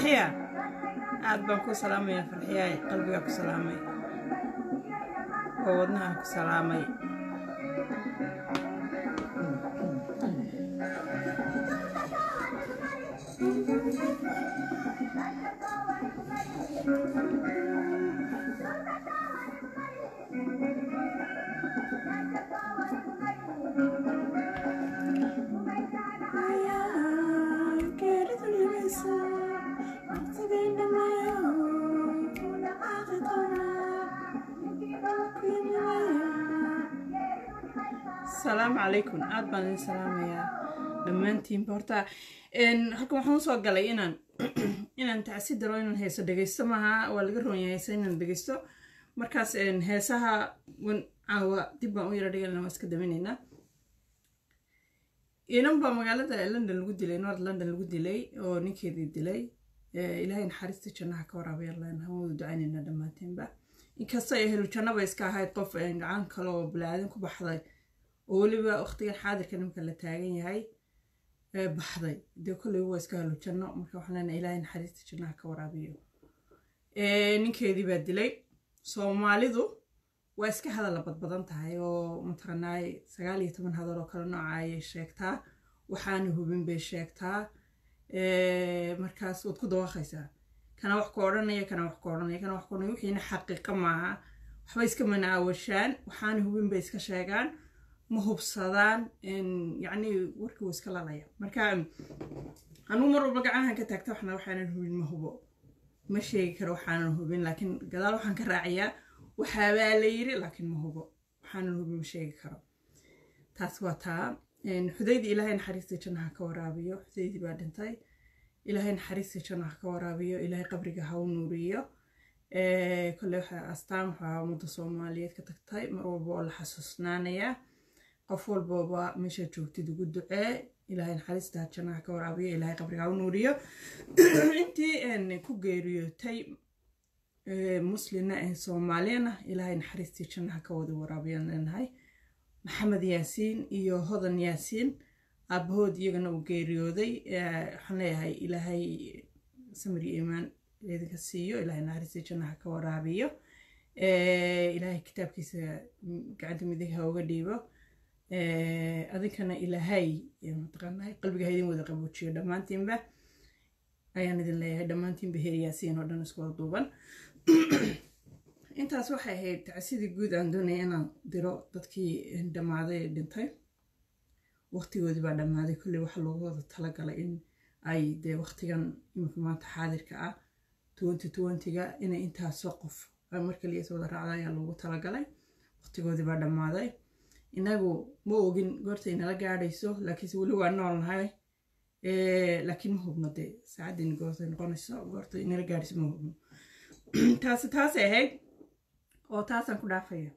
farxiya aad baan ku salaamaya farxiyaay qalbigaa ku salaamay oo wadnaha ku salaamay asalaamu calaykum aad baan idin salaamayaa dhammaantiinba horta halkan waxaan usoo galay inaan inaan tacsi daro inaan heeso dhegeysto maaha waa laga roon yahay heesa inaan dhegeysto markaas heesaha wan caawa dib baan u yara dhiganana waa iska daminaynaa inan baa magaalada london lagu dilay north london lagu dilay oo ninkeedii dilay ilaahay naxariista jannaha ka waraabaya len hawadu ducaynayna dhammaantiinba inkasta ay helu jannaba iska ahayd qof gacan kale oo balaadan ku baxday oo weliba waqtigan xaadirka nimka la taagan yahay baxday dee kolley waa iska helo janno marka waxaan leenahay ilaahay naxariista jannaha ka waraabiyo ninkeedii baa dilay soomaalidu waa iska hadalla badbadan tahay oo mataqanaay sagaal iyo toban hadal oo kale nooca ayay sheegtaa waxaana hubin bay sheegtaa markaas waad ku dawaaqaysaa kana wax ku odhanaya kana wax ku odhanaya kana wax ku odhanaya wixiina xaqiiqa maaha waxba iska manaawashaan waxaana hubin bay iska sheegaan ma hubsadaan yacni warkii wuu iska lalaya marka anugu mar walba gacahan ka taagta waxna waxaanan hubin ma hubo ma sheegi karo waxaanan hubin laakiin gadaal waxaan ka raaciyaa waxaabaa la yiri laakiin ma hubo waxaanan hubin ma sheegi karo taas waa taa xudaydii ilaahay naxariista jannaha ka waraabiyo xudaydii baa dhintay ilaahay naxariista jannaha ka waraabiyo ilaahay qabriga ha u nuuriyo kole waxaa astaan waxaa ummadda soomaaliyeed ka tagtay mar walba oo la xasuusnaanayaa qof walbaba meesha joogtid ugu ducee ilaahay naxariista jannaha ka waraabiyo ilaahay qabriga ha u nuuriyo intii ku geeriyootay muslina ee soomaaliyana ilaahay naxariistii jannaha ka wada waraabiyan leenahay maxamed yaasiin iyo hodan yaasiin aabahood iyagana uu geeriyooday waxaan leeyahay ilaahay samir iyo iimaan idinka siiyo ilaahay naxariistii jannaha ka waraabiyo ilaahay kitaabkiisa gacanta midig ha uga dhiibo adinkana ilaahay mataqaanaa qalbiga ha idin wada qaboojiyo dhammaantiinba ayaan idin leeyahay dhammaantiinba heer yaasiin oo dhan isku wada duuban intaas waxay ahayd tacsidii guud aan doonaya inaan diro dadkii dhammaaday ee dhintay waqtigoodii baa dhammaaday kolley waxaa loogu wada talagalay in ay dee waqtigan imika maanta xaadirka ah twenty twentyga inay intaasoo qof mar kaliya is wada raacda ayaa loogu talagalay waqtigoodii baa dhammaaday inagu ma ogin goorta inala gaadhayso laakiinse weli waa nool nahay laakiin ma hubno dee saacaddiin goortay noqonayso goorta inala gaadhayso ma hubno taasi taasay ahayd oo taasaan ku dhaafaya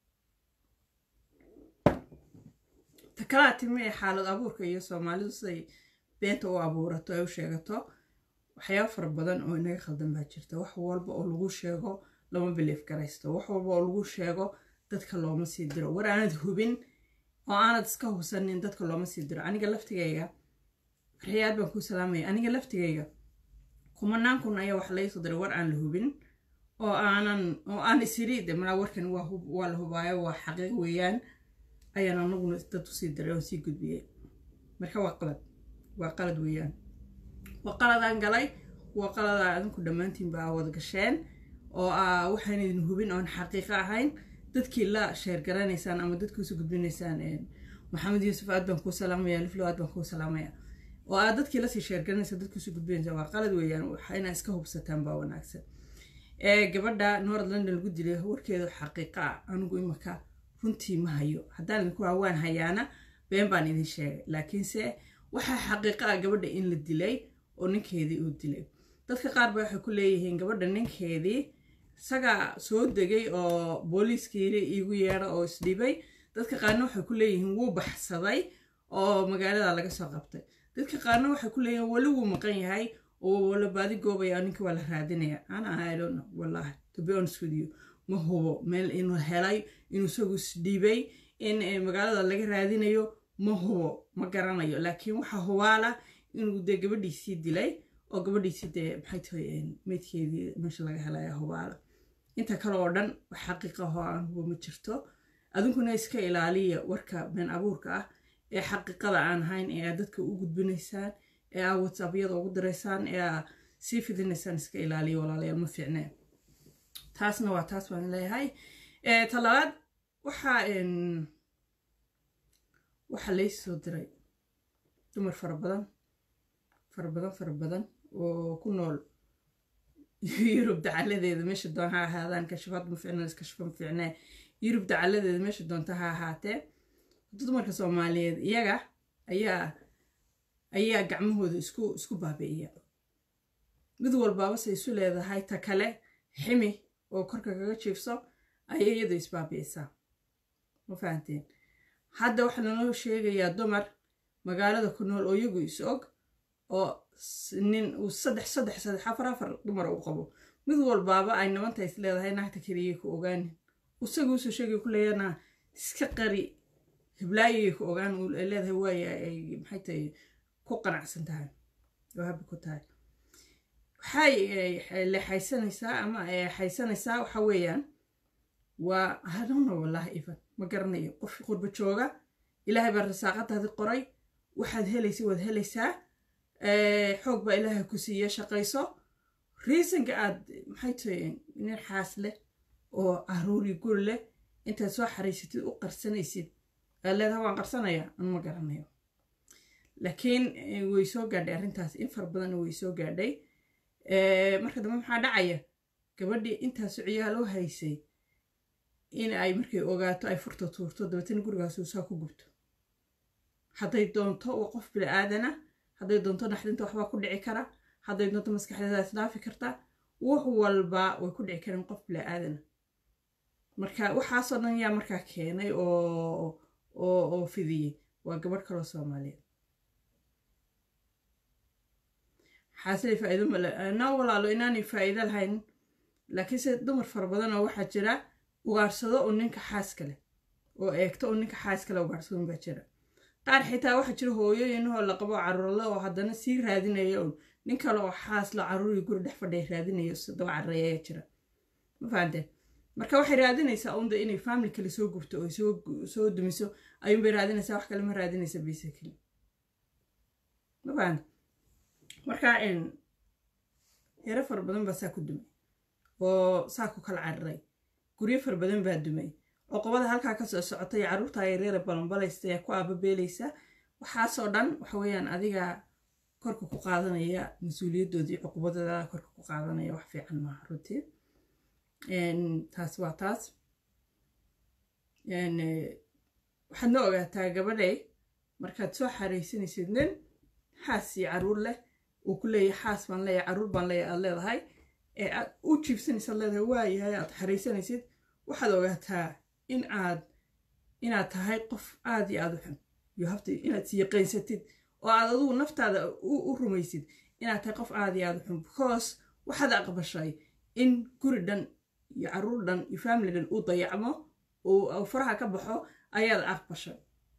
ta kalaa timi ee xaalad abuurka iyo soomaalidu siday beenta u abuurato ay u sheegato waxyaaba fara badan oo inaga khaldan baa jirta wax walba oo lagu sheego lama biliif garaysto wax walba oo lagu sheego dadka looma sii diro war aanad hubin oo aanad iska hubsanin dadka looma sii diro aniga laftigayga farxiyaad baan kuu salaamaya aniga laftigayga kumanaan kun ayaa wax laysoo diray war aan la hubin oo aanan oo aan isiri de malaa warkan waa la hubaayo waa xaqiiq weeyaan ayaan anaguna dad usii diray oo sii gudbiyey marka waa qalad waa qalad weeyaan waa qaladaan galay waa qaladaa adinku dhammaantiin baa wada gasheen oo waxaan idin hubin oon xaqiiqo ahayn dadkii la sheergaranaysaan ama dadkii usoo gudbinaysaan maxamed yuusuf aad baan kuu salaamaya liflo aad baan kuu salaamaya oo aad dadkii lasii sheergaranaysa dadkii usoo gudbinaysa waa qalad weeyaan inaa iska hubsataan baa wanaagsan gabadha north london lagu dilay warkeedu xaqiiqa ah anigu imaka runtii ma hayo haddaan idinku haa waan hayaana been baan idin sheegay laakiinse waxaa xaqiiqa ah gabadha in la dilay oo ninkeedii uu dilay dadka qaar ba waxay ku leeyihiin gabadha ninkeedii isagaa soo degay oo booliiskiiri iigu yeedha oo isdhibay dadka qaarna waxay ku leeyihiin wuu baxsaday oo magaalada laga soo qabtay dadka qaarna waxay ku leeyihiin weli wuu maqan yahay oo wala baadi goobaya ninka waa la raadinaya ana i don't know wallahi to be honest with you ma hubo meel inuu helay inuu isagu isdhibay in magaalada laga raadinayo ma hubo ma garanayo laakiin waxaa hubaala inuu dee gabadhiisii dilay oo gabadhiisi dee maxay tahay meydkeedii meesha laga helaya hubaala inta kale oo dhan wax xaqiiqa ahoo aan hubo ma jirto adinkuna iska ilaaliya warka been abuurka ah ee xaqiiqada aan ahayn ee aad dadka u gudbinaysaan ee aad whatsappyada ugu diraysaan ee aad sii fidinaysaan iska ilaaliya walaalayaal ma fiicnee taasna waa taas baan leeyahay talabaad waxaa waxaa laysoo diray dumar fara badan fara badan fara badan oo ku nool yurub dacaladeeda meesha doon ha ahaadaan kashafaad ma fiicna iskashafa ma fiicnee yurub dacaladeeda meesha doonta ha ahaatee dumarka soomaaliyeed iyaga ayaa ayaa gacmahooda isku isku baabi'iya mid walbaabase isu leedahay ta kale ximi oo korka kaga jiifso ayay iyadu isbaabi'isaa ma fahanteen hadda waxaa lanoo sheegayaa dumar magaalada ku nool oo iyagu is og oo nin uu saddex saddex saddex afar afar dumar u qabo mid walbaaba ay nabanta is leedahay naagta keliyay ku ogaanin isaga usoo sheegay ku leeyana iska qari hiblaayay ku ogaan ay leedahay waaya ay maxay tahay ku qanacsan tahay oo habi ku tahay waxay leexaysanaysaa ama xaysanaysaa waxa weeyaan waa hadhowna wallaahi ivan ma garanayo qof qurba jooga ilaahay baa rasaaqadaadi qoray waxaad helaysa waad helaysaa xoog baa ilaahay ku siiya shaqayso riisanka aad maxay tahay nin xaas leh oo caruuri guri leh intaad soo xariisatid u qarsanaysid aad leedaha waan qarsanayaa an ma garanayo laakiin way soo gaadhay arrintaas in fara badanna way soo gaadhay marka dambe maxaa dhacaya gabadhii intaasu ciyaal u haysay in ay markay ogaato ay furta tuurto dabeetana gurigaas uusaa ku gubto hadday doonto waa qof bini aadana hadday doonto naxdinta waxbaa ku dhici kara hadday doonto maskaxdeeda isdhaafi karta wax walba way ku dhici kareen qof bini aadana marka waxaasoo dhan yaa markaa keenay oo oo fidiyey waa gabadh kaloo soomaaliyeed xaasile faa'iido male na walaalo inaanay faa'iido lahayn laakiinse dumar fara badan oo waxaa jira ugaarsado oo ninka xaaska leh oo eegto oo ninka xaaska leh ugaarsadon baa jira qaar xitaa waxaa jira hooyooyinahoo la qabo caruurle oo haddana sii raadinaya un nin kale oo xaasla caruurii guri dhex fadhiya raadinaya daba carreeya ayaa jira ma fahanteen marka waxay raadinaysaa unda inay family kale soo gubto oo soo dumiso ayuunbay raadinaysaa wax kale ma raadinaysa basically ma fahante marka yaro fara badan baa saa ku dumay oo saa ku kala cararay guryo fara badan baa dumay oqobada halkaa kasoo socotay carruurta yareera balanbalaysta ee ku aababeelaysa waxaasoo dhan waxa weeyaan adiga korka ku qaadanaya mas-uuliyaddoodii cuqubadooda korka ku qaadanaya wax fiican maaha runtii taas waa taas waxaad na ogaataa gabadhay markaad soo xaraysanaysid nin xaas iyo caruur leh uu ku leeyahay xaas baan leeyahay caruur baan leeyahay aad leedahay ee aad u jiibsanaysaad leedahay waayahay aad xaraysanaysid waxaad ogaataa in aad inaad tahay qof aad iyo aad u xun you have to inaad siyaqaysatid oo aad adugu naftaada u rumaysid inaad tahay qof aad iyo aad u xun because waxaad aqbashay in guri dhan iyo caruur dhan iyo family dhan uu dayacmo uu faraha ka baxo ayaad aqbashay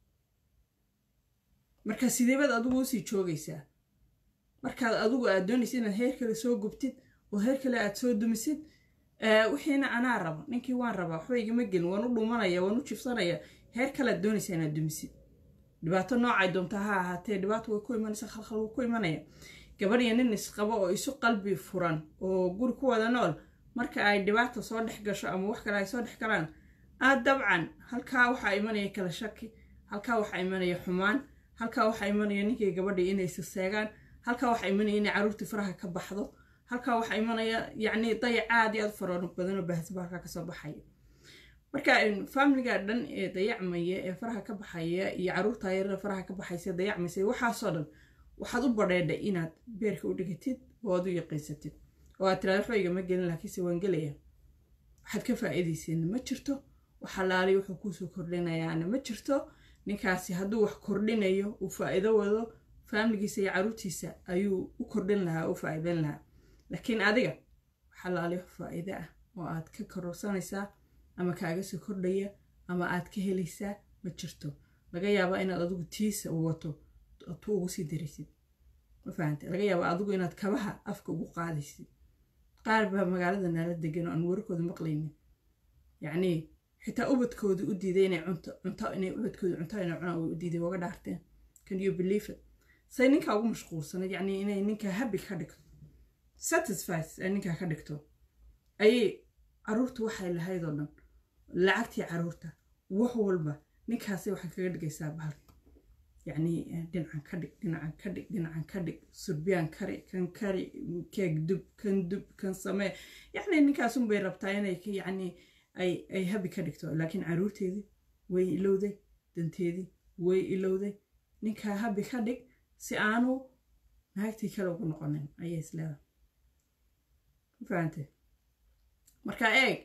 marka sideebaad adigu usii joogaysaa markaad adigu aad doonaysid inaad heer kale soo gubtid oo heer kale aad soo dumisid wixiina anaa raba ninkii waan rabaa waxba igama gelin waan u dhumanaya waan u jifsanaya heer kalead doonaysaa inaad dumisid dhibaato noocay doonta ha ahaatee dhibaato way ku imanaysa khalkhal wuu ku imanaya gabadhiya nin isqabo oo isu qalbi furan oo guri ku wada nool marka ay dhibaata soo dhex gasho ama wax kale ay soo dhex galaan aad dabcan halkaa waxaa imanaya kala shaki halkaa waxaa imanaya xumaan halkaa waxaa imanaya ninkii gabadhii inay saseegaan halkaa waxaa imanaya inay caruurtii faraha ka baxdo halkaa waxaa imanaya yacni dayac aad iyo aad fara badanoo baahsaba halkaa kasoo baxaya marka familiga dhan ee dayacmaya ee faraha ka baxaya iyo caruurta yarada faraha ka baxaysa dayacmaysa waxaasoo dhan waxaad u badheedhay inaad beerka u dhigatid oo aad u yaqiysatid oo aad tiraada waxba igama gelin laakiinse waan gelaya waxaad ka faa'iidayseena ma jirto waxalaali wuxuu kuusoo kordhinayaana ma jirto ninkaasi hadduu wax kordhinayo uu faa'iido wado faamiligiisa iyo caruurtiisa ayuu u kordhin lahaa u faa'iidan lahaa laakiin adiga waxalaali wax faa'iide ah oo aad ka kororsanaysaa ama kaaga soo kordhaya ama aad ka helaysaa ma jirto laga yaabaa inaad adigu tiisa u wato tu ugu sii daraysid ma fahantay laga yaaba adigu inaad kabaha afka ugu qaadaysid qaar baa magaalada nala degan oo aan warkooda maqlaynin yacnii xitaa ubadkooda u diiday inay cunto cunto inay ubadkooda cunto inay cunaan way u diiday waga dhaarteen can you believe it say ninkaa ugu mashquulsanad yacnii inay ninkaa happy ka dhigto satisfied ay ninkaa ka dhigto ayay caruurta waxay lahayd oo dhan lacagtii caruurta wax walba ninkaasay waxay kaga dhigaysaa bahalka yacnii dhinacan ka dhig dhinacan ka dhig dhinacan ka dhig surbiyaan kari kan kari keeg dub kan dub kan samee yacni ninkaasun bay rabtaa inay yacni ay ay habi ka dhigto laakiin caruurteedii way ilowday danteedii way ilowday ninkaa habi ka dhig si aanu naagtii kale ugu noqonin ayay isleedahay ma fahantay marka eeg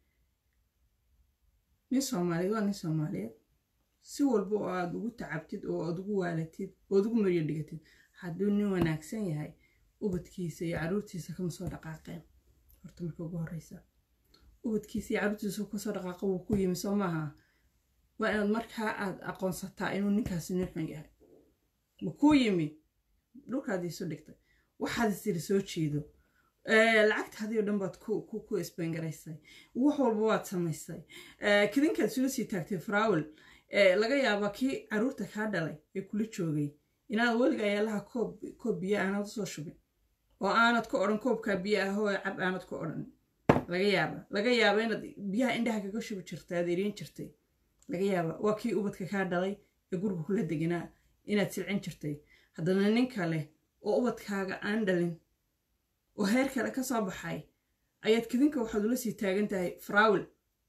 nin soomaaliyeed waa nin soomaaliyeed si walba oo aada ugu tacabtid oo aad ugu waalatid ood ugu maryo dhigatid hadduu nin wanaagsan yahay ubadkiisa iyo caruurtiisa kama soo dhaqaaqeen horta marka ugu horeysa ubadkiisa iyo caruurtiisa kasoo dhaqaaqa wuu ku yimi soo maaha waa inaad markaa aad aqoonsataa inuu ninkaasi nin xun yahay ma kuu yimi dhulkaad iisu dhigtay waxaad isiri soo jeedo lacagtaadii o dhan baad ku isbangaraysay wax walba waad samaysay kadinkaad sula sii taagtay faraawel laga yaabaa kii caruurta kaa dhalay ee kula joogay inaad weliga ayaalaha koob biyo aanad usoo shubin oo aanad ku odhan koobkaa biyo ahoo cab aanad ku odhan laga yaaba laga yaaba inaad biyaha indhaha kaga shubi jirtay aad eriin jirtay laga yaaba waa kii ubadka kaa dhalay ee guriga kula deganaa inaad silcin jirtay haddana nin kale oo ubadkaaga aan dhalin oo heer kale ka soo baxay ayaad kadinka waxaad ula sii taagan tahay faraawel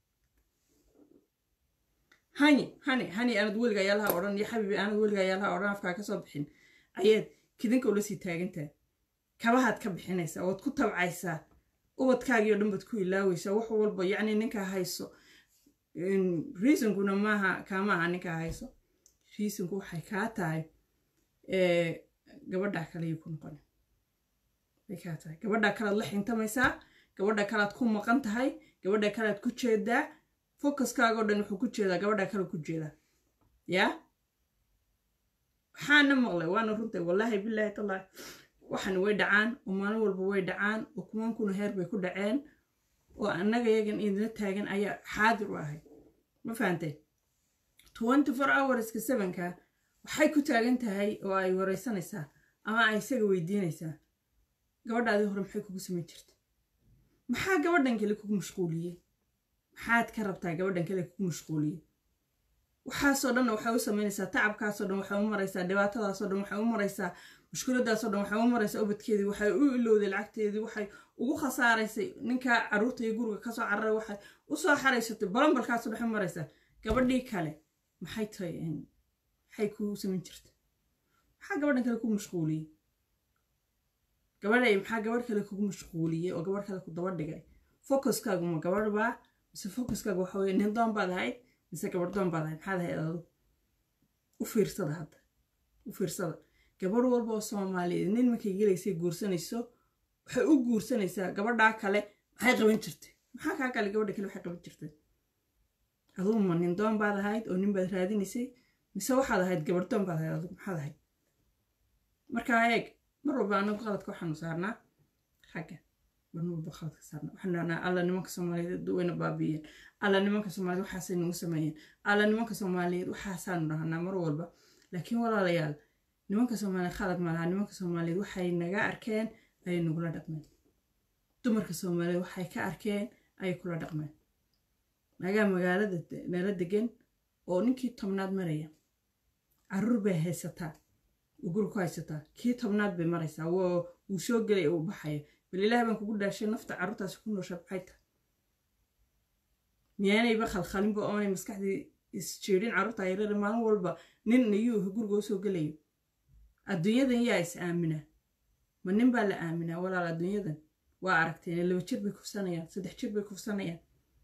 hani hani hani aanad weliga ayaalaha odhan iyo xabiibi aanad weliga ayaalaha odhan afkaa kasoo bixin ayaad kadinka ula sii taagantahay kabahaad ka bixinaysaa waad ku tabcaysaa ubadkaagii o dhan baad ku ilaaweysaa wax walba yacni ninkaa hayso reasonkuna maaha kaamaaha ninkaa hayso reasonku waxay kaa tahay gabadhaa kaleyo ku noqon bay kaa tahay gabadhaa kalead la xintamaysaa gabadha kalead ku maqan tahay gabadha kalead ku jeedaa focuskaagao dhan wuxuu ku jeedaa gabadhaa kale ku jeedaa yaa waxaana maqlay waana runtay wallaahi bilaahi tallaahi waxan way dhacaan oo maalin walba way dhacaan oo kumankuna heer bay ku dhaceen oo annaga yagan idina taagan ayaa xaadir u ahay ma fahantay twenty four hourska sevenka waxay ku taagan tahay oo ay wareysanaysaa ama ay isaga weydiinaysaa gabadhaadii hore maxay kugu samayn jirta maxaa gabadhan kale kugu mashquuliyey maxaad ka rabtaa gabadhan kale kugu mashquuliyey waxaasoo dhan waxay u samaynaysaa tacabkaasoo dhan waxay u maraysaa dhibaatadaasoo dhan waxay u maraysaa mushkiladaasoo dhan waxay u maraysaa ubadkeedii waxay u ilowday lacagteedii waxay ugu khasaaraysay ninkaa caruurta iyo guriga kasoo cararay waxay usoo xaraysatay balambalkaasoo dhex maraysaa gabadhii kale maxay tahay maxay kuu samayn jirta maxaa gabadhan kale kugu mashquuliyey gabadhay maxaa gabadh kale kugu mashquuliyey oo gabadh kale ku daba dhigay focuskaagu ma gabadh baa mise focuskaagu waxa weye nin doon baad ahayd mise gabadh doon baad ahayd maxaad ahayd adu u fiirsada hadda u fiirsada gabadh walba oo soomaaliyeed nin markay gelaysay guursanayso waxay u guursanaysaa gabadhaa kale maxay qaban jirtay maxaa kaa kale gabadha kale waxay qaban jirtay adugu ma nin doon baad ahayd oo nin baad raadinaysay mise waxaad ahayd gabadh doon baad ahayd adugu maxaad ahayd markaa eeg mar walba anagu qaladka waxaanu saarnaa xagga mar walba qaladka saarnaa waxaanu dhahnaa alla nimanka soomaaliyeed wayna baabiiyeen alla nimanka soomaaliyeed waxaasay nagu sameeyeen alla nimanka soomaaliyeed waxaasaanu dhahnaa mar walba laakiin walaalayaal nimanka soomaaliyeed khalad malaha nimanka soomaaliyeed waxay naga arkeen ayay nagula dhaqmeen dumarka soomaaliyeed waxay ka arkeen ayay kula dhaqmeen nagaa magaalada nala degan oo ninkii tobnaad maraya caruur bay haysataa guri ku haysataa kii tobnaad bay maraysaa wuu soo gelay uu baxaya bal ilaah baan kugu dhaashay nafta carruurtaasi ku noosha maxay tahay miyaanayba khalkhalinba oonay maskaxdii isjeedhin carruurta yareere maalin walba nin niyuu guriga usoo gelayo adduunyadan yaa is aamina ma nin baa la aaminaa walaal adduunyadan waa aragteen laba jir bay kufsanayaan saddex jir bay kufsanayaan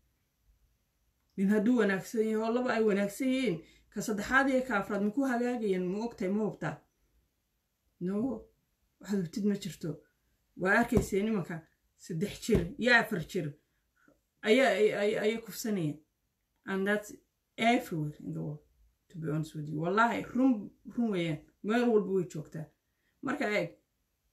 nin hadduu wanaagsan yahay oo laba ay wanaagsan yihiin ka saddexaad iyo ka afraad maku hagaagayaan ma ogtahay ma hubtaa no waxaad hubtid ma jirto waa arkaysee nimanka saddex jir iyo afar jir ayay kufsanayaan and that's everywhere in the world to be honest with you wallahi run run weeyaan meel walba way joogtaa marka eeg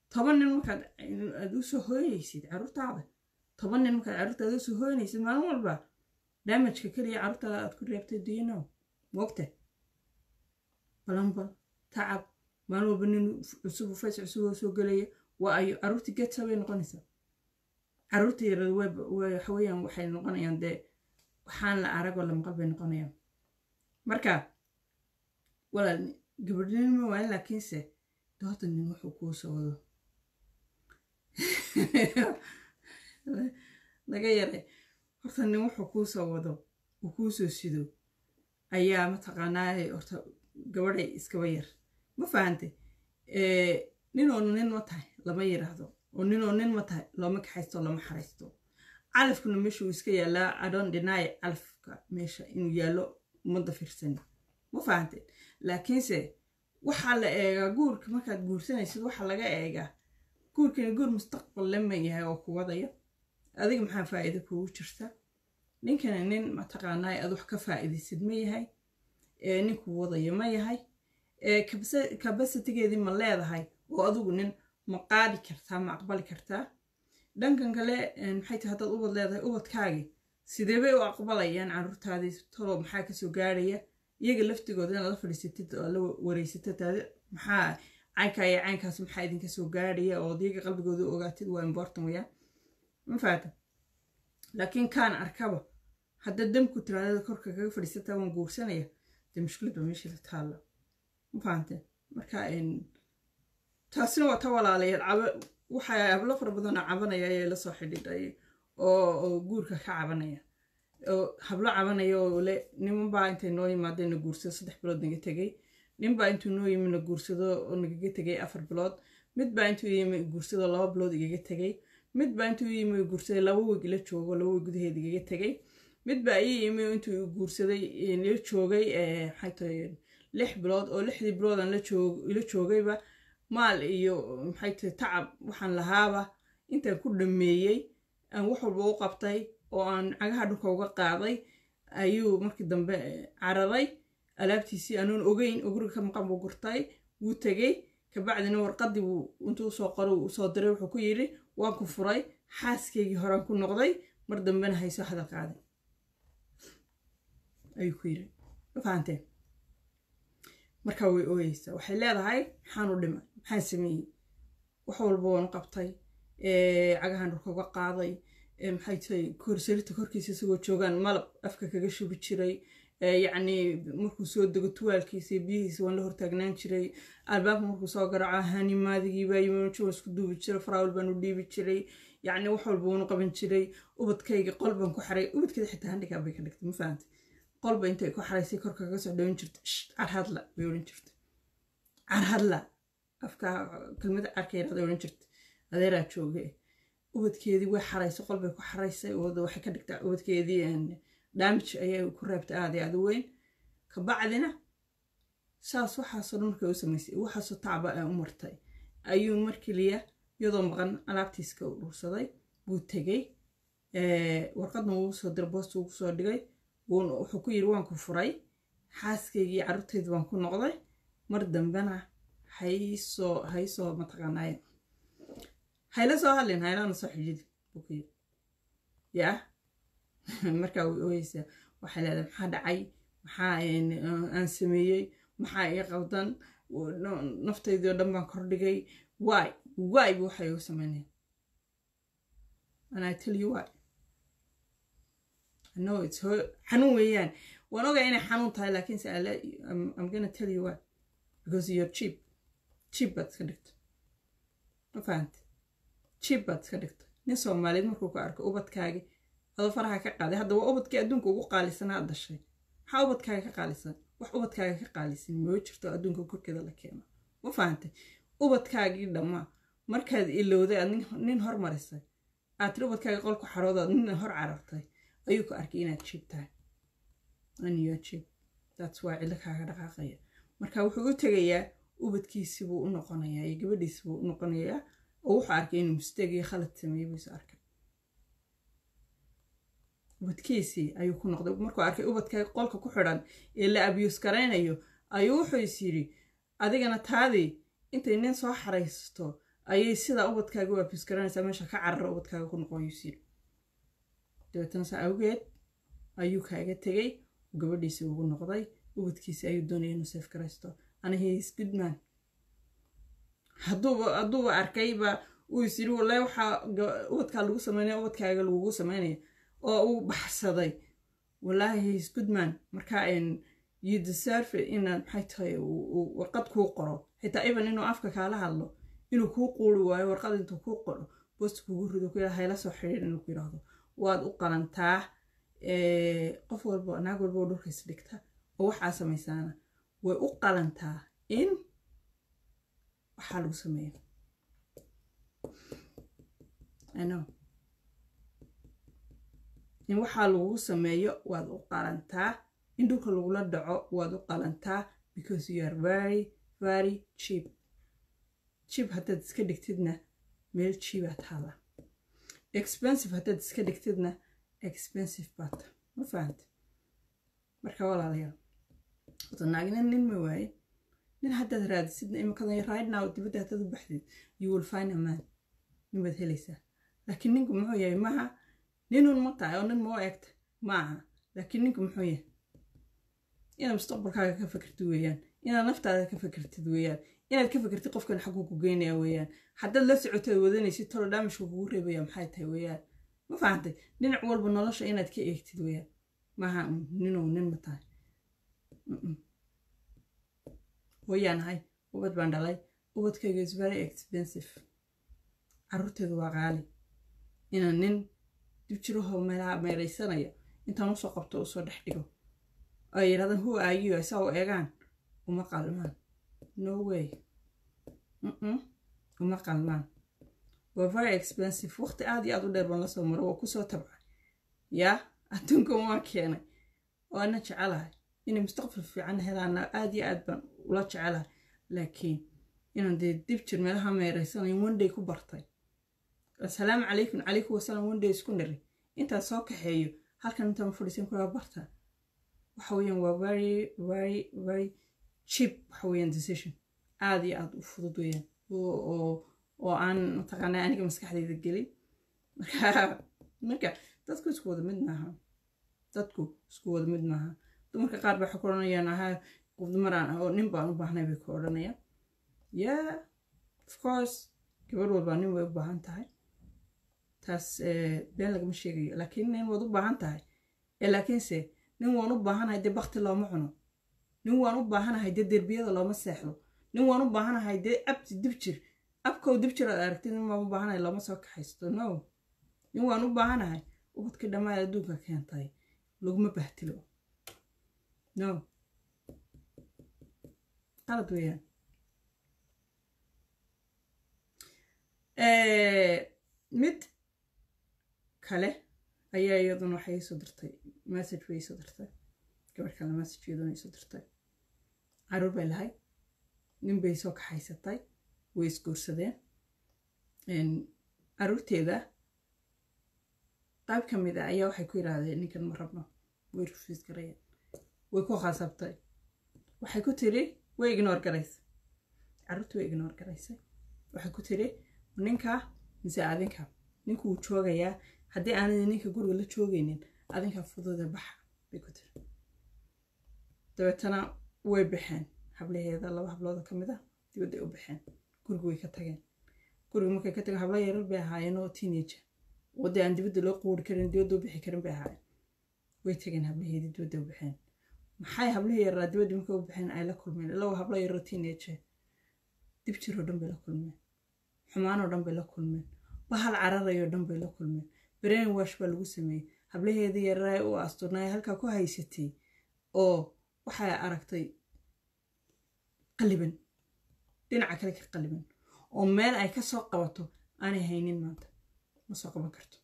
toban nin markaad aad usoo hooynaysid carruurtaada toban nin markaad carruurtaada usoo hooynaysid maalin walba damajka keliya carruurtaada aad ku reebtay duyno moogta balanbal tacab maalin walba nin cusub fays cusub oo soo gelaya waa ayo carruurtii getsa bay noqonaysaa carruurta yarada waxa weeyaan waxay noqonayaan dee waxaan la aragoo la maqal bay noqonayaan marka walaal gabadhnimo waa laakiinse doorta nin wuxuu kuu soo wado laga yaray horta nin wuxuu kuu soo wado uu kuu soo sido ayaa mataqaanaa horta gabadhay iskaba yar ma fahantay ninoo nin ma tahay lama yiraahdo oo ninoo nin ma tahay looma kaxaysto lama xaraysto calafkuna meesha uu iska yaalaa adon dhinaaye calafka meesha inuu yaallo ummadda fiirsani ma fahantay laakiinse waxaa la eegaa guurka markaad guursanaysid waxaa laga eegaa guurkani guur mustaqbal lama yahay oo ku wadaya adiga maxaa faa'iida kugu jirta ninkani nin mataqaanaa aad wax ka faa'iidaysid ma yahay ninkuu wadaya ma yahay kabasitigeedii ma leedahay oo adigu nin ma qaadi kartaa ma aqbali kartaa dhankan kale maxay tahay haddaad ubad leedahay ubadkaagii sidee bay u aqbalayaan carruurtaadii tolo maxaa kasoo gaarhaya iyaga laftigooda inaad la fadhiisatid oo la wareysatid maxaa caynkaa iyo caynkaas maxaa idinka soo gaarhaya oo iyaga qalbigooda ogaatid waa important weyaan ma faata laakiin kaan arkaba hadda damku tiraadada korka kaga fadhiisataa waan guursanaya dee mushkiladba meesha la taalla ma fahamteen marka taasina waa ta walaalayaal waxaa hablo fara badanoo cabanaya ayaa la soo xidhiidhay oo guurka ka cabanaya oo hablo cabanaya oo le nimanbaa intay noo yimaadeen na guursado saddex bilood naga tegay ninbaa intuu noo yimi na guursado oo nagaga tegay afar bilood midbaa intuu yimi guursado laba bilood igaga tegay midbaa intuu yimi guursaday laba weeg ila joogo laba weeg gudaheed igaga tegay midbaa ii yimi intuu guursaday la joogay maxay tahay lix bilood oo lixdii bilood aan ila joogayba maal iyo maxay tahay tacab waxaan lahaaba intaan ku dhameeyey aan wax walba u qabtay oo aan cagaha dhulka uga qaaday ayuu markii dambe cararay alaabtiisii anuun ogeyn oo guriga ka maqan buu gurtay wuu tegey kabacdina warqadii buu intuu usoo qoro usoo diray wuxuu ku yidhi waan ku furay xaaskaygii horaan ku noqday mar dambena haysoo hadal qaaday ayuu ku yidhi ma fahanteen markaa way ooyeysaa waxay leedahay maxaan u dhimay maxaan sameeyey wax walba waan qabtay cagahan dhulka uga qaaday maxay tahay korsarita korkiisa isagoo joogaan malab afka kaga shubi jiray yacni markuu soo dego tuwaalkiisa iyo biyihiisa waan la hortaagnaan jiray albaabka markuu soo garaco hanimaadigiibaa yimajo isku duubi jiray faraawil baan u dhiibi jiray yacni wax walba waanu qaban jiray ubadkayga qol baan ku xaray ubadkeeda xitaa handhigaa bay ka dhigtay ma fahantay qolba intay ku xaraysay korka kaga soo dhawan jirta carhadla bay odhan jirta carhadla afka kelmada carka yaraada odhan jirta adeeraa jooge ubadkeedii way xaraysay qolbay ku xaraysay waxay ka dhigtaa ubadkeedii damage ayay ku reebtay aada aada weyn kabacdina saas waxaasoo dhan markay u samaysay waxaasoo tacba u martay ayuu mar keliya iyadoo maqan alaabtiiska u dhursaday buu tegey warqadna wuu soo diray boosta ugu soo dhigay wuxuu ku yidhi waan ku furay xaaskaygii carruurtayda waan ku noqday mar dambena haysoo haysoo mataqaanaaye hayla soo hadlin haylana soo xijidi buu ku yidhi yaa markaa way ooyeysaa waxay leedahay maxaa dhacay maxaa aan sameeyey maxaa ii qaldan naftaydii oo dhan baan kordhigay waay waay bu waxay u sameynaya and i tell you why no it's xanuun weeyaan waan ogaa inay xanuun tahay laakiinse i'm gonna tell you why because you're cheap cheap baad iska dhigta ma fahante cheap baad iska dhigta nin soomaaliyeed markuu ku arko ubadkaagi adoo faraha ka qaaday hadda waa ubadkii adduunka ugu qaalisanaa dhashay maxaa ubadkaaga ka qaalisan wax ubadkaaga ka qaalisan moo jirto adduunka korkeeda la keeno ma fahantay ubadkaagii dhammaa markaad ilowday aad nin hormarisay aad tiri ubadkaaga qolku xaroodaad nin hor carartay ayuu ku arkay inaad jiib tahay aniyo jiib that's waa cillo kaaga dhaqaaqaya marka wuxuu u tegayaa ubadkiisibuu u noqonayaa iyo gabadhiisibuu u noqonayaa oo wuxuu arkay inuu mistake iyo khalad sameeyey buu is arkay ubadkiisii ayuu ku noqday markuu arkay ubadka qolka ku xidhan ee la abiyuus garaynayo ayuu wuxuu is yidhi adigana taadii intay nin soo xaraysto ayay sidaa ubadkaaga u abis garanaysaa meesha ka carara ubadkaaga ku noqon yusiil dabeetana saa awgeed ayuu kaaga tegey gabadhiisi ugu noqday ubadkiisi ayuu doonaya inuu seef garaysto anihiis goodman hadduuba hadduuba arkayba uu is yiri wallahi waxaa ubadkaa lagu sameynaya ubadkaaga lagugu sameynaya oo uu baxsaday wallaahi his goodman marka you deserve inaad maxay tahay warqad kuu qoro xitaa even inuu afka kaala hadlo inuu kuu quuri waayo warqad intuu kuu qoro boost kugu rido ku hayla soo xidhiir inuu ku yidhaahdo waad u qalantaa qof walba naag walba oo dhulka isdhigta oo waxaa samaysaana way u qalantaa in waxaa lagu sameeyo ano in waxaa lagugu sameeyo waad u qalantaa in dhulka lagula dhaco waad u qalantaa because you are very very cheap cheap haddaad iska dhigtidna meel cheabaad hada expensive haddaad iska dhigtidna expensive baata ma fahanta marka walaalayaal wata naagina nin ma waaye nin haddaad raadisidna imikadan right now dibadda haddaad u baxdid you will find a man nin baad helaysaa laakiin ninku muxuu yahay maha ninun ma tahay oo nin moo eegta maaha laakiin ninku muxuu yahay inaad mustaqbalkaaga ka fikirtid weeyaan inaad naftaada ka fikirtid weeyaan inaad ka fikirtid qofkan xaguu ku geynaya weeyaan haddaad la socotaad wadanaysid tolo daamishka kugu reebaya maxay tahay weeyaan ma fahantay dhinac walba nolosha inaad ka eegtid weeyaan maaha ninuu nin ma tahay hooyaan ahay ubad baan dhalay ubadkayga is very expensive caruurteedu waa qaali inaan nin dib jirahoo meelaha meeraysanaya intaan usoo qabto usoo dhex dhigo ay yidhahdaan who are you saa u eegaan uma qalmaan no way uma qalmaan waa very expensive waqti aad iyo aad u dheer baan lasoo maro waa kusoo tabcay yaa adduunkan waan keenay waana jecelahay inay mustaqbal fiican helaana aad iyo aad baan ula jecelahay laakiin inaan dee dib jir meelaha meeraysanayo one ku bartay assalaamu calaykum calaykum wasalaam one day isku niri intaan soo kaxeeyo halkan intaan fadhiisan kula barta waxa weeyaan waa very very very cheap waxa weeyaan decision aad iyo aad u fudud weeyaan oo oo aan mataqaanaa aniga maskaxdayda gelin marka marka dadku isku wada mid maaha dadku isku wada mid maaha dumarka qaar baa waxay ku odhanayaan ahaa qof dumaraan oo nin baan u baahnay bay ku odhanayaan yeah of course gabadh walbaa nin way u baahan tahay taas been lagama sheegayo laakiin nin waad u baahan tahay ee laakiinse nin waan u baahanahay dee bakti looma cuno nin waan u baahanahay dee derbiyada looma seexdo nin waan u baahanahay dee abti dib jir abkow dib jir aad aragtid nin waan u baahanahay looma soo kaxaysto no nin waan u baahanahay ubadkii dhammaan adduunka keentay laguma bahtilo no qalad weeyaan mid kale ayaa iyaduna waxay soo dirtay message bay soo dirtay gabar kale message iyaduna soo dirtay caruur bay lahay nin bay soo kaxaysatay way isguursadeen caruurteeda qayb ka mid a ayaa waxay ku yidhaahdeen ninkan ma rabno way rufiis garayeen way ku khasabtay waxay ku tiri way ignoor garaysay caruurtii way ignoor garaysay waxay ku tiri ninka mise adinka ninku wuu joogayaa haddii aanay ninka guriga la joogaynin adinka fududa baxa bay ku tiri dabeetana way baxeen hablaheeda laba hablooda ka mid a dibadday u baxeen guriga way ka tageen guriga markay ka tageen habla yarar bay ahaayeen oo teenager wadda aan dibadda loo quuri karin dibadda u bixi karin bay ahaayeen way tageen hablaheedii dibadda u baxeen maxay hablihii yaraa dibadda markay u baxeen ay la kulmeen ilaa habla yaroo teenager dib jiroo dhan bay la kulmeen xumaanoo dhan bay la kulmeen bahal cararayoo dhan bay la kulmeen brain wash baa lagu sameeyey hablaheedii yaraa u asturnaay halkaa ku haysatay oo waxay aragtay qaliban dhinaca kale ka qaliban oo meel ay ka soo qabato aanay haynin maanta ma soo qaban karto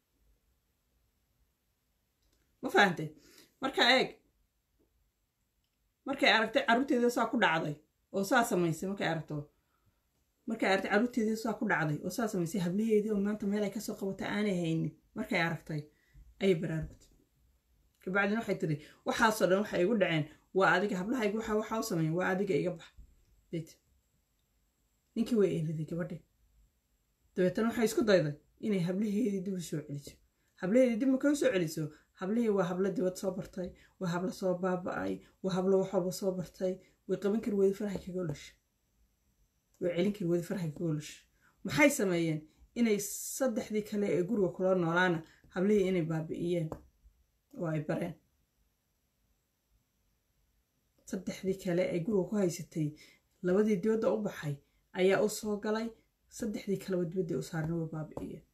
ma fahantay marka eeg markay aragtay carruurteeda saa ku dhacday oo saa samaysay markay aragto markay aragtay carruurteedii saa ku dhacday oo saa samaysay hablaheedii oo maanta meel ay kasoo qabatay aanay haynin markay aragtay ayay baraarugtay kabacdina waxay tiri waxaasoo dhan waxay igu dhaceen waa adiga hablahayga waxa waxa u sameeyen waa adiga iga bax bet ninkii way eeliday gabadhi dabeetana waxay isku dayday inay hablaheedii dib u soo celiso hablaheedii dib markay u soo celiso hablihii waa hablo dibad soo bartay waa hablo soo baaba-ay waa hablo wax walba soo bartay way qaban kari weydi farxay kaga olasha way celin kari weydi farxay kaga olasha maxay sameeyeen inay saddexdii kale ee guriga kula noolaana hablihii inay baabi'iyeen oo ay bareen saddexdii kale ee guriga ku haysatay labadii dibadda u baxay ayaa u soo galay saddexdii kaleba dibadda u saarna way baabi'iyeen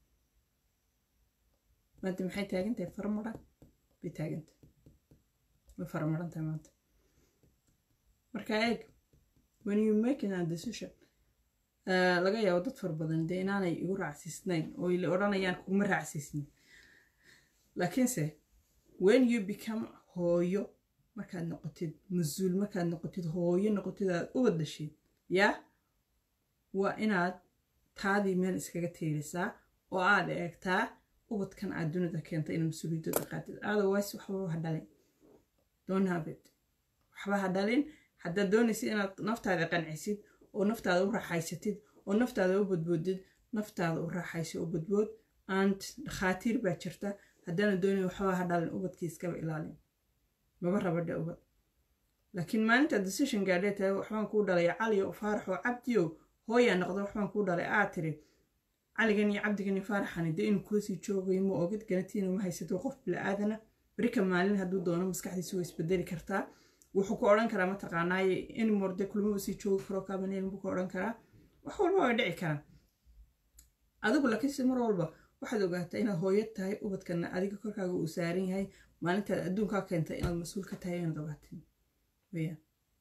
maanta maxay taagantahay farmaran bay taagantahay way farmaran tahay maanta marka eeg when you making a decision laga yaabo dad fara badan dee inaanay igu raacsiisnayn oo la odhanayaan kuguma raacsiisnin laakiinse when you become hooyo markaad noqotid mas-uul markaad noqotid hooyo noqotid aad u wadashid yaa waa inaad taadii meel iskaga tiirisaa oo aad eegtaa ubadkan aad dunida keenta inaad mas-uuliyadooda qaatid otherwise waxba ha dhalin don't have it waxba ha dhalin haddaad doonaysid inaad naftaada qancisid oo naftaada u raaxaysatid oo naftaada u badboodid naftaada u raaxayso oo badbood and dhakhaatiir baa jirta haddaana doonayn waxba ha dhalin ubadkii iskaba ilaalin maba rabadhe ubad laakiin maalinta decision gaadhee tahay waxbaan kuu dhalay cali oo faarax oo cabdiyo hooyaa noqda waxbaan kuu dhalay aa tiri caligan iyo cabdigan iyo faaraxani dee inuu kulasii joogayo ma ogid ganatiina ma haysato qof bila-aadana berika maalin hadduu doono maskaxdiisu way isbedeli kartaa wuxuu ku odhan karaa mataqaanaaye in morde kulma usii joogi karo kabaneel buu ku odhan karaa wax walba way dhici karaan adigu laakiinse mar walba waxaad ogaataa inaad hooyad tahay ubadkana adiga korkaaga uu saaran yahay maalintaad adduunkaa keentay inaad mas-uul ka tahay inaad ogaatin weyaan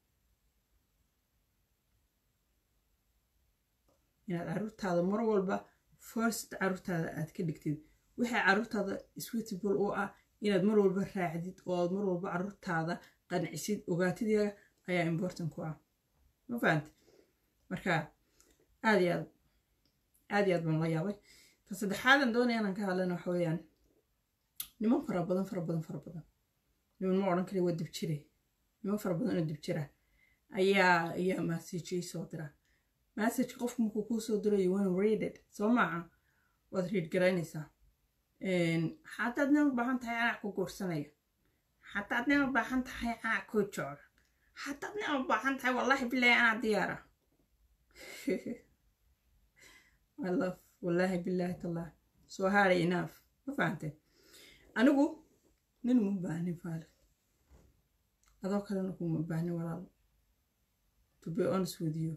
inaad caruurtaada mar walba first caruurtaada aad ka dhigtid waxay caruurtaada switable u ah inaad mar walba raacdid oo aad mar walba caruurtaada qancisid ogaatideeda ayaa important ku ah ma fahamte marka aad iyo aad aad iyo aad baan la yaabay ta saddexaadan doonaya inaan ka hadlana waxa weeyaan niman fara badan fara badan fara badan niman ma odhan kara waa dibjire niman fara badan oo dibjira ayaa ayaa massagey soo dira massage qofku markuu kuu soo diro you want readed soo maaha waad read garaynaysaa xataad nin u baahan tahay canac ku guursanaya xataad nin u baahan tahay canac kuu jooga xataad nin u baahan tahay wallahi bilahi anaa diyaara I love wallaahi bilaahi tallah soo haaray enough ma fahantay anigu nin uma baahnin faale adoo kalena kuma baahnin walaalo to be honest with you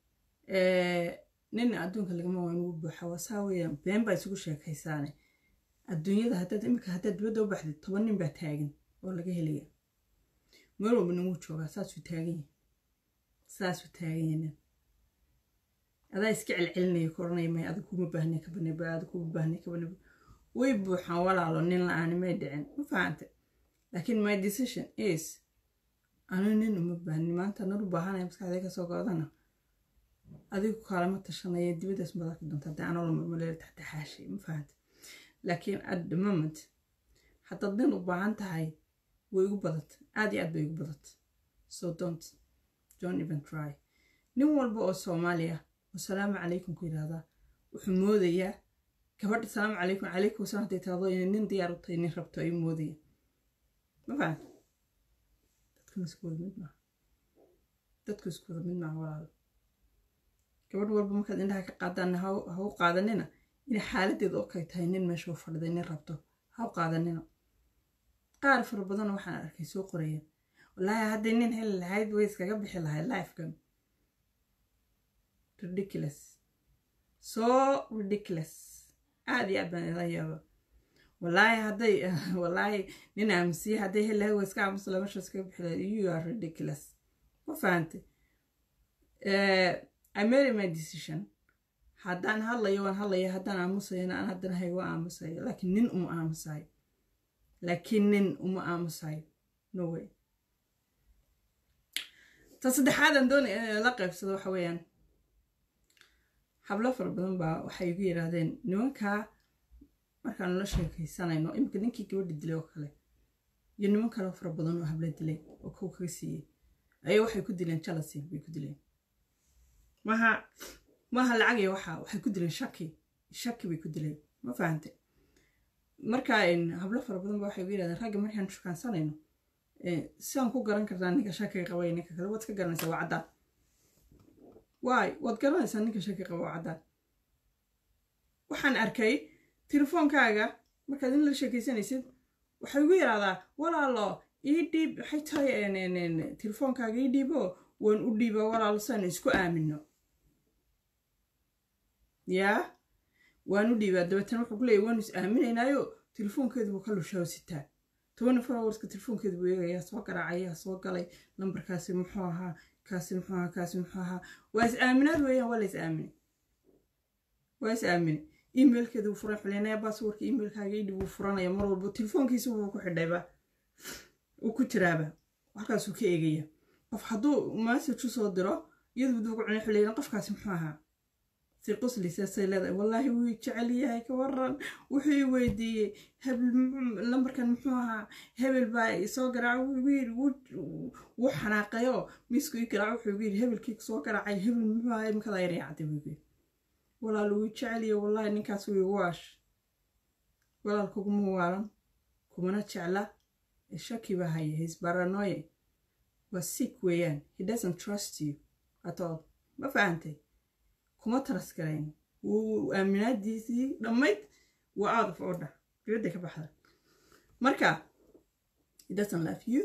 nin adduunka lagama waa inugu buuxa waa saa weeyaan been baa isugu sheekaysaane adduunyada haddaad imika haddaad dibadda u baxdid toban nin baa taagan oo laga helaya meel walba ninwuu joogaa saasuu taagan yahay saasuu taagan yahay nin adaa iska celcelinaya ku odhanaya may adig kuma baahnay ka baneba adig kuma baahnay ka baneba way buuxaan walaalo nin la-aani may dhicin ma fahante laakiin my decision is anu nin uma baahnin maanta nar u baahanaya maskaxdee kasoo goodana adigu kaalama tashanaya dibadaas madaarka doonta haddii anoo la marmaleela taxtaxaashay ma fahante laakiin at the moment haddaad nin u baahan tahay way igu badat aad iyo aad bay igu badat so don't don't even try nin walba oo soomaaliya wasalaamu calaykum ku yidhaahdaa wuxuu moodayaa gabadha salaamu calaykum calaykum wasalaam hadday taado inay nin diyaar u tahay nin rabto ayuu moodaya ma fahamta dadkuna isku wada mid maaha dadku isku wada mid maaha walaalo gabadh walba markaad indhaha ka qaadaan ha u qaadanina inay xaaladeeda oo kay tahay nin meesha u fadhiday nin rabto ha u qaadanina qaar fara badan waxaan arkay soo qoraya wallaahi hadday nin heli lahayd way iskaga bixi lahayd lifekan ridiculous so ridiculous aad iyo aad baan ila yaaba wallaahi hadday wallaahi nin aaminsiye hadday heli lahayd way iska aamusla meesha iskaga bixi lahayd you are ridiculous ma fahantay I made my decision haddaan hadlayo waan hadlaya haddaan aamusayana aan haddana hay waa aamusayo laakiin nin uma aamusayo laakiin nin uma aamusayo no way ta saddexaadan doonay in la qaybsado waxa weeyaan hablo fara badan baa waxay igu yidhaahdeen nimankaa markaanu la sheekaysanayno iminka ninkii gabadha dilay oo kale iyo niman kaleo fara badan oo habla dilay oo kow kaga siiyey ayaa waxay ku dileen jealousy bay ku dileen maha maaha lacagaya waxa waxay ku dileen shaki shaki bay ku dileen ma fahante marka hablo fara badan ba waxay u yidhahdeen ragga markaan shukaansanayno sidaan ku garan kartaa ninka shakiga qabay ninka kale waad ka garanaysaa waa caddaan waay waad garanaysaa ninka shaki qaba waa caddaan waxaan arkay telefoonkaaga markaad in la sheekaysanaysid waxay ugu yidhahdaa walaalo ii dhiib waxay tahay telefoonkaaga ii dhiibo waan u dhiiba walaalo saan isku aamino yaa waan u dhiibaa dabeetana wuxuu ku leeyay waanu is aaminaynaayo telefoonkeedu buu ka lushaa sitaa tobani fourhourska telefoonkeedu buu eegayaa soo garaacaya soo galay lambarkaasi muxuu ahaa kaasi muxuu ahaa kaasi muxuu ahaa waa is aaminaad weeyaan waa la is aaminay waa is aaminay emailkeeda wuu furan xulinaya baaswarka emailkaaga idhi wuu furanaya mar walba telefoonkiisa wuu ku xidhayba uu ku jiraaba halkaasuu ka eegaya qof hadduu message usoo diro iyadu buu duugu cunay xuleeyana qofkaasi muxuu ahaa si quslisaasay leedahay wallaahi wuu jecel yahay ka waran wuxuu i weydiiyey hebel lambarkan muxuu ahaa hebel baa soo garaaca wuxuu yidhi wuu xanaaqayo miisku ii garaaca wuxuu yidhi hebelkii soo garaacay hebel muxuu ahaa imikadaa yar yaacday buu yidhi walaal wuu jecel yahay wallaahi ninkaas wuu igu waash walaal kuguma waalan kumana jecla shaki baa haya his paranoia waa sick weeyaan he doesn't trust you at all ma fahantay kuma taras garayn wuu aaminaadiisii dhammayd waa out of order dibadda ka baxda marka he doesn't love you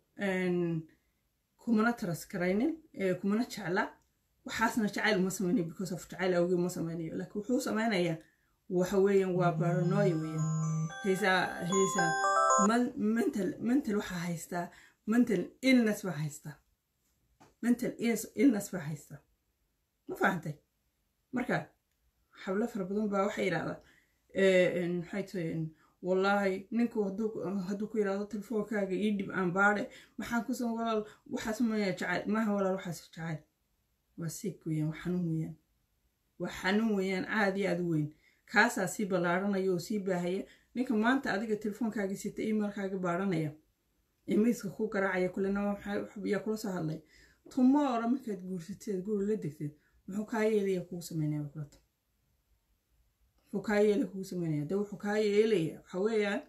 kumana taras garaynin kumana jecla waxaasna jacayl uma samaynayo because of jacayl awgii uma samaynayo laakiin wuxuu samaynayaa waxa weeyaan waa paranoia weeyaan haysaa haysaa mental mental waxaa haystaa mental illness baa haystaa mental illness baa haystaa ma fahantay marka xablo fara badan baa waxay yidhahdaa maxay tahay wallaahi ninku hadduu ku yidhahdo telefoonkaaga ii dhib aan baadhe maxaan kusan walaal waxaas maya jacayl maaha walaal waxaas jacayl waa siig weeyaan waa xanuun weeyaan waa xanuun weeyaan aad iyo aad u weyn kaasaa sii ballaaranaya oo sii baahaya ninka maanta adiga telefoonkaaga sita emailkaaga baadhanaya ee miiska ku garaacaya kulena yaa kula soo hadlay tomorrow markaad guursateed guri la degteed muxuu kaa yeelaya kugu sameynaya kulata muxuu kaa yeelaya kugu sameynaya dee wuxuu kaa yeelaya waxa weeyaan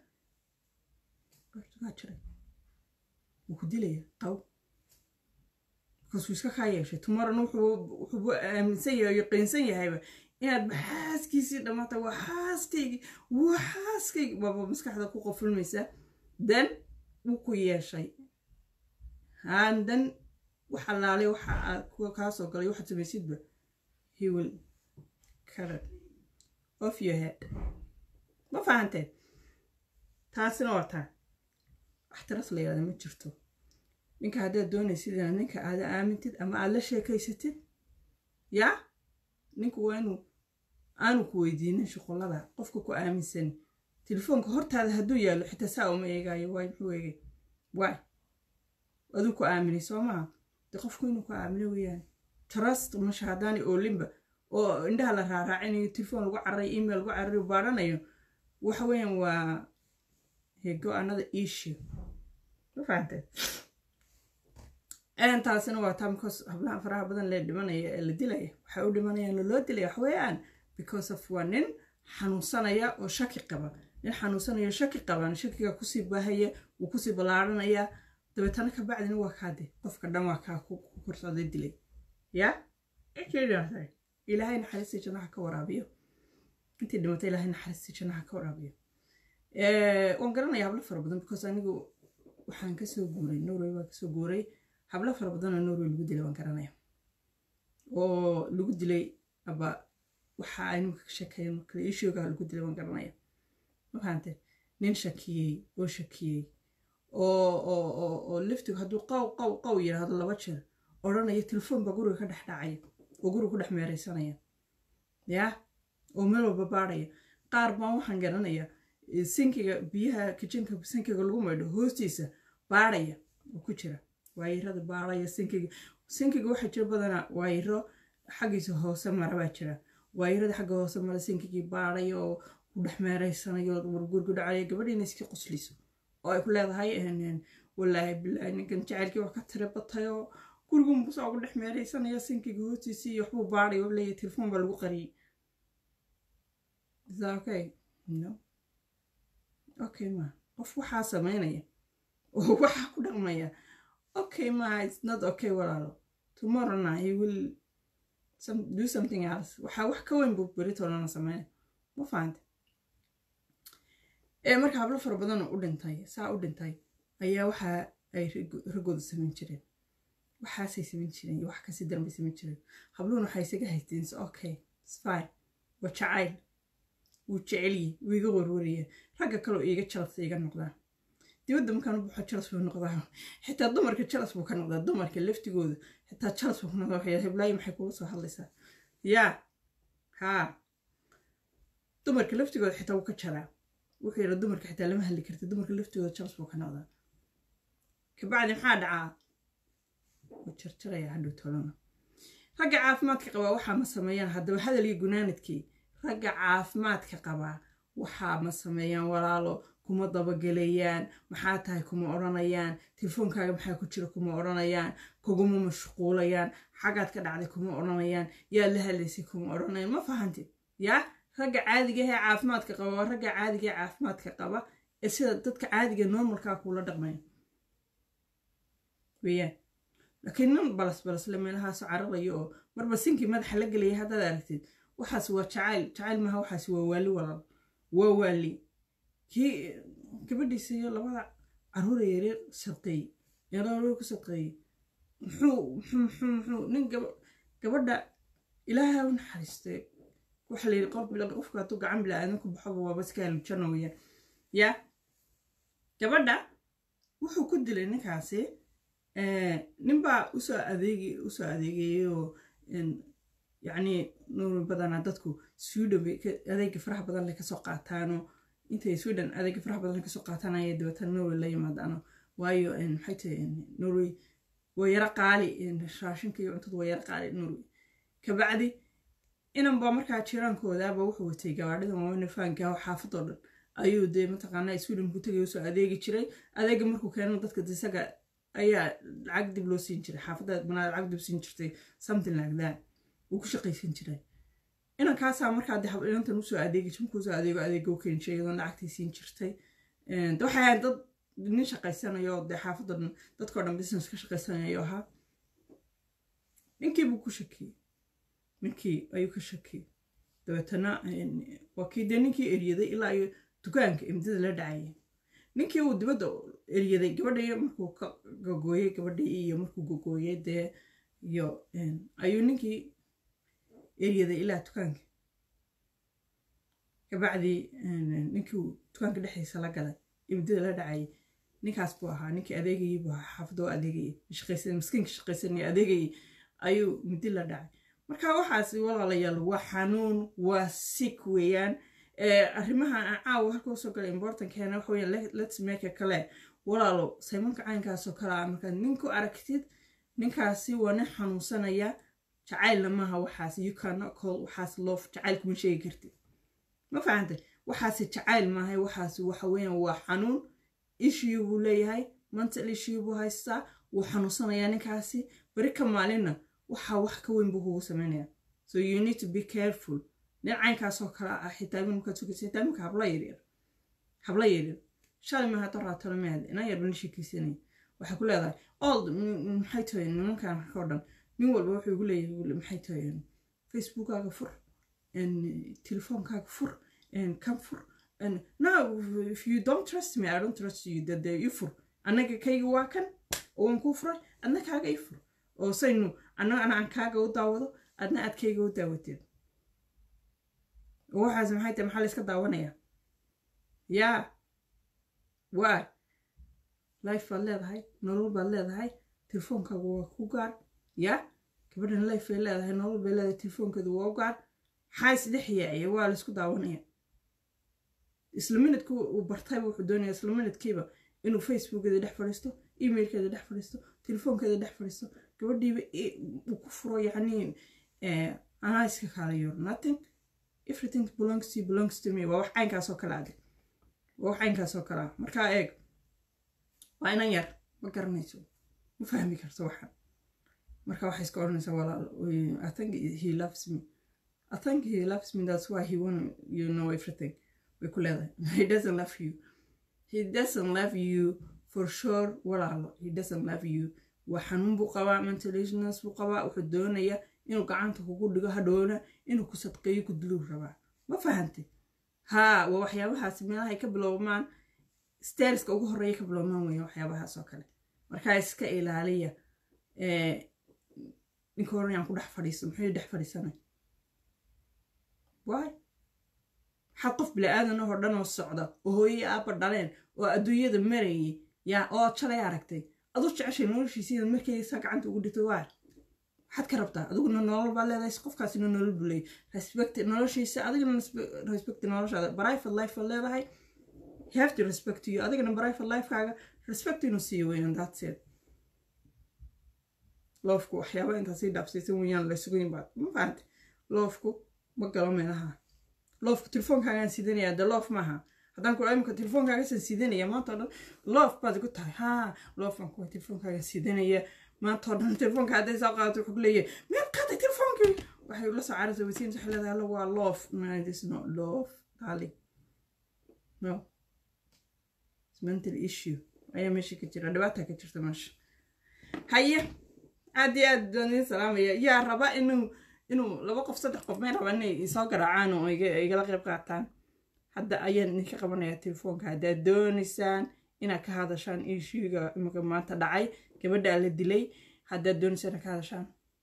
waa jiray wuu ku dilaya qaw markaasuu iska kaa yeeshay tomorrowna wuxuu aaminsan yahay oo yaqiinsan yahayba inaad maxaaskiisii dhammaata waa xaaskaygi waa xaaskaygi baaba maskaxda ku qofulmaysa dan wuu ku yeeshay handan wax allaalay waxa aad kaa soo galay waxaad samaysidba he will cut it off your head ma fahanteen taasina waa taa wax tiras la yihahda ma jirto ninka haddaad doonaysid inaad ninka aada aamintid ama aad la sheekaysatid yaa ninku waa inuu aanu ku weydiinin shuqullada qofka ku aaminsan telefoonka hortaada hadduu yaallo xitaa saa uma eegaayo waay muxuu eegay waay aduu ku aaminay soo maha de qofku inuu ku aamino weeyaan trust masha haddaani oolinba oo indhaha la raaraacinayo telefoon lagu cararay email lagu cararay baadhanayo waxa weeyaan waa hego another issue ma fahanteen taasina waa taa because hablaha faraha badan lee dhimanaya ee la dilaya waxay u dhimanayaan loo dilaya wax weeyaan because of waa nin xanuunsanaya oo shaki qaba nin xanuunsanaya shaki qaban shakiga kusii baahaya wuu kusii ballaaranaya dabeetana ka bacdina waa kaade qofka dhan waa kaa ku korsocday dilay ya ilaahay naxariistii jannaha ka waraabiyo intii dhimatay ilaahay naxariistii jannaha ka waraabiyo waan garanaya hablo fara badan because anigu waxaan kasoo guuray norway baan kasoo guuray hablo fara badan oo norway lagu dilay waan garanaya oo lagu dilay aba waxa ay nimka ka sheekeeyeen marka ishoogaa lagu dilay waan garanaya ma fahante nin shakiyey oo shakiyey oo liftigu hadduu qaw qaw qaw yidhaahdo laba jeer odhanaya telefoon baa guriga ka dhex dhacaya oo guriga ku dhex meeraysanaya yaa oo meel walba baadhaya qaar baan waxaan garanaya sinkiga biyaha kijinka sinkiga lagu maydho hoostiisa baadhaya oo ku jira waayirada baadhaya sinkiga sinkiga waxaa jira badanaa waayiro xaggiisa hoose mara baa jira waayirada xagga hoose mara sinkigii baadhaya oo ku dhex meeraysanayo wargurgu dhacaya gabadhiina iska qosliso oo ay ku leedahay walaahi bilaahi ninkan jacaylkii wax ka tira batayoo gurigun busaa ugu dhex meeraysanaya sinkiga hoostiisii iyo waxbuu baadhay oo leeyahay telefoon baa lagu qariyey is that okay no okay ma qof waxaa sameynaya oo waxaa ku dhaqmaya okay ma it's not okay walaalo tomorrowna he will some, do something else waxaa wax ka weyn buu beritoolana sameynaya ma fahante ee marka hablo fara badan oo u dhintay saa u dhintay ayaa waxa ay raggooda samayn jireen waxaasay samayn jireen iyo wax kasi daran bay samayn jireen habluhuna waxay isaga haysteen s okay sfine waa jacayl wuu jecelyi wuu iga warwaraya ragga kaleo iiga jalas iga noqdaa dibadda markaan u baxo jalas buu noqdaa xitaa dumarka jalas buu ka noqdaa dumarka laftigooda xitaa jalas buu ka noqdaa waxay heblaayo maxay kula soo hadlaysaa yaa haa dumarka laftigooda xitaa wuu ka jaraa wuxuu yidha dumarka xitaa lama hadli karta dumarka laftigooda jalas buu ka noqdaa kabacdi maxaa dhacaa wuu jarjaraya hadhow tolona ragga caafimaadka qabaa waxaa ma sameeyaan haddaba hadal iyo gunaanadkii ragga caafimaadka qabaa waxaa ma sameeyaan walaalo kuma dabagelayaan maxaa tahay kuma odhanayaan telefoonkaaga maxaa ku jira kuma odhanayaan kuguma mashquulayaan xagaad ka dhacday kuma odhanayaan yaad la hadlaysay kuma odhanayaan ma fahantid yaa ragga caadiga ahee caafimaadka qaba waa ragga caadiga ee caafimaadka qaba ee sida dadka caadiga normalkaa kuula dhaqmaya weyaan laakiin nin balas balasle meelahaaso cararayo oo marba sinkii madaxa la gelaya haddaad aragtid waxaas waa jacayl jacayl maaha waxaas waa waali walaal waa waali kii gabadhiisa iyo labada caruura yareer sadqeeyey yareer ku sadqeeyey muxuu muxuu muxuu muxuu nin gabadha ilaahay u naxariistay waxa la yidhi qof qofka hadduu gacan bila aadan ku baxoba waaba iska halujana weyaan yaa gabadha wuxuu ku dilay ninkaasi ninbaa usoo adeegi usoo adeegayay oo yacni nuuri badanaa dadku sweden bay adeega faraha badan le kasoo qaataano intay sweden adeega faraha badan le kasoo qaataan ayay dabeetana norway la yimaadaano waayo maxay tahay norway waa yaro qaali raashinka iyo cuntada waa yaro qaali norway kabacdi inan baa markaa jiraankoodaaba wuxuu watay gabaadhida waaweyne faanka xaafadoo dhan ayuu dee mataqaanaa sweden buu tagay usoo adeegi jiray adeega markuu keeno dadka isaga ayaa lacag dib loo siin jiray xaafadda banaa lacag dib siin jirtay something like that wuu ku shaqaysan jiray inankaasaa markaa dee inantan usoo adeegi jir markuu usoo adeego adeega u keeni jiray iyadoon lacagtii siin jirtay waxay ahayd dad nin shaqaysanayo dee xaafadda dhan dadkao dhan business ka shaqaysanayo ahaa ninkii buu ku shakiyey ninkii ayuu ka shakiyey dabeetana waa kii dee ninkii eryaday ilaa iyo dukaanka imdada la dhacayay ninkii uu dibadda eryaday gabadhii markuu ka gogooyey gabadhii iyo markuu gogooyey dee iyo ayuu ninkii eryaday ilaa dukaanka kabacdii ninkii dukaanka dhexdiisa la galay imdada la dhacayay ninkaas buu ahaa ninkii adeegayey buu ahaa xaafadda oo adeegayay shaqaysan miskiinka shaqaysanaya adeegayay ayuu midi la dhacay marka waxaas walaalayaal waa xanuun waa sik weeyaan arrimaha aan caawa halka usoo galay importankeena waxa weeyaan let's make a kale walaalo saymanka caynkaasoo kale ah markaad ninku aragtid ninkaasi waa nin xanuunsanaya jacaylna maaha waxaas you cannot call waxaas loof jacayl kuma sheegi kartid ma fahantay waxaasi jacayl maaha waxaasi waxa weeyaan waa xanuun issue buu leeyahay mental issue buu haystaa wuu xanuunsanayaa ninkaasi beri ka maalinna waxaa wax ka weyn buu kugu sameynaya so you need to be careful nin caynkaasoo kale ah xitaa markaad sugaysa xitaa iminka habla yaryar habla yaryar shalay maaha doraatole maad inan yarba la sheekaysanaya waxay ku leedahay old maxay tahay nimankan oo dhan nin walba wuxuu igu leeyahay maxay tahay facebookkaaga fur telefoonkaaga fur kan fur no if you don't trust me i don't trust you that i fur annaga kayga waa kan oon kuu furay adna kaaga i fur oo saynu annaga ana aan kaaga u daawado adna aad kayga u daawateed oo waxaas maxay tahay maxaa la iska daawanayaa yaa waa life baad leedahay nolol baad leedahay telefoonkaagu waa ku gaar yaa gabadhan life bay leedahay nolol bay leedahay telefoonkeedu waa u gaar maxaa isdhex yaacaya waa la isku daawanaya isla minidku uu bartayba wuxuu doonaya isla minidkiiba inuu facebookeeda dhex fadhiisto emailkeeda dhex fadhiisto telefoonkeeda dhex fadhiisto gabadhiiba uu ku furo yacni anaa iska kaalayo nothing everything belongs to you belongs to me waa wax caynkaasoo kale ade waa wax caynkaasoo kale ah markaa eeg waa inan yar ma garanayso ma fahmi karto waxan marka waxay iska odhanaysaa walaal i think he loves me I think he loves me that's why he want you know everything way ku leedahay he doesn't love you he doesn't love you for sure walaalo he doesn't love you waa xanuun buu qabaa mentalationas buu qabaa wuxuu doonayaa inuu gacanta kugu dhigo hadhowna inuu ku sadqeeyo ku diluu rabaa ma fahantay haa waa waxyaabahaas meelahay ka bilowmaan sterska ugu horreeya ka bilowmaan weya waxyaabahaas oo kale markaa iska ilaaliya ninka horan yaan ku dhex fadhiiso muxuu dhex fadhiisanay waay waxaad qof bili-aadan oo dhan oo socda oo hooyey aabba dhaleen oo adduunyada marayay yaa oo jalay aragtay aduu jeceshay noloshiisa inaad markaysaa gacanta ugu dhito waa waxaad ka rabtaa adiguna nolol baa leedahay qofkaasina nolol buu leeyay respect noloshiisa adigana respect noloshaada private life baad leedahay you have to respect you adigana private lifekaaga respect inuu siiyo weeyaan that's it loofku waxyaaba intaasii dhaafsaysan weeyaan laysugu yimaad ma fahantay loofku ma galo meelaha loofku telefoonkaagaan sidanaya de loof maaha haddaan ku imika telefoonkaagasaan sidanaya maanta oo dhan loof baad igu tahay haa loofaan kuwa telefoonkaaga sidanaya maanta oo dhan telefoonka hadday soo qaadato wuxuu ku leeyahay miyaad qaaday telefoonkii waxay la soo carartay wasiin waxay leedahay alla waa loof no it is not love darling no it's mental issue ayaa meesha ka jira dhibaata ka jirta meesha haye aad iyo aad baan idin salaamaya yaa raba inuu inuu laba qof saddex qof may raba inay isoo garaacaan oo igala qayb qaataan hadda ayaan idinka qabanayaa telefoonka haddaad doonaysaan inaad ka hadashaan ishuiga imika maanta dhacay gabadhaa la dilay haddaad doonaysaan inaad ka hadashaan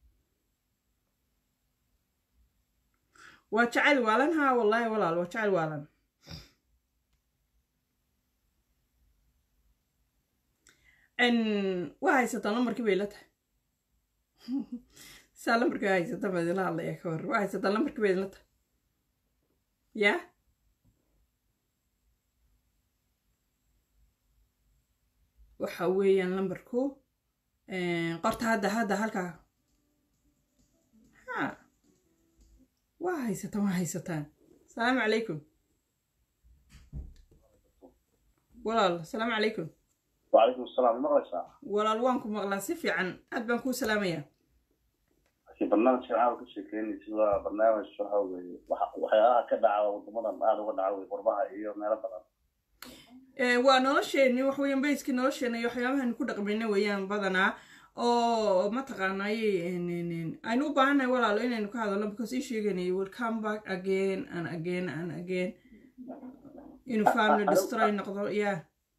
waa jecel waalan haa wallaahi walaal waa jecel waalan waa haysataa lambarkii bay la tahay saa lambarkii haysata baa idinla hadlaya ka hor waa haysataa lambarkii bay idinla tahay yaa waxa weeyaan lambarku qorta hadda hadda halkaa ha waa haysataan waa haysataan asalaamu calaykum walaal asalaamu calaykum وعليكم السلام مغلسة walaal waan ku maqlaa si fiican aad baan kuu salaamayaa في برنامج شعار كل شيء كأني سوى برنامج شو هو وحياة كدعة وضمنا هذا ودعة وقربها إيه ما لبنا waa nolosheenni wax weeyaan bayskii nolosheena iyo waxyaabahan ku dhaqmayna weeyaan badanaa oo mataqaanaaye aynu u baahannahay walaalo inaynu ka hadalno because ii sheeganay will come back again and again and again inuu family destroy noqdo yeah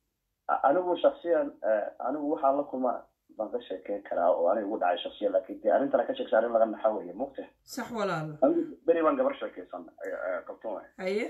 anigu shaksiyan anigu waxaan la kulma baan ka sheekeyn karaa oo aniga ugu dhacay shaksiyan laakiin dee arrintana ka sheegsa arrin laga naxa weeye mugta sax walaalo anigu beri baan gabar sheekeysan qabtan waay haye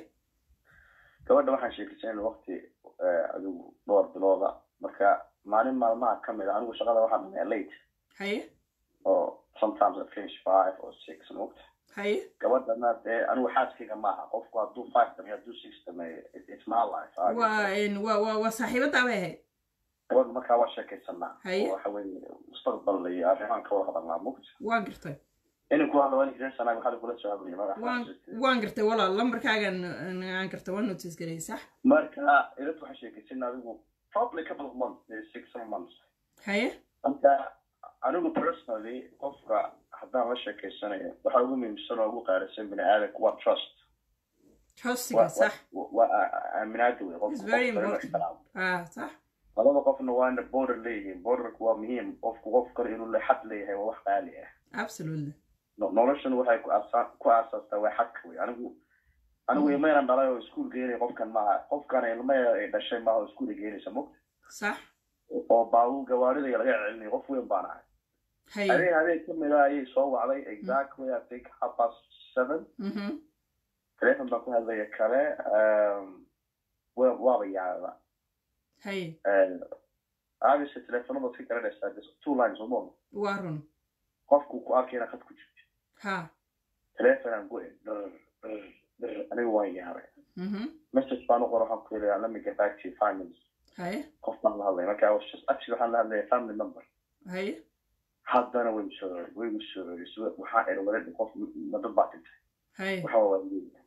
gabadha waxaan sheekeysan waqti adigu dhowr bilooda marka maalin maalmaha ka mid a anigu shaqada waxaan dhameeya late haye oo sometimes I finish five or six mugta haye gabadhana dee anigu xaaskayga maaha qofku hadduu five dhameeyo hadduu six dhameeyo it's my life waa waa waa waa saaxiibadaa bay ahayd gabadha markaa waa sheekaysanaa Haye. oo waxa weeye mustaqbal iyo arrimaan ka wada hadalnaa mugta waan gartay inay ku hadlo inay reer sanaa waxaa kula soo hadlaya waan magaxa waan gartay walaal lambarkaagan aan gartay waan notice garay sax marka ilad waxaa sheekaysan adigu probably a couple of months maybe six seven months haye marka anigu personally qofka haddaan la sheekaysanayo waxa ugu muhiimsan oo ugu qaalisan bini aadanka waa trust trustiga sax waa aaminaada wey It's very important. ah sax labada qofna waa ina border leeyihiin borderku waa muhiim qofku qof kale inuu le xad leeyahay waa wax qaali ah absolutely No- noloshana waxay ku aasa- ku aasaastaa waa xadka wey anigu anigu ilmaynan dhalay oo iskuul geenay qofkan maaha qofkan ilmaya ay dhashay maaha oo iskuul geenaysa mogta sax oo baabuur gawaarida laga celinay qof weyn baan ahay haye habeen habeen ka mid a ayay soo wacday exactly i think half past seven mhm telefon baan ku hadlaya kale um, wa- waaba yaaba haye obviously telefonada si garanaysaa just two lines uma waa run qofku ku arkayna khad ku jirto ha telefonaan go dhir dhir dhir aniga waan yaabay mhm message baan u qora waxaan ku yidhi let me get back to you five minutes haye qof baan la hadlay marka I was just actually waxaan la hadlaya family member haye haddana way soo way igu soo waxaan eri wada qof ma dad baa dhintay haye waxa waa leeyahay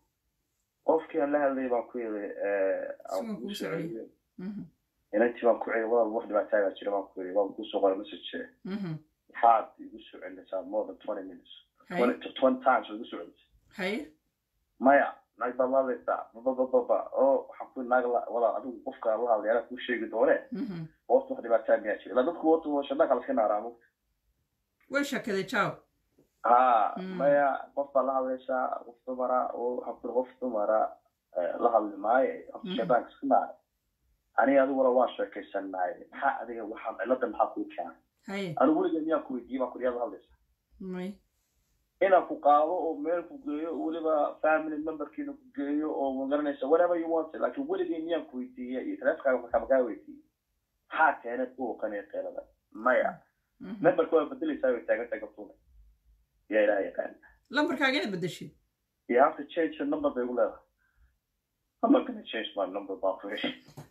qofkii aan la hadlayay baan ku yidhi Sigan kuu soo celiyay. mhm inantii baan ku celi walaal wax dhibaataagaa jira baan ku yidhi waan kusoo qoray message mhm waxaad igu soo celinaysaa more than twenty minutes haye twenty twenty times way igu soo celisay haye maya naag baad la hadlaysaa babababa oo waxaan ku naag la walaal adigu qofka la hadlay anaa kuu sheegi doone Mhm. hoosta wax dhibaataa miyaa jira ilaa dadku wata shadaqa laska naaraamo way shakaday jaw ha Mm. maya qof baa la hadlaysaa qof dumara oo waxaan ku qof dumara eh, la hadli maayo Mm. shadaanka iska naara aniga adiguna waan sheekaysannaay maxaa adiga waxaan cilada maxaa kuu keenay haye anigu weliga miyaan ku weydiiyey baan ku dhiyaa la hadlaysaa may inaan ku qaado oo meel ku geeyo oo weliba family memberkiina ku geeyo oo magaranaysa whatever you want laakiin weligay miyaan ku weydiiyey iyo taleefonkaaga markaa makaa weydiiyey maxaa keenay buuqan iyo qeelada maya Mhm. memberka waa bedelaysaa way taagan tahay gabtuuna yaa ilaah yaqaan lambarkaaga inaad bedeshid you have to change your number bay ugu leedahay I'm not gonna change my number baa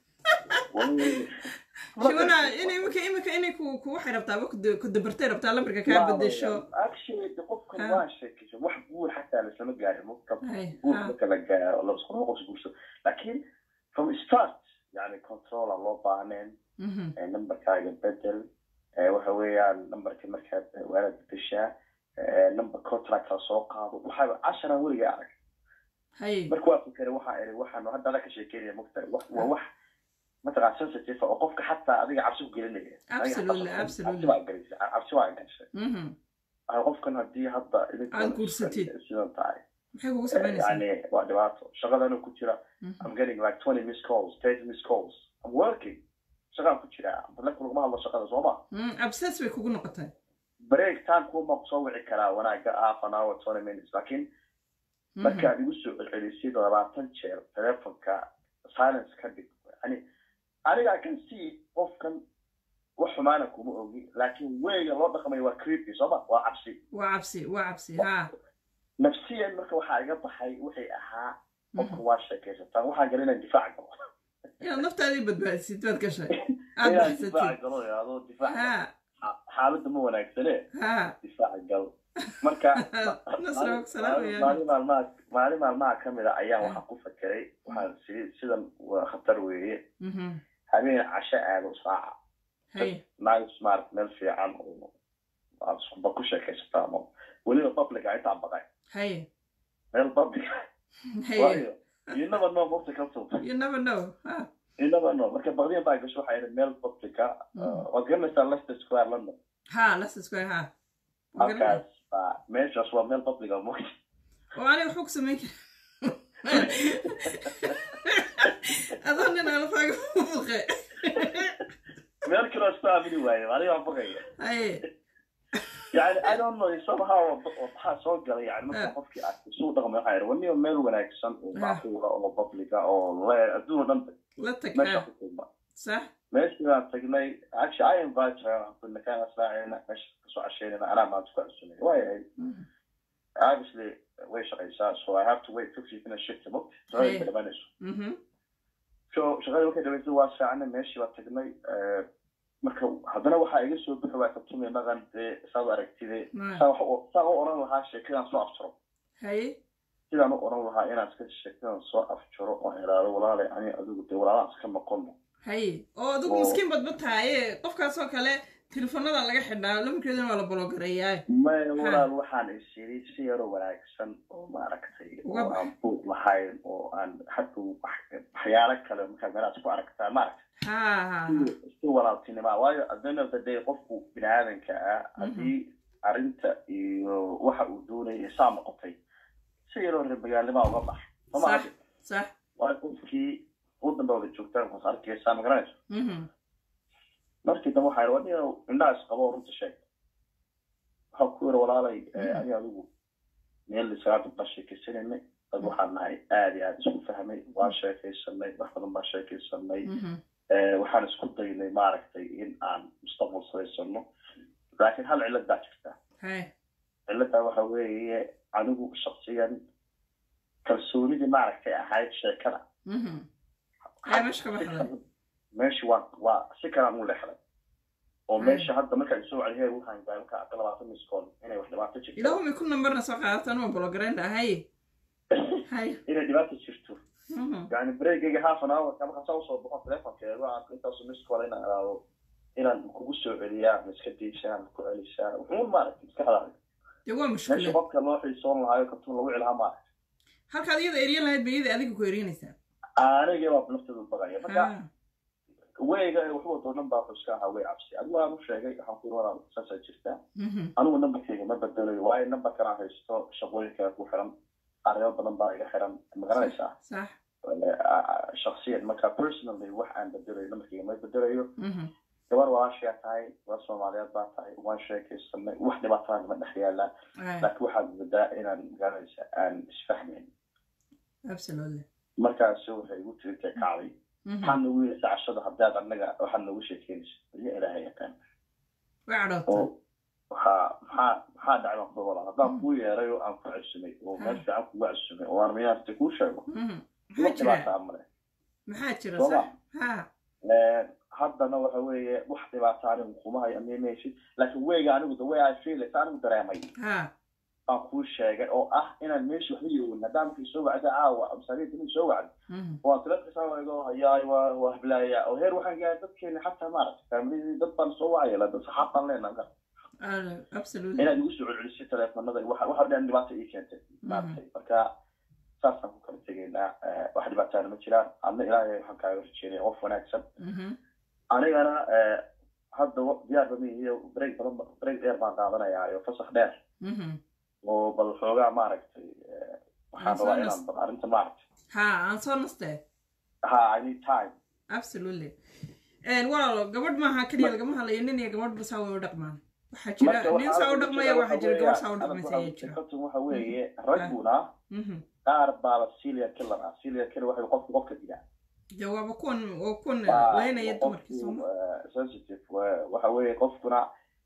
shibana in imika imika inay ku ku waxay rabtaa ku ku dabartay rabtaa lambarka kaa bedesho actually de qofkan Ha. waa sheekaysa wax guur xataa laslama gaarin marka Hay, guur ha. marka la gaaro la isku qos guurso laakiin from start yani control aan loo baahneen Mhm. eh, numberkaaga bedel eh, waxa weeyaan numberka markaad eh, waanaad bedeshaa eh, number contract la soo qaado waxaa casharaan weliga arag haye marka waa fikere waxaa iri waxaan hadda ala ka sheekeynaya mogtahay wax waa wax mataqaa sensitive oo qofka xataa adiga cabsi ku gelinaya Aniga xataa Absolutely, cabsi- absolutely. cabsi baa gelisay cabsi waa gashay Mhm. Waxaa qofkan haddii hadda idinka Aad guursatid. sidan tahay maxay kugu eh, samaynaysaa yani waa dhibaato shaqadana ku jira Mhm. I'm getting like 20 missed calls 30 missed calls I'm working shaqaan ku jira ballanka laguma hadlo shaqada soo ma Mm, absess bay kugu noqotay break time kuma soo wici karaa wanaaga half an hour 20 minutes laakiin Mhm. markaad igu soo celcelisid labaatan jeer telefonka silence ka dhig yani aniga I can see qofkan wax xumaana kuma ogi laakiin weyga loo dhaqmayo waa creepy sooma waa cabsi waa cabsi waa cabsi ha nafsiyan marka waxaa iga baxay waxay ahaa qofka Mhm. waa sheekaysataan waxaan gala inaan difaac galo inaad naftaadii badbaadisid baad gashay aad inaan baxsatid difaac galo adoo difaac ha xa- xaaladda ma wanaagsane ha difaac gal marka nasra salaamaya maalin maalmaha maalin maalmaha ka mid a ayaan waxaan ku fakeray waxaan sii sidan waa khatar weeye Mhm. habeen casho aado saaca haye nice smart meel fiican oo aad iskuba ku sheekaysataa ama weliba publica intaa baqay haye meel publica haye waayo you never know waqti kalso you never know ha you never know marka baqdiyan baa gasho waxay idhi meel publica waad garanaysaa leicester square london ha Leicester Square ha Waa garanaya. halkaas baa meeshaas waa meel publica mo oo aniga waxba ku samayn kara adoo nin alfaaga u buqe meel kaloo iska aamini waaye aniga waan baqaya haye yani i don't know somehow waxaa soo galay yani marka Ah. qofkii arkay suu dhaqmay waxaa idhi waniba meel wanaagsan oo Ah. macquula oo publica oo le adduun oo dhan la tag meesha ha ku kulma sax meeshii baan tagnay actually i invite her kuna kaan aslaacayna meesha kasoo casheynayna anaa maanta ku casuumay waayahay Mhm. obviously way shaqaysaa so i have to wait fifty minutes shift mogt shaqada Hey. ka dhamanayso Mhm. so shaqadii markay dhamaysa waa fiicana meeshii baa tagnay eh, marka haddana waxaa iga soo bixi waa kabtumay dhaqan dee saad aragtide Ma- saa wax u- saa u oran lahaa sheekadaan soo afjaro haye sidaan u oran lahaa inaan iska sheekadan soo afjaro oo iraado walaalay ani adigu dee walaalaan iska noqono haye oo adigu Oo. miskiin badba tahaye qofkaasoo kale telefoonada laga xidhaa lamarkeedana waa la bologareeyaa maya walaal waxaan is yiri si yaroo wanaagsan oo maaragtay Uga oo bax. aan buuq lahayn oo aan hadhow wax- waxyaalo kale markaa meelaad ku aragtaa maaragta ha ha ha si walaaltinima waayo at the end of the day qofku bini aadanka ah haddii arrinta iyo waxa uu doonaya saa noqotay si yaroo reer magaalnima uga bax sax somaa sax waayo qofkii u dambe wada joogtaan waxaad arkaysaa ma garanayso Mhm. markii dambe waxaa yidhi wadniga indhaha isqabo oo runta sheeg waxaa ku yidhi walaalay eh, Mhm. ani adigu meel lisagaanta baa sheekaysanayna dad waxaan nahay aad iyo aad isku fahmay waan sheekaysanay wax badan baan sheekaysanay Mhm. Eh, waxaan isku daynay maaragtay in aan mustaqbal samaysano laakiin hal cillad baa jirta haye cilladdaa waxa weeye anigu shaksiyan kalsoonidii maaragtay ahayd sheekada Mhm. ayaa meesha ka baxday meesha waa waa si kalaan u lexday oo Mm. meesha hadda markaa isoo celiheer waxaan gaay markaa aka labaatan miskool inay wax dhibaato jirto ilaahu may ku nambarna soo qaadataan waa bologareyn haye haye inay dhibaato jirto Mhm. yani breakayga half an hour markaa saa usoo baxo telefonkeeda aan intaasu miskool inaan iraado inaan kugu soo celiyaa ma iska diishaa ma ku celisaa wuxuun maaragtay maskaxdaada dee waa meesha mushkilad qofka loo xiisoon lahaayo kartuun lagu cilhaa maaha halkaad iyada eryan lahayd ba iyada adiga ku eryanaysaa anigii baa nafteedu baqaya marka Ha, weyga waxu wato dhan baa xuska ahaa way cabsi adigu waan u sheegay waxaan ku walaal saasaa jirtaa mhm, anigu nambarkeyga ma bedelayo waayo nambarkan aan haysto shaqooyinka ku xiran arrimo badan baa iga xiran ma garanaysaa sax shaksiyan marka personally wax aan bedelayo nambarkeyga ma bedelayo mhm, gabar walaashaa tahay gabar soomaaliyeed baa tahay waan sheekaysanay wax dhibaataa nama dhex yaalaa ay, laakiin waxaad moodaa inaan magaranaysa aan isfahmayn absolutely markaasi waxay igu tiri intay kacday Mhm, maxaa nagu yeesha cashada haddaad annaga waxaad noogu sheekeynaysa iyo ilaahay yaqaan way cadhootay oo waxaa maxaa maxaa dhacay baan kuda walaa haddaan kuu yeeray oo aan ku cesumay oo meel fiican kugu cesumay oo aan miyaarta kuu sheego mhm. ma maxaa jira dhibaataa male maxaa jira Soo sax ma? ha haddana waxa weeye wax dhibaata anigu kuma hayo amimaysid laakiin weyga anigu the way I feel it anigu dareemay ha baan kuu sheegay oo ah inaan meesha waxba yoowin haddaan markay soo wacda caawa masaariinta inay soo wacdo mhm, waa telefonka eego hayaay waa waa hablaaya oo heer waxaan gaaray dadkeena xataa maaragtay faamiliyadii dad baan soo wacaya la saxaab baan leenahay ah, absolutely inaad igu soo celcelisay teleefanada waxa waxa dhan dhibaato ii keentay maaragtay marka saasaan ku kala tegaynaa eh, wax dhibaataana ma jiraan adna ilaahay waxaan kaaga rajeynaya qof wanaagsan Mhm, anigana eh, hadda wa- diyaar bama iyo break badan ba- break dheer baan qaadanayaa iyo fasax dheer mhm. oo bal xoogaa maaragtay eh, waxaan Aan soo rabaa nas- inaan bal arrinta maaragtay ha aan soo nastee ha i need time absolutely walaalo gabadh maaha keliya lagama hadlayo nin iyo gabadh basaa way u dhaqmaan waxaa jira Marka nin waxaa saa u ugu dhaqmaya jira waxaa jira waxa gabadh saa u weeyaan, dhaqmaysa anigu ayaa jira fikradtu waxa weeye ragguna Mhm. qaar baaba serial killer ah serial killer waxay qofku qofka dilaa dee waaba kuwan waa kuwan Waa- laynaya waa dumarkii qofku, sooma eh, sensitive wa- waxa weeye qofkuna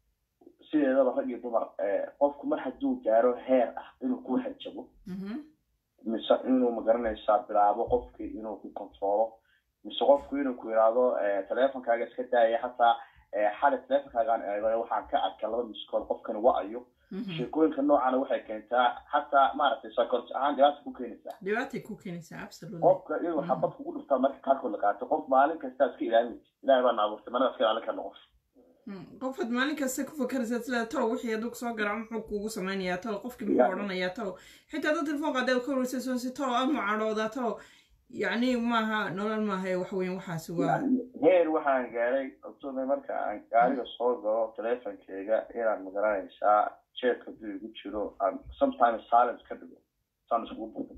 sideedaba rag iyo dumar eh, qofku mar hadduu gaaro heer ah inuu ku hanjabo Mhm, mise inuu magaranaysaa bilaabo qofkii inuu ku controlo mise qofku inuu ku yidhaahdo eh, teleefonkaaga iska daaya xataa eh, xali teleefonkaagaan eego waxaan ka arka laba miskool qofkani wa-ayo mhm. sheekooyinka noocana waxay keentaa xataa maaragtay psychology ahaan dhibaata ku keenaysaa dhibaatay ku keenaysaa absolutely qofka inuu xabad kugu dhuftaa marka qaarkood la qaato qof maalin kastaa iska ilaalinaysa ilaahay baa naaburtay mana iska ilaalin karna qof Mm, qofaad maalin kasta ku fakaraysaa sida talow wixii hadduu kasoo garaaco muxuu kuugu samaynayaa talow qofkii muxuu Yeah. odhanayaa talow xitaa dad telefoon qaadee ka wareysayso si talow aad mucadhoodaa talow yacni maaha nolol maaha wax weyn waxaasi waa heer waxaan gaaray october marka aan gaariga soo galo teleefonkeyga inaan magaranaysaa jeebka hadduu igu jiro aan sometimes silence ka dhigo saan iskugu buuqin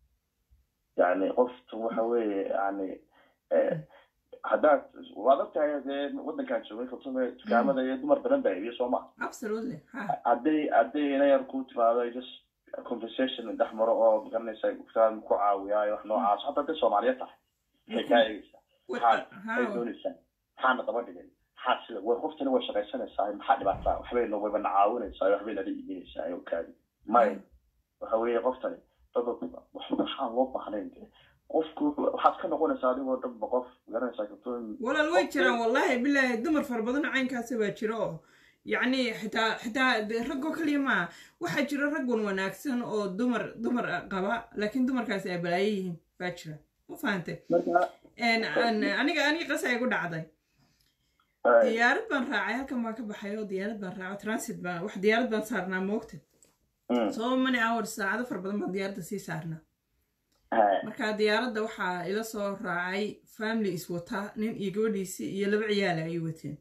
yani qoftu waxa weeye yani eh, haddaad waad ogtahay dee waddankaan joogay october dukaamada iyo dumar badan baa iibiyo soo ma absolutely ha hadday hadday ina yar ku timaado just conversation dhex maro oo magaranaysa kaan ku caawiyaayo wax noocaas hataa hadday soomaaliya tahay waxay kaa eegaysaa maxaad ay ha doonaysaa maxaana daba dhigay maxaa sida way qoftani way shaqaysanaysaa maxaa dhibaataa waxbay no wayba na caawinaysaa waxbay nala iibinaysaa oo kaadi may waxa weeye qoftani dad waxaan loo baahnayn de qofku wuxuu- waxaad ka noqonaysaa adigoo dhanba qof garanaysaa kartoon walaal way jiraan wallahi bilaahi dumar fara badan oo caynkaasi baa jira oo yacni xitaa xitaa dee raggoo kaliya maaha waxaa jira raggun wanaagsan oo dumar dumar qaba laakiin dumarkaasi ay balaayo yihiin baa jira ma fahante marka En- an- aniga aniga qasa igu dhacday eh, diyaarad baan raacay halkan baan ka baxay oo diyaarad baan raacay transit baan wax diyaarad baan saarnaa moogta mm, so many hours saacado fara badan baan diyaaradda sii saarnaa eh, marka diyaaradda waxaa ila soo raacay family iswata nin iyo gabadhiisii iyo laba ciyaala ay wateen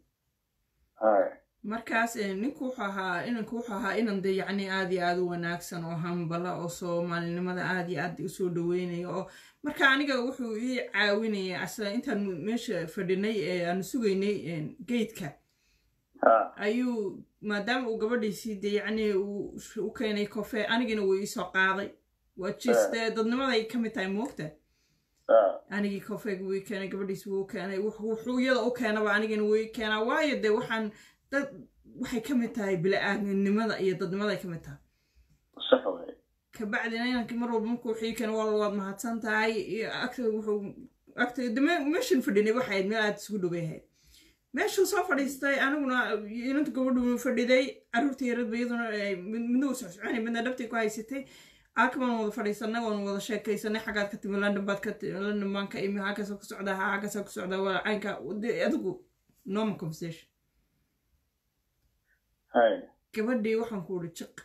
eh, markaas eh, ninku wuxuu ahaa inanku wuxuu ahaa inan de yacni aad iyo aad u wanaagsan oo hambala oo soomaalinimada aad iyo aad usoo dhaweynaya oo marka aniga wuxuu ii caawinaya asla intaan meesha fadhinay ee aanu sugaynay geydka ha, ayuu maadaama uu gabadhiisii de yacni uu u keenay kofe anigina wuu iisoo qaaday waa jis dee dadnimaday ka mid tahay moogta ha, anigii kofeega wuu ii keenay gabadhiisi wuu keenay wux- wuxuu iyada u keenaba anigana wuu ii keenaa waayo dee waxaan dad waxay ka mid tahay bila-aadnimada iyo dadnimaday ka mid tahay sax wey kabacdina inankii mar walba markuu wixii keenay wal waad mahadsan tahay iyo agta wuxuu agta de me- meeshan fadhinay waxay ahayd meel aad isugu dhoway ahayd meeshuu soo fadhiistay aniguna inanta gabadhu fadhiday caruurtii yaradba iyaduna ay mid- midna uu socsoconay midna dhabtii ku haysatay aakabaan wada fadhiisanay waan wada sheekaysanay xaggaad ka timi london baad ka timi london baan ka imi halkaasoo ku socdaa ha halkaasoo ku socdaa waa caynka de adigu normal conversation hay gabadhii waxaan ku uri jiq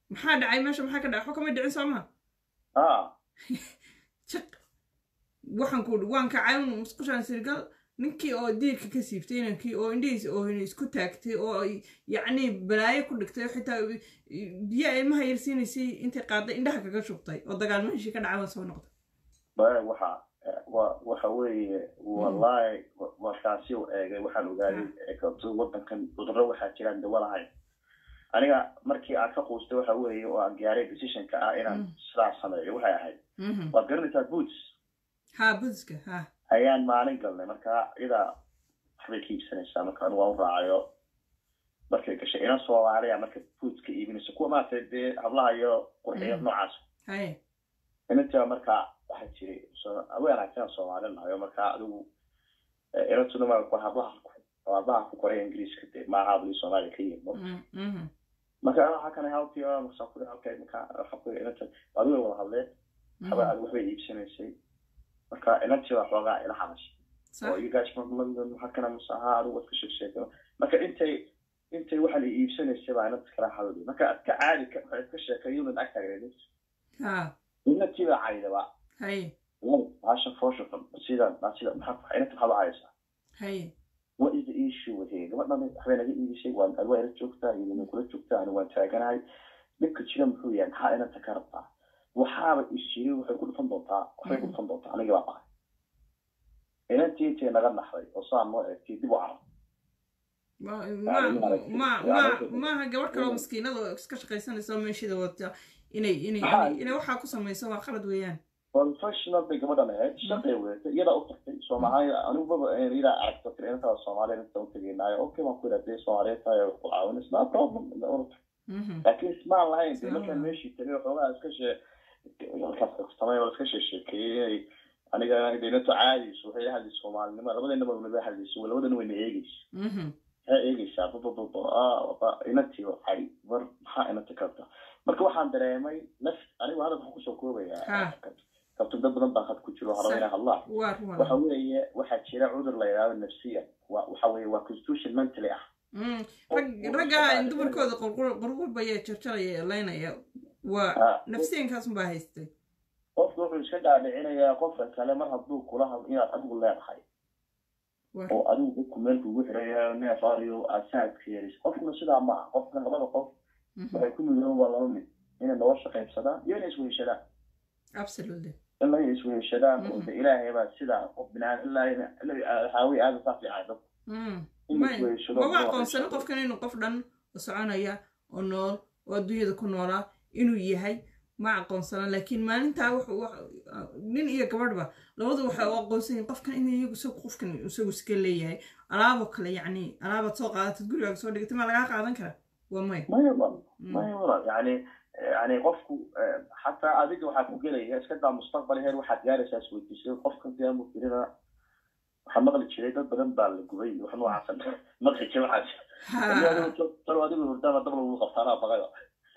maxaa dhacay meesha maxaa ka dhacay waxba kama dhicin soo ma ah jiq waxaan ku waan kacay un musqushaan sirgal ninkii oo diirka ka siibtay inankii oo indhihiisa oo isku taagtay oo yacni balaayo ku dhigtay oo xitaa biyaa ilmaha yarsiinaysay intay qaaday indhaha kaga shubtay oo dagaal meeshii ka dhacay waan soo noqday baya waxa wa waxa weeye wallahi markaasi u eegay waxaan ogaaday kabto waddankan cudurro waxaa jiraan dawa lahayn aniga markii aan ka quustay waxa weeye oo aan gaaray decisionka ah inaan sidaas sameeyo waxay ahayd waad garanaysaa boots ha buska ha ayaan maalin galnay marka iyadaa waxbay ka iibsanaysaa marka anigu waan u raacayo markay gashay inan soomaaliya marka bootska iibinaysa kuwa maaragtay dee hablaha iyo qurxiya noocaas haye inantaa marka waxaa jiray way aragtaan soomaali nahayo marka adigu inantuna ma hablaha hablaha ku koray ingiriiska dee maaha hablii soomaaliya ka yimid marka waxaa kana help you markaasaan ku okay marka waxa ku inanta adigu way wada hadleen waxba adigu waxbay iibsanaysay marka inantii waa xoogaa ila hadashay oo you guys from london waxaa kana mase ahaa adigu waad ka sheegsheegay marka intay intay waxa la iibsanaysay baa inanta kala hadlay marka ad ka caadi ka waxaad ka sheekeeyunan ag taagneed inantii baa caydaba haye baasha foosha sida sida maxaa inanta maxaad u haysaa haye what is the issue with here gabadhan waxbay naga iibisay waan adwaa ila joogtaa idina kula joogtaa ani waan taaganahay dhibka jira muxuu yahay maxaa inanta ka rabtaa waxaaba isjiri waxay ku dhufan doontaa waxbay ku dhufan doontaa anigii baa bahay inantii intay naga naxday oo saan noo eegtay dib u carab maaha gabadh kaloo maskiinada oo iska shaqaysanaysa oo meeshida wata inay inay inay waxaa ku samayso waa qalad weeyaan professional bay gabadhan ahayd shaqay wedatay iyadaa u tagtay soomaaliya anigubaba iyadaa aragto tiri inantaa soomaaliya inta u tegaynaayo okay waan ku idhahdee soomaaliyeed tahay ku caawinaysa no problem laakiin ismaan lahayn dee markaan meeshii tagay waxoogaa iska shee markaas samay oo iska sheesheekeeyey inay aniga inato caadiyso waxay hadlaysa soomaalinimo labadeenaba naga hadlayso labadana wayna eegeysa maxay eegeysaa babababa inantii waxay war maxaa inanta kabta marka waxaan dareemay naf anigu hadal waxaan kusoo koobayaa kabto dad badan baa had ku jiro haraba inay hadlaan waxa weeye waxaa jira cudur la yidhahdo nafsiya waxa weeye waa constitution mentally ah ragga dumarkooda qurqurbayee jarjaraya laynaya waa nafsiyankaas unbaa haystay qofku wuxuu iska dhaadhicinayaa qofka kale mar hadduu kula hadlo inaad adigu leedahay oo adigu dadku meel kugu xirayahay neef ariyo aad saadka yeelis qofkuna sidaa ma aha qofka labada qof waxay ku midooban waa laba mid inay nolosha qaybsadaan iyo inay isweheshadaan absolutely in la isweheshadaan oo de ilaahay baa sidaa qof binaan haawi aada saa fiican dadku maba aqoonsani qofkan inuu qof dhan oo soconaya oo nool oo adduunyada ku noolaa inuu yahay ma aqoonsana laakiin maalintaa nin iyo gabadhba labadu waxay u aqoonsan yihin qofkan in iyagu isagu qofkan isagu iska leeyahay alaaboo kale yacni alaabaad soo qaadatad gurigaaga soo dhigatay maa lagaa qaadan kara waa maya maya maya walaal yani yani qofku xataa adiga waxaa ku gelaya iska daa mustaqbal heer waxaad gaaraysaa isweydiisay qofka daamu firina waxaa maqli jiray dad badan baa la gubay wax noocaas maqli jiray waxaas talo adigu hurdaama dab lagu qabtaanaa baqayo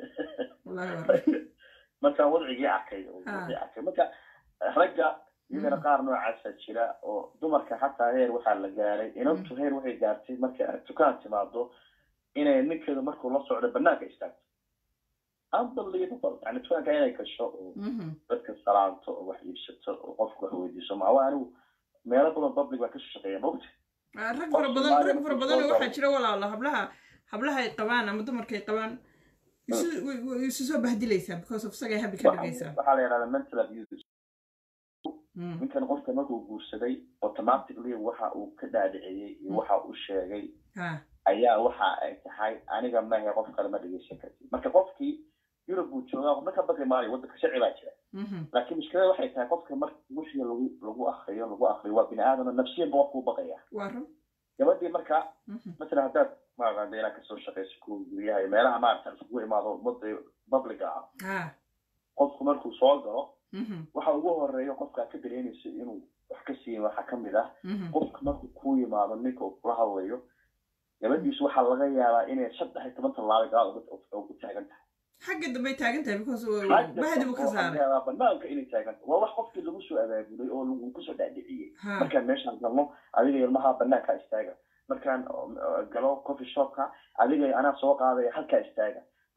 markaan wadcigii arkay arkay marka ragga iyagana qaar noocaasa jira oo dumarka xataa heer waxaa la gaaray inantu heer waxay gaartay markay dukaan timaado inay ninkeedu markuu la socdo banaanka istaagto unbelievable yani dukaanka inay gasho oo dadka salaanto oo wax iibsato oo qofku wax weydiiso maawa anigu meelo badan public baa ka shaqeeya mogta rag fara badan rag fara badan oo waxaa jira walaalo hablaha hablaha ay qabaan ama dumarka ay qabaan isu soo bahdilaysaa because of isagay habi ka dhigaysaa waxaa la yidhahdaa mental abuse ninkan qofka markuu guursaday automatically waxa uu ka dhaadhiciyey iyo waxa uu sheegay ayaa waxa ay tahay aniga mahe qof kale ma dhegeysan kartid marka qofkii yurub buu joogaa qofna ka baqi maayo waddanka sharci baa jira laakiin mushkilada waxay tahay qofka marka wixii lagu lagu akriyo lagu akriyo waa bini aadam nafsiyan ba qofkuu baqaya gabadhii marka masalan haddaad maaqaanta inaad kasoo shaqayso ku guryaha iyo meelaha maarata isugu imaado umada publica ah qofku markuu soo galo waxa ugu horeeya qofka ka dareemaysa inuu wax ka siiyin waxaa kamid ah qofka markuu ku yimaado ninka uu kula hadlayo gabadhiisu waxaa laga yaabaa inay saddex iyo toban tallaabo gaal ugu taagan tahay xagga dambay taagan tahay because bahdi buu ka saaray banaanka inay taagan tahay waa wax qofkii lagu soo abaabulay oo lagu kusoo dhaadhiciyey markaan meeshaan galno adiga ilmaha banaanka istaaga markaan galo coffee shopka adiga anaa soo qaadaya halkaa istaaga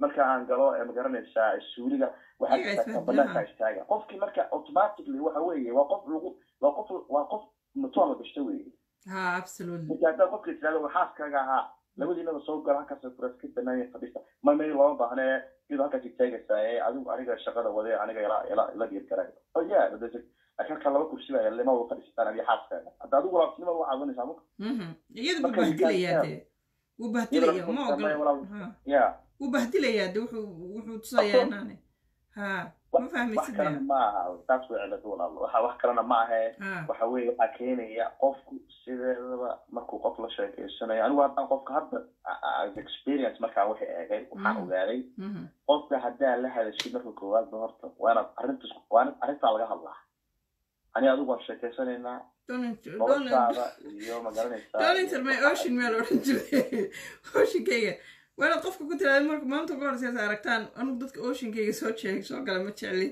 marka aan galo ee magaranaysaa suuliga waxaa Iyaga jirta isbedelaha. banaanka istaaga qofkii marka automatically waxa weeye waa qof lagu waa qof waa qof matoon la gashta weeye ha absolutely marka haddaa qofka tirahdo waxaaskaaga ahaa labadiinaba soo gala halkaas kuraas ka banaanya fadhiista ma meel looma baahne iyadoo halkaas istaagaysaa ee adigu aniga shaqada wade aniga ila ila ila dhiir garay oh yeah but halka laba kursi baa yaalla ma wada fadhiistaan adiga xaaskaaga hadda adigu laabtinimada waxaad cunaysaa marka Mhm. iyada buu Marka bahdilayaa ninkaan- dee wuu bahdilayaa ma Iyadoo ogolo walaal- Ha. yeah wuu bahdilayaa de wuxuu wuxuu tusayaa inaane ha ma wax fahmaysid kalena ma aha taas way cilad walaal waxa wax kalena ma ahe ha waxa weeye waxaa keenaya qofku sideedaba markuu qof la sheekeysanayo anigu haddaan qofka hadda as experience markaan waxay eegay waxaan Mm. ogaaday Mhm. qofka haddaa la hadashid marka koowaadba horta waa inaad arrintas waa in arrintaa laga hadlaa ani adigu waan sheekeysanaynaa Don't- don't- noloshaada iyo magaranaysaa don't enter my ocean meel odhan jiray oceankayga waa inaad qofka ku tiraada marka maanta ugu horeysa aragtaan anugu dadka oceankayga soo jeeg soo gala ma jecli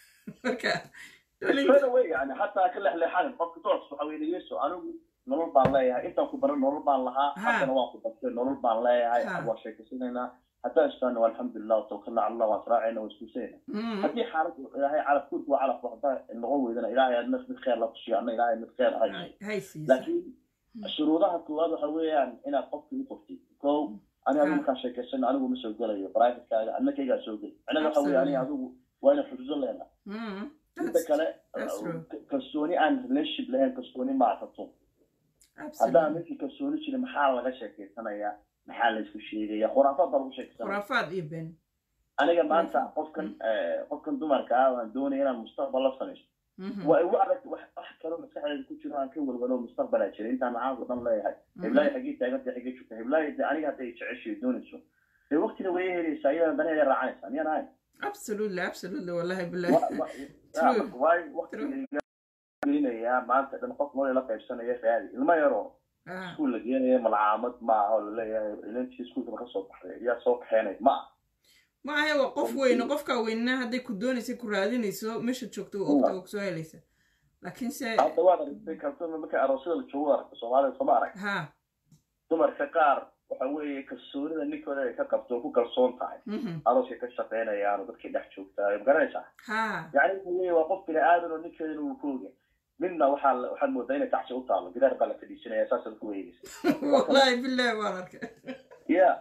marka don't enter- straight away yani hataa ka lexleexanin qofka doors waxa weye yeso anigu nolol baan leeyahay intaan ku baran nolol baan lahaa Ha. haddana waan ku bartay nolol baan leeyahay Ha. waan sheekeysanaynaa haddaan istaano alxamdulilah watawakkalna cala allah waan israacayna waan iskuusayna Mhm. haddii xaalad ilaahay calaf kurku waa calaf haddaa noqon weydana ilaahay aad mid mid khayr la tusiyo anna ilaahay mid khayr hay Hay- hay siisa laakiin shuruudaha koowaad waxa weeyaan inaad qofka u qortid ko ani adigu Ha. markaan sheekeysano anigu ma soo gelayo privatekaaga anna kaygaa soo geli anaga waxa weeye ani Absolutely. adigu waa ina xuduudo leena Mhm. inta That's- kale that's uh, true. k- kalsooni aan relationship lahayn kalsooni maatato absolutely. haddaan ninkii kalsooni jirin maxaa laga sheekeysanayaa maxaa laysku sheegaya khuraafaad baa lagu sheekeysanaya khuraafaad iyo been aniga maanta khuraafaad. qofkan eh, qofkan dumarka ah waan doonaya inaan mustaqbal la samaysto Mhm. waa igu adag wax wax kaloo maskaxdeeda ku jiro aan ka walwalo mustaqbalaa jira intaan macaanku dhan leeyahay Mhm. heblaayo xaggii taaganta xaggee joogta heblaayo de aniga hadday jeceshay doonayso dee waqtina way helaysaa iyadana daneeda raacanaysaa miyaan ahayn absolutely absolutely wallahi billahi Wa- wa- True. ya, waayo waqtiga gelinayaa maanta dhan qof nolol la qaybsanaya raadi ilmo yaroo Ah, iskuul la geenaya malcaamad ma aha oo laleeyahay ilantii iskuulka ka soo baxday yaa soo kaxeenay ma aha ma ahe waa qof weyne qofkaa weynaa hadday ku doonaysa ku raadinayso meesha joogto waa ogta waa kusoo helaysa laakiin se hadda waad aragtay kalsoon marka aroosyada la joogo aragta soomaalida sooma arag ha dumarka qaar waxa weeye kalsoonida ninkooda ay ka qabto oo ku kalsoon tahay mhm. arooska ka shaqaynayaan oo dadkay dhex joogtaa ma garanaysaa ha yacni waxa weeye waa qof bini aadan oo ninkeedana uu ku oga midna waxaa la- waxaad moodaa inay tacsi u taalo gidaar baa la fadhiisanaya saasaad ku weegeysa wallahi billahi waan arkay ya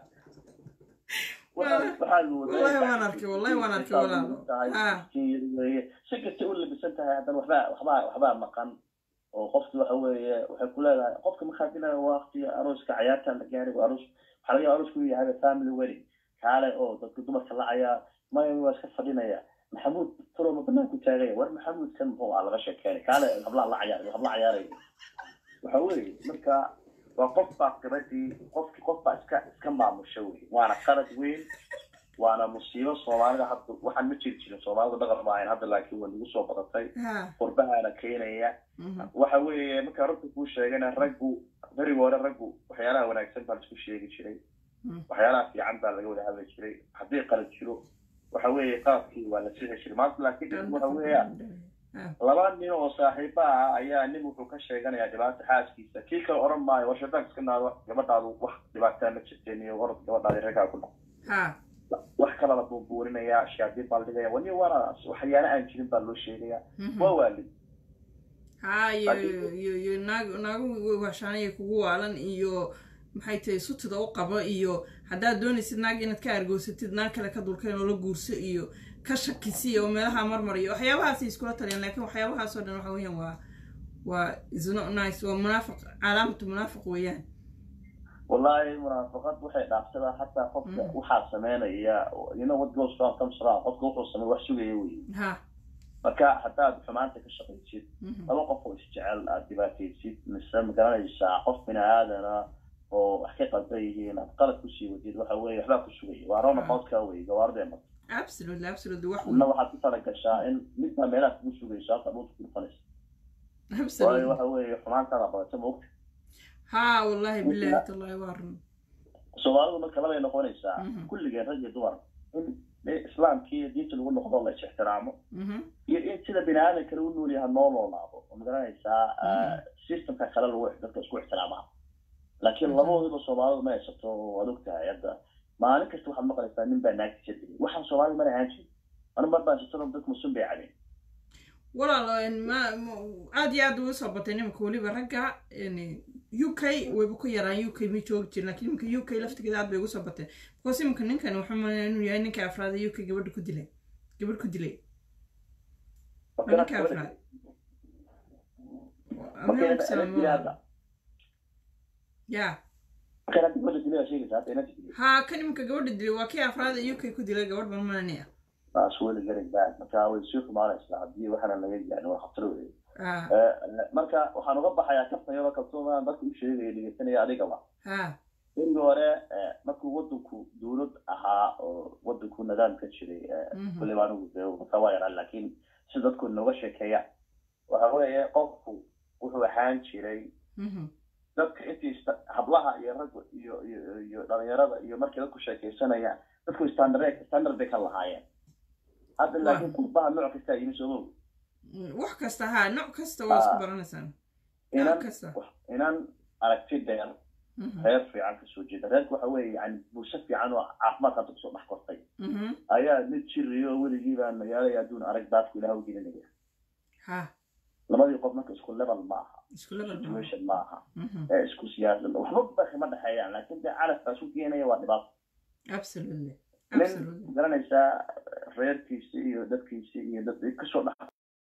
Wallahi- wallahi waan arkay, wallahi waan arkay, walaalo. Ah. si kasta u labisan tahay haddana waxbaa waxbaa waxbaa maqan oo qofki waxa weeye waxay ku leedahay qofka markaa dilaya waqtiga arooska cayaarta la gaaray waa aroos waxaa laga yaaba aroosku inuu yahay family wedding kaale oo dadka dumarka lacayaa maya waa iska fadhinaya maxamuud furoma banaanku taagaya war maxamuud kan muxuu ah laga sheekeenay kaale hablaha la cayaar habla cayaaraya waxa weeye marka waa qof baa qibadii qofki qof baa iska iska maamusha wey waana qalad weyn waana musiibo soomaalida hadda waxaan ma jiri jirin soomaalida dhaqan ma ahayn hadda laakiin waa nagu soo badatay ha qurbahaana keenaya mhm. waxa weeye marka runta kuu sheegana raggu beriga hore raggu waxyaalaha wanaagsan baa laisku sheegi jiray Mm. waxyaalaha fiican baa laga wada hadli jiray haddii qalad jiro waxa weeye qaladkii waa la sixi jiray maanta laakiin waxa weeyaan Ha. laba nin oo saaxiiba ah ayaa nin wuxuu ka sheeganayaa dhibaata xaaskiisa kii kale odhan maayo war shaydaanka iska naado gabadhaadu wax dhibaataa ma jirteen iyo orod gabadhaadi reerkaa ku dhac ha wax kala la buunbuuninaya shaadiin baa la dhigaya wani waana waxyaala aan jirin baa loo sheegaya mhm. waa waalid ha iyo iyo iyo naag naagu washaanaya kugu waalan iyo maxay tahay sutida u qaba iyo haddaad doonaysid naag inaad ka argoosatid naag kale ka dulkeen oo la guurso iyo ka shakisi oo meelaha marmariyo waxyaabahaasay iskula taliyaan laakiin waxyaabahaasoo dhan waxa weeyaan waa waa is not nice waa munaafiq calaamatu munaafiq weeyaan wallahi munaafaqad waxay dhaafsadaa hataa qofka Mm. waxaa sameynaya you know what goes wrong comes wrong qofka wuxuu sameey wax sugaya wey ha marka haddaad xumaanta ka shaqaysid mhm. laba qof oo isjecel aad dhibaataysid mise magaranaysaa qof bini aadana oo wax ka qaldan yihiin aad qalad kusii wadid waxa weeye waxbaa ku sugaya waa rona qoodka wey gawaarida mar absolutely absolutely wax adna waxaad ku talagashaa in midbaa meelaha kugu sugayso halka dhulka ku dhufanaysa waayo absolutely waxa weeye xumaantaada badata ma ogta ha wallahi billahi tallahi waa run soomaalidu marka labay noqonaysaa Mhm. kulligeen rag iyo dumar in islaamkii iyo diinta lagu noqdo la is-ixtiraamo mhm. iyo in sida bini aadan kale u nool yaha noo noolaado oo magaranaysaa Mhm. systemka kale lagu dadka isku ixtiraamaa laakiin Mhm. labadoodiba soomaalidu ma haysato waad ogtahay hadda maalin kasta waxaad maqlaysaa nin baa naagtiisa dilay waxaan soomaali mana ahaan jirin anu mar baan sitadon dadku musun bay cabeen walaal ma aad iyo aad ugu soo batay nimanka weliba ragga u k wayba ku yaraan u k ma joogi jirin lakin iminka u k laftigeeda aad bay ugu soo batay because iminka ninkan wuxuu malaya inuu yahay ninka afraada u k gabadha ku dilay gabadh ku dilay ninka afraad ya ha kan iminka gabadha dilay waa kii afraada u k ku dilay gabadh baan malanaya taas weli garan baad marka way sii xumaanaysaa haddii waxaana laga gaarin waa khatar wey marka waxaan uga baxayaa kaftan yaroo kalsoonaan dadka u sheegaya dhegeysanaya adigaba berigi hore markuu wadanku dowlad ahaa oo wadanku nidaam ka jiray waliba anigu de marka waa yaraan laakiin si dadku nooga sheekeeya waxa weeye qofku wuxuu ahaan jiray dadka intii hablaha iyo ragga iyo iyo iyo dhalinyarada iyo markii dadku sheekeysanayaan dadku standard standard bay ka lahaayeen hadda laakiin qurbaha nooc kasta yimi soomow wax kasta ha nooc kasta waa isku baranaysaan inan inan aragti dheer reer fiican kasoo jeeda reerka waxa weeye yani bulsho fiican oo caafimaadka hadda kusoo dhex kortay ayaa mid jiriyo weligii baan magaalaya adduun arag baadku ilaah u gelinaya ha labadii qof marka isku level ma aha isku level situation ma aha isku siyaasad waxba bakima dhexeeyaan laakiin de calaf baa isu keenaya waa dhibaato absolutely nin garanaysaa reerkiisi iyo dadkiisi iyo dad kasoo dhex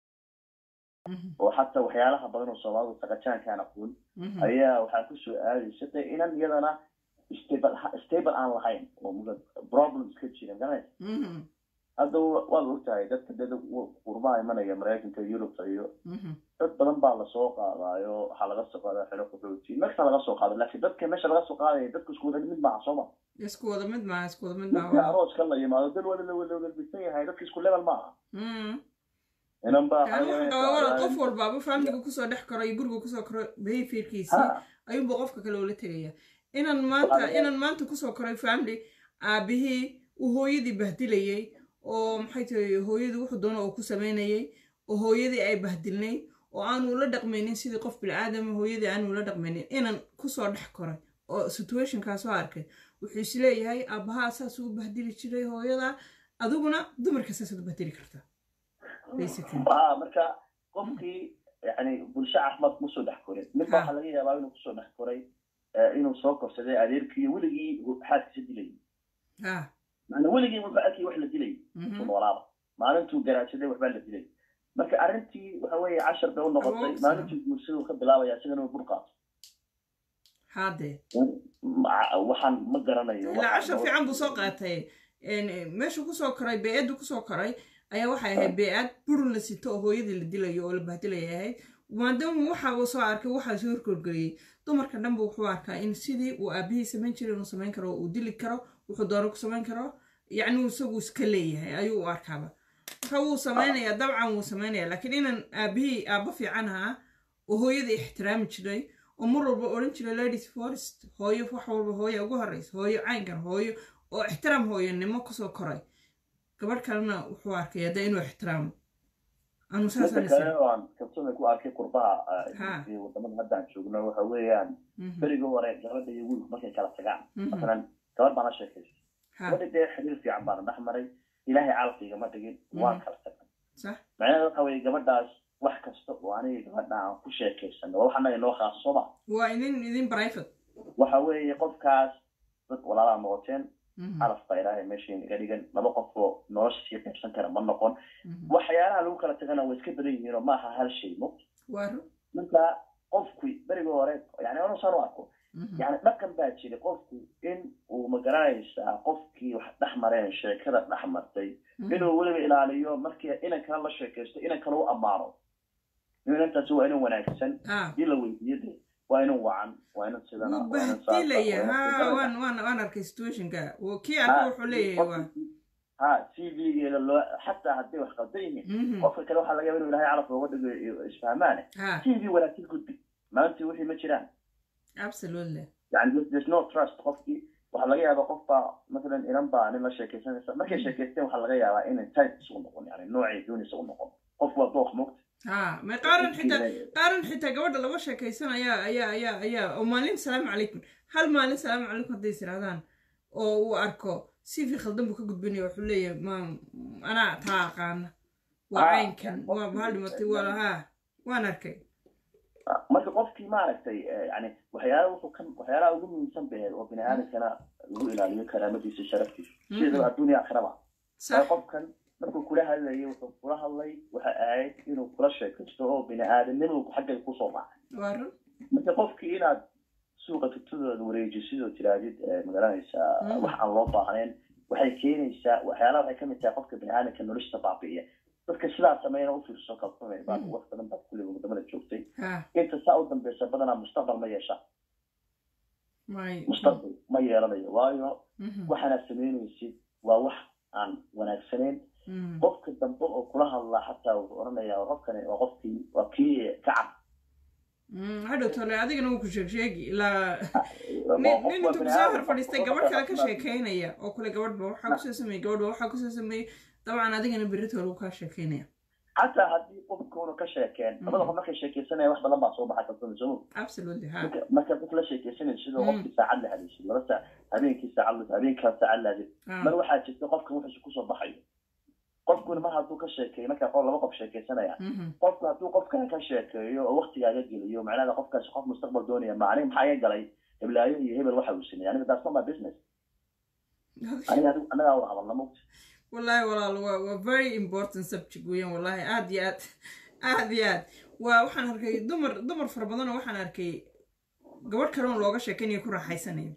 oo xataa waxyaalaha badan oo soomaalidu saqajaankaan aqoon ayaa waxaa kusoo aadaysa de inan iyadana stable stable aan lahayn oo problems ka jira garanaysa hadda waad ogtahay dadka dad qurbaha imanaya maraykanka yurubta iyo dad badan baa lasoo qaadaayo waxaa laga soo qaadaa xero qaxooti meesha laga soo qaado laakiin dadka meesha laga soo qaadaya dadka isku wada mid maaha sooma isku wada mid maaha isku wada mid marka maaha arooska la yimaado dal wada lawalbisan yahay dadka isku level maaha inan baa wala qof walbaaba faamiliga kusoo dhex karo iyo guriga kusoo karo behaviorkiisii ayuunba qofka kale ula tegaya inan maanta inan maanta kusoo koray family aabihii uu hooyadii bahdilayay oo maxay tahay hooyadii wuxuu doono uu ku samaynayay oo hooyadii ay bahdilnay oo aanu ula dhaqmaynin sidii qof bilcaadama hooyadii aanu ula dhaqmaynin inan kusoo dhex koray oo situationkaa soo arkay wuxuu isleeyahay aabbahaa saasuu u bahdili jiray hooyada adiguna dumarka saasaad u bahdili kartaa marka qofkii yani bulsho caafimaad kuma soo dhex korin midba waxaa laga yaabaa inuu kusoo dhex koray inuu soo korsaday adeerkii weligii xaaskiisa dilayay maana weligii wuxuu arkay wax la dilay noolaaba maalintuu garaadsaday waxbaa la dilay marka arrintii waxa weeye cashar bay u noqotay maalintii guursaduu ka bilaabaya isagana uu bur qaato hade waxaan ma garanayo ilaa cashar fiican buu soo qaatay meeshuu kusoo koray bee-addu kusoo koray ayaa waxay ahayd bee-ad burun la sito oo hooyadii la dilayo oo la bahdilaya ahayd maadaama waxauu soo arkay waxaa soo horkorgeliyey dumarka dhanba wuxuu arkaa in sidii uu aabihii samayn jiray inuu samayn karo uu dili karo wuxuu doono ku samayn karo yacni isagu iska leeyahay ayuu u arkaaba marka wuu samaynayaa dabcan wuu samaynayaa laakiin inan aabihii aabba fiican ahaa oo hooyada ixtiraami jiray oo mar walba odhan jiray ladies forest hooyo wax walba hooya ugu horreysa hooyo caynkan hooyo oo ixtiraam hooyanimo kusoo koray gabadh kalena wuxuu arkay hadda inuu ixtiraamo anu saasaan kabsada ku arkay qurbaha wadamada haddaan joogno waxa weeyaan berigii hore gabadha iyo wiilku markay kala tagaan masalan gabadh baan la sheekaystay gabadha dee xiriir fiican baana dhex maray ilaahay calafigama dhigin waan kala tagnay macnaheeda waxa weeye gabadhaas wax kasta oo aniga gabadha aan ku sheekaysano waa wax annaga inoo khaaso sooma waa idin idin private waxa weeye qofkaas dad walaalaa noqoteen calaf baa ilaahay meesha naga dhigan laba qof oo nolosha sii qaybsan kara ma noqon waxyaalaha lagu kala tagana way iska badan yihiin oo maaha hal shay mo marka qofku berigii hore yani anu saan u arko yani dhaqan baa jira qofku in uu magaranaysaa qofkii wax dhex mareen sheekada dhex martay inuu weliba ilaaliyo markii inan kale la sheekaysto inan kale u ammaano inantaasi waa inan wanaagsan dii la weydiiyo de waa inan wacan waa inan sidana bahdilaya ha waan waan waan arkay situationka kii arka wuxuu leeyahay waa ha c v-geeda loo xataa hadday wax qaldan yihiin qofka kale waxaa laga yaba inuu ilahay calaf looga dhigo isfahmaane c v wanaagsan gudbi maalintii wixii ma jiraan absolutely yani there's no trust qofkii waxaa laga yaabaa qof baa masalan inan baa nin la sheekaysanaysa markay sheekaysteen waxaa laga yaabaa inay type isugu noqon yani noocay doonaysa u noqon qof waa dooq mogta ha ma qaaran xitaa qaaran xitaa gabadha laba sheekaysan ayaa ayaa ayaa ayaa oo maalin salaamu calaykum hal maalin salaamu calaykum hadday is irahdaan oo uu arko sifi khaldan buu ka gudbinaya wuxuu leeyahay ma anaa taa aqaana waa caynkan waa maxaa dhimatay waa lahaa waan arkay marka qofkii maaragtay yani waxyaala wuxuu kan waxyaalaha ugu muhiimsan behed oo bini aadamkana lagu ilaaliyo karaamadiisa sharaftiisa sidaba adduunya akhiraba qofkan markuu kula hadlayay wuxuu kula hadlay waxa ahayd inuu kula sheekaysto oo bini aadamnimadu xaggay kusoo raacay marka qofkii inaad suuqa tutadooda wareejisidoo tiraadid magaranaysaa wax aan loo baahnayn waxay keenaysaa waxyaalaha waxay kamid tahay qofka bini aadamka noloshiisa baabi'iya dadka sidaa sameeyana u fiirso kalsoonay baa wax badan baad kulliga wadamada joogtay inta saa u dambeysa badanaa mustaqbal ma yeesha mustaqbal ma yeelanayo waayo waxaanaad samaynaysid waa wax aan wanaagsanayn qofka dambe oo kula hadlaa xataa wuxuu odhanayaa qofkani waa qofkii waa kii kacab hadhow tole adigana wuu ku sheeg sheegi ilaa nin intuu kusoo hor fadhiistay gabadh kale ka sheekeynaya oo kule gabadhba waxaa kusoo sameeyey gabadhba waxaa kusoo sameeyey dabcan adigana berito lagu kaa sheekeynaya xataa haddii qofkuuna ka sheekeen labada qof markay sheekeysanaya wax badan baa soo baxay kalsooni soo absolutely ha marka qof la sheekeysanay sidoo qofkii saacad la hadaysid laba saac habeenkii saacad la habeen kala saacad la hadid mar waxaa jirta qofka wuxuusu kusoo baxayo qofkuna mar hadduu ka sheekeeyo markaa qol laba qof sheekeysanaya qofku hadduu qofkan ka sheekeeyo oo waktigaaga geliyo macnaha qofkaasi qof mustaqbal doonaya macnihi maxaa iga galay heblaayo iyo hebel waxa uu sameeyey aniga that's not my business aniga adigu annagaa wada hadalna mogta wallahi walaal waa waa very important subject weeyaan wallahi aad iyo aad aad iyo aad waa waxaan arkay dumar dumar fara badan oo waxaan arkay gabadh kale oo looga sheekaynayo ku raaxaysanayo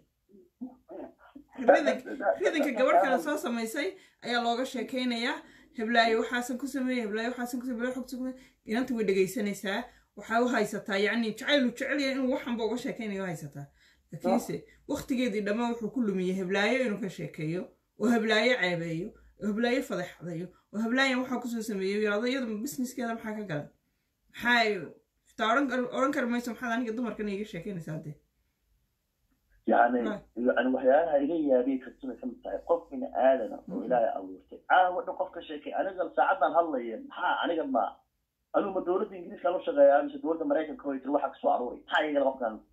ridanka gabadh kale soo samaysay ayaa looga sheekaynayaa heblaayo waxaasan ku sameeyey heblaayo waxaasan ku sameeyey xogta ku inanta way dhegaysanaysaa waxaa u haysataa yacni jacaylu jecel yahay inuu waxanba uga sheekaynayo haysataa laakiinse waktigeedii dhammaan wuxuu ku lumiyey heblaayo inuu ka sheekeeyo oo heblaayo ceebeeyo oo heblaayo fadeexdayo oo heblaayan waxaa kusoo sameeyo yirahdo iyadu businesskeeda maxaa ka galan maxaa xitaa odhan kari mayso maxaad aniga dumarkan iga sheekaynaysaa dee يعني يعني وحياها إلي يا بيك كتبة كم تاعي قف من آدم وإلهي أورتي أنا وإنه قف كشيء أنا قال ساعدنا هلا ين ها أنا قال ما أنا ما دولة إنجليز كانوا شغال مش دولة أمريكا كويت روح أكسو عروري هاي قال قف كان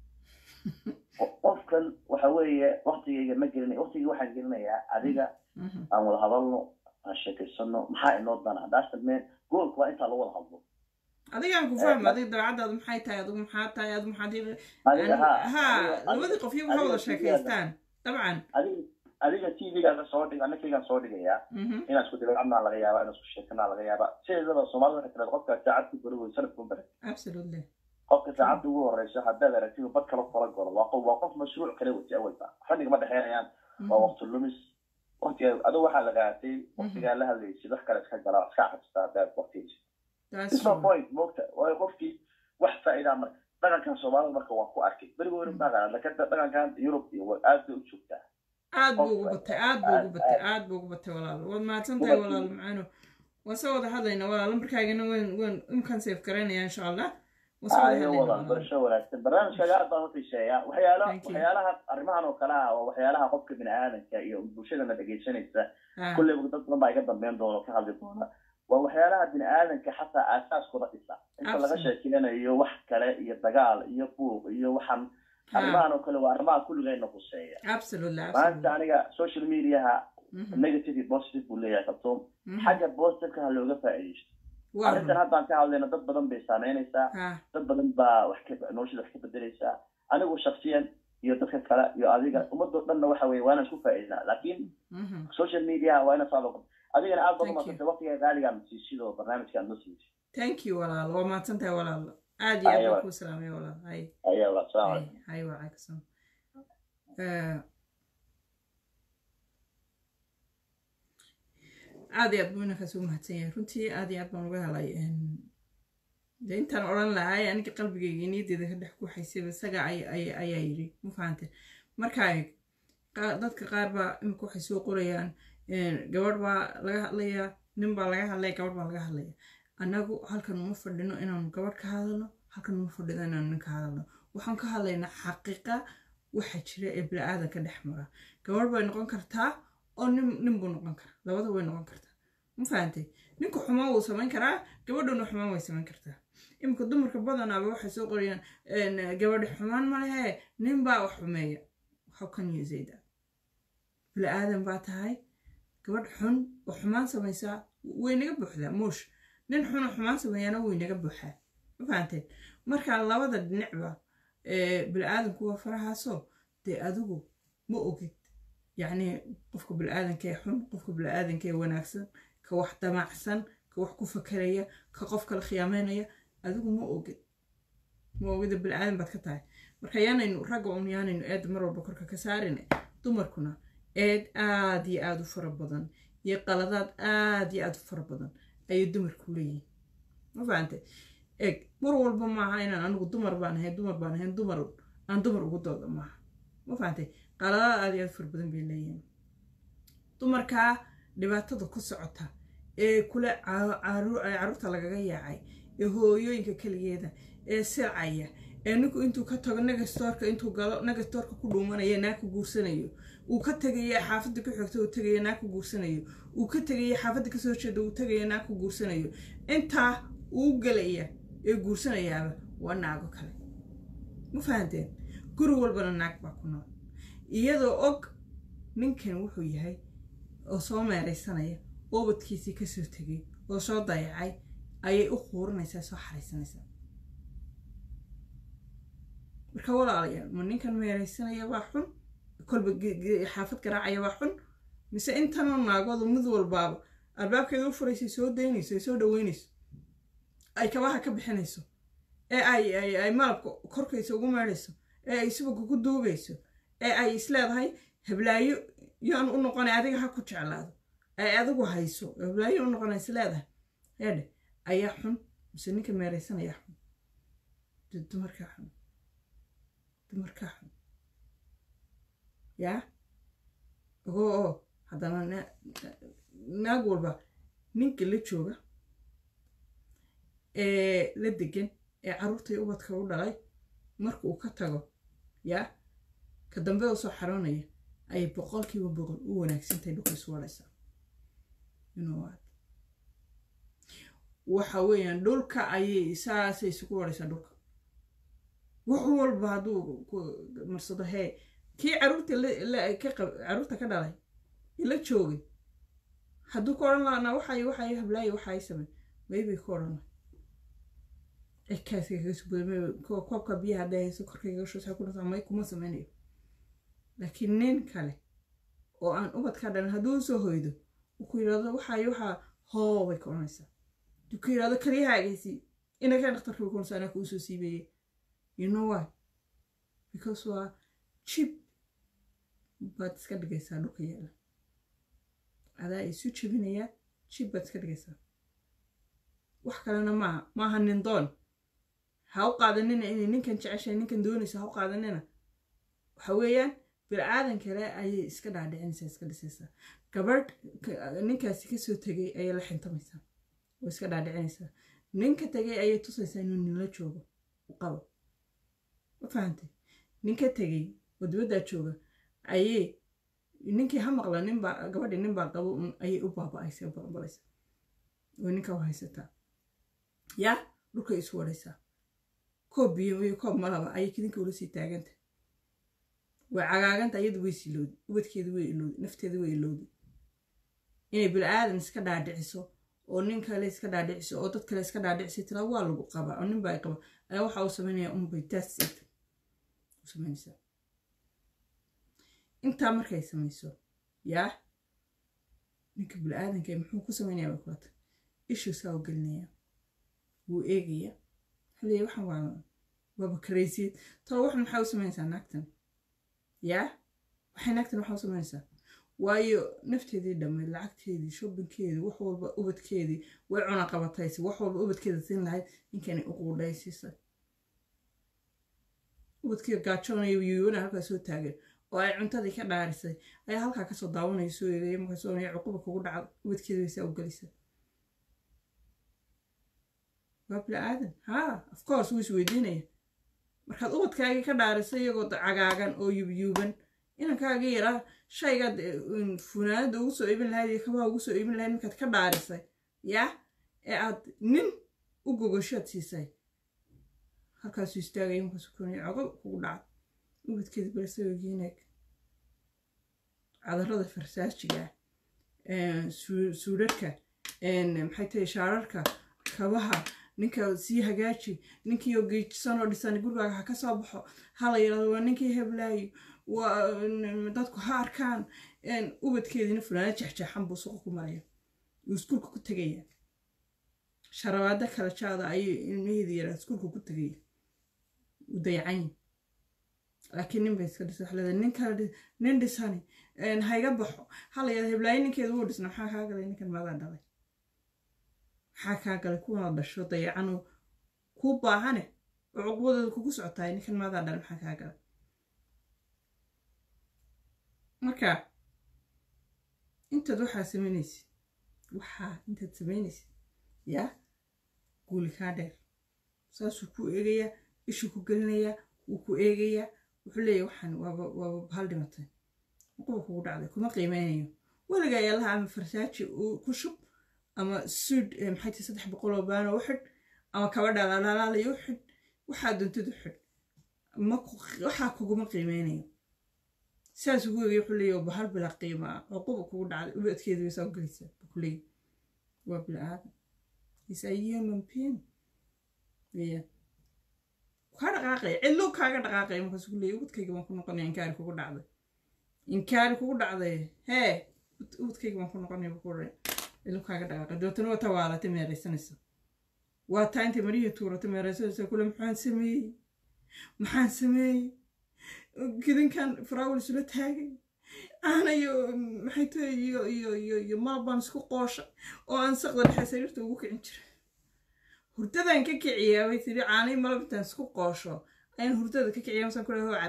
قف كان وحوية وقتي ما قلنا وقتي واحد قلنا يا أديك أنا ولا هضلنا الشكل السنة محا إنه ضنا داش المين قول كوا أنت لو هضلنا adigaan ku fahma adiga dabeecadaadu maxay tahay adigu maxaa tahay adigu maxaad ha labadii qof iyagu ha wada sheekaystaan dabcan adiga t v-gaaga soo dhig anakaygaan soo dhigayaa inaan isku dabeecadnaa laga yaaba inaan isku sheekanaa laga yaaba sideedaba soomaalida waxay tiraada qofka saacad ku bari wey sanad ku bari absolutely qofka saacadda ugu horeysa haddaad aragtid bad kala kala golo waa qof waa qof mashruuc kale wati awalba ragga ma dhexeynayaan waa waqti lumis waqtiga adigu waxaa lagaatay waqtigaa la hadlaysid wax kale iska gala iska xabstaa haddaad waqtigaysid isma point moogta waayo qofkii wax faa'iidaa marka dhaqankan soomaalida marka waa ku arkay berigo weri maqaan laakiin dhaqankan yurub iyo aad bay u joogtaa aad buu ugu batay aad buu ugu batay aad buu ugu batay walaal waad mahadsan tahay walaal macaano waan soo wada hadlaynaa walaal lambarkaagana waan waan imkaan safe garaynaya insha allah ayo wada barasho wanaagsan barnaamijkaaga aad baan uxiiseeyaa waxyaala waxyaalaha arrimahan oo kale ah waa waxyaalaha qofka bini aadanka iyo bulshadana dhegaysanaysa kulleyba dad badan baa iga dambeyn doona ka hadli doona waa waxyaalaha bini aadanka xataa aasaaskooda dhisa inta laga sheekeynayo wax kale iyo dagaal iyo buuq iyo waxaan arrimahan oo kale waa arrimaha kulligayna quseeya maanta aniga social mediaha negative iyo positive buu leeyahay kabtoom xagga positiveka ha looga faa'iidaysto arrintan haddaan ka hadlayno dad badan bay saameynaysaa dad badan baa wax ka noloshada wax ka bedelaysaa anigu shaksiyan iyo dadka kale iyo adiga ummadoo dhanna waxa weye waa inaan isku faa'iidnaa laakiin social media waa ina saado adigana aad baad umadsantay waqtiga qaaligaan siisidoo barnaamijkaan noo siisay thank you walaal waa mahadsan tahay walaal aad iyo aad baan kuu salaamay walaal hay aya walaal salaam calaykum hay waalaikum aad iyo aad buu inankaas u mahadsan yahay runtii aad iyo aad baan uga helay de intaan odhan lahay aniga qalbigayga niyaddeeda ka dhex guuxaysayba isaga ayaa yidhi ma fahante markaa dadka qaar baa imika waxay soo qorayaan gabadh baa laga hadlayaa nin baa laga hadlaya gabadh baa laga hadlaya annagu halkan uma fadhino inaanu gabadh ka hadalno halkan uma fadhino inaanu nin ka hadalno waxaan ka hadlaynaa xaqiiqa waxa jira ee bini-aadanka dhex mara gabadh bay noqon kartaa oo nin nin buu noqon karaa labada way noqon kartaa ma fahantay ninku xumaan wuu samayn karaa gabadhuna xumaan way samayn kartaa iminka dumarka badanaaba waxay soo qorayaan gabadha xumaan ma lehe nin baa wax xumeeya how can you say that bili aadan baa tahay gabadh xun oo xumaan samaysaa way naga buuxdaa muush nin xun oo xumaan sameeyaana way naga buuxaa ma fahanteen marka labada dhinacba bili aadanku waa farahaasoo dee adigu ma ogid yacni qofka bili aadanka ee xun qofka bili aadanka ee wanaagsan ka wax damacsan ka wax ku fakaraya ka qof kala khiyaameynaya adigu ma ogid ma ogida bili aadan baad ka tahay marka yaanaynu ragga un yaanaynu eed mar walba korka ka saarin dumarkuna eed aad iyo aada u fara badan iyo qaladaad aad iyo aada u fara badan ayay dumarku leeyihin ma fahante eg mar walba maaha inaan anigu dumar baan ahayn dumar baan ahayn dumar aan dumar ugu dooda maaha ma fahantay qaladaad aad iyo aada u fara badan bay leeyihin dumarkaa dhibaatada ku socota ee kule caruurta lagaga yaacay ee hooyooyinka keligeeda ee silcaya ee ninku intuu ka tago nagastoorka intuu galo nagastoorka ku dhuumanaya naa ku guursanayo uu ka tegaya xaafadda ku xigta uu tegaya naa ku guursanayo uu ka tegaya xaafadda kasoo jeeda uu tegaya naa ku guursanayo intaa uu gelaya ee guursanayaaba waa naago kale ma fahanteen guri walbana naag baa ku nool iyadoo og ninkan wuxuu yahay oo soo meeraysanaya oobadkiisii kasoo tegay oo soo dayacay ayay u quurinaysaa soo xaraysanaysaa marka walaalayaal ma ninkan meeraysanaya waa xun kolba xaafad garaacaya waa xun mise intanoo naagoodu mid walbaaba albaabkeeda u furaysay soo daynayso ay soo dhaweynayso ay kabaha ka bixinayso ee ay ay malabka korkaysa ugu meedhayso ee ay subaga ku duugayso ee ay isleedahay hablaayo yaan u noqonay adiga ha ku jeclaado ay adigu hayso hablaayo u noqonay isleedahay eedhe ayaa xun mise ninka meeraysanayaa xun dumarkaa xun dumarkaa xun yaa ogoo oo haddana naag walba ninka la jooga ee la degan ee carruurtai ubadka u dhalay marka uu ka tago yaa ka dambe u soo xaroonaya ayay boqolkiiba boqol u wanaagsantahay dhulka isu wadhaysaa waxa weeyaan dhulka ayay saasay isugu wadhaysaa dhulka wax walba hadduu marsado hee kii caruurta caruurta ka dhalay la joogay hadduu ka odhan laana waxay waxay hablaayo waxay samey maybay ka odhan ekaaska kaga subooda koobka biyaha hadday hayso korkayga shusay ku dhasa may kuma sameynayo laakiin nin kale oo aan ubad ka dhalin hadduu soo hoydo uu ku yidhahdo waxay waxaa hoo bay ka odhanaysaa hadduu ku yidhahdo kaliyahaagaysi inakaa dhakhtarka ku konsa anaa kuu soo siibeeyey you know why because waa jib baad iska dhigaysaa dhulka yaala adaa isu jebinayaa jib baad iska dhigaysaa wax kalena maaha maaha nin doon ha u qaadanina inay ninkan jeceshahay ninkan doonaysa ha u qaadanina waxa weeyaan bini-aadan kale ayay iska dhaadhicinaysaa iska dhisaysaa gabadh ninkaasi kasoo tegay ayay la xintamaysaa oo iska dhaadhicinaysaa ninka tegay ayay tusaysaa inuu ninla joogo u qabo ma fahantay ninka tegay oo dibaddaa jooga ayay ninkii ha maqla ninbaa gabadhii ninbaa qabo un ayay u baaba-aysa u balanbalaysa oo ninka u haysataa yaa dhulkay isu wadhaysaa koob biyo iyo koob malaba ayay kidinka ula sii taaganta way cagaaganta iyadu way siloodi ubadkeedu way iloodi nafteedu way iloodi inay bili-aadan iska dhaadhiciso oo nin kale iska dhaadhiciso oo dad kale iska dhaadhicisay tira waa lagu qabaa oo nin baa qaba ayaa waxa uu sameynaya unbay taasig u sameynaysaa intaa markay samayso yaa ninka bili-aadanka muxuu ku sameynaya bay kulata ishuu saa u gelinaya wuu eegaya xilliya waxaan waa waaba karaysiyeed talo waxan maxaa u samaynaysaa naagtan yaa waxay naagtan waxaa u samaynaysaa waayo nafteedii dhammayd lacagteedii shobbinkeedii wax walba ubadkeedii way cuna qabataysi wax walba ubadkeeda siin lahayd ninkanay u quudhaysiisay ubadkeeda gaajoonaya yuuwana halkaa soo taagan oo ay cuntadii ka dhaarisay ayaa halkaa kasoo daawanaya soo eegaya markaasoo onaya cuquba kugu dhaca ubadkeeda way saa u gelisay waa bili-aadan haa of course wuu isweydiinaya markaad ubadkaagii ka dhaarisay iyagoo cagaagan oo yubyuuban inankaagii yaraa shaygaad funaanada ugu soo iibin lahayd iyo kabaha ugu soo iibin lahayd markaad ka dhaarisay yaa ee aad nin u gogoshaad siisay halkaasuu istaagaya markaasuu konaya cogo kugu dhaca ubadkeeda balasawagiineeg cadarada farsaajiga suudharka maxay tahay shaararka kabaha ninka sii hagaaji ninkii oo geejisan oo dhisan gurigaaga ha ka soo baxo hala yidhahdo waa ninkii heblaayo waa dadku ha arkaan ubadkeediina fulaana jexjeexan buu suqa ku maraya uu iskuulka ku tegaya sharabaado kala jaada ayuu ilmaheedii yaraa iskuulka ku tegaya u dayacanyi laakiin nin bay iska dhisa waxaa leedahay nin kale nin dhisani hayga baxo hala yidhahdo heblaayo ninkeeda wuu dhisna maxaa kaa galay ninkan maadaa dhalay maxaa kaa galay kuwana dhasho dayacanoo kuu baahane oo cuqubadooda kugu socotaay ninkan maadaa dhalay maxaa kaa galay marka intaad waxaa samaynaysid waxaa intaad samaynaysid yaa guuli kaa dheer saasuu ku eegayaa ishuu ku gelinayaa wuu ku eegayaa wuxuu leeyahy waxaan waaba waaba bahal dhimatay quba kugu dhacday kuma qiimeynayo weligaa yaalaha ama farsaaji ku shub ama suud maxay tahay saddex boqol oo baano u xidh ama kaba dhalaalaalaalaya u xidh waxaa doontid u xidh waxaa kuguma qiimeynayo saas ugu egay wuxuu leeyahy bahal bila qiima ah oo quba kugu dhacday ubadkeedu way soo gelaysaa buu ku leeyahy waa bila aadan is a human being weeyaan kaa dhaqaaqaya cidlo kaaga dhaqaaqaya markaasuu ku leeyahy ubadkayga baan ku noqonaya inkaari kugu dhacday inkaari kugu dhacday hee ubadkayga baan ku noqonaya buu ku dhahay cidlo kaaga dhaqaaqay dabeetana waa tawaalatay meeraysanaysa waa taa intay marihii tuuratay meeraysanaysa kule maxaan sameeyey maxaan sameeyey gidinkan faraawil isula taagay aanayo maxay tahay iyo iyo iyo iyo malbaan isku qoosha oo aan saqda dhexe sariirta ugu kicin jira hurdadan ka kiciyaa bay tiri caanay malab intaan isku qoosho ayaan hurdada ka kiciyaa masaan kule hoo cad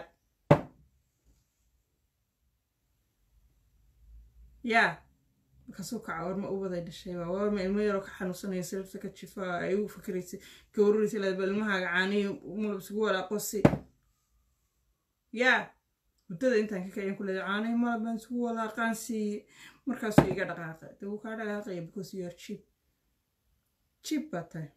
yaa markaasuu kaca warma ubaday dhashay waa warma ilmo yaroo ka xanuunsanaya sariirta ka jifa ay u fikiraysay ka waruraysay laad bal ilmahaaga caaniyo malab isugu walaaqosi yaa muddada intaan ka kacyan ku leeday caanay malab baan isugu walaaqaan siiye markaasuu iga dhaqaaqay de wuu kaa dhaqaaqaya because you are cheap cheap baa tahay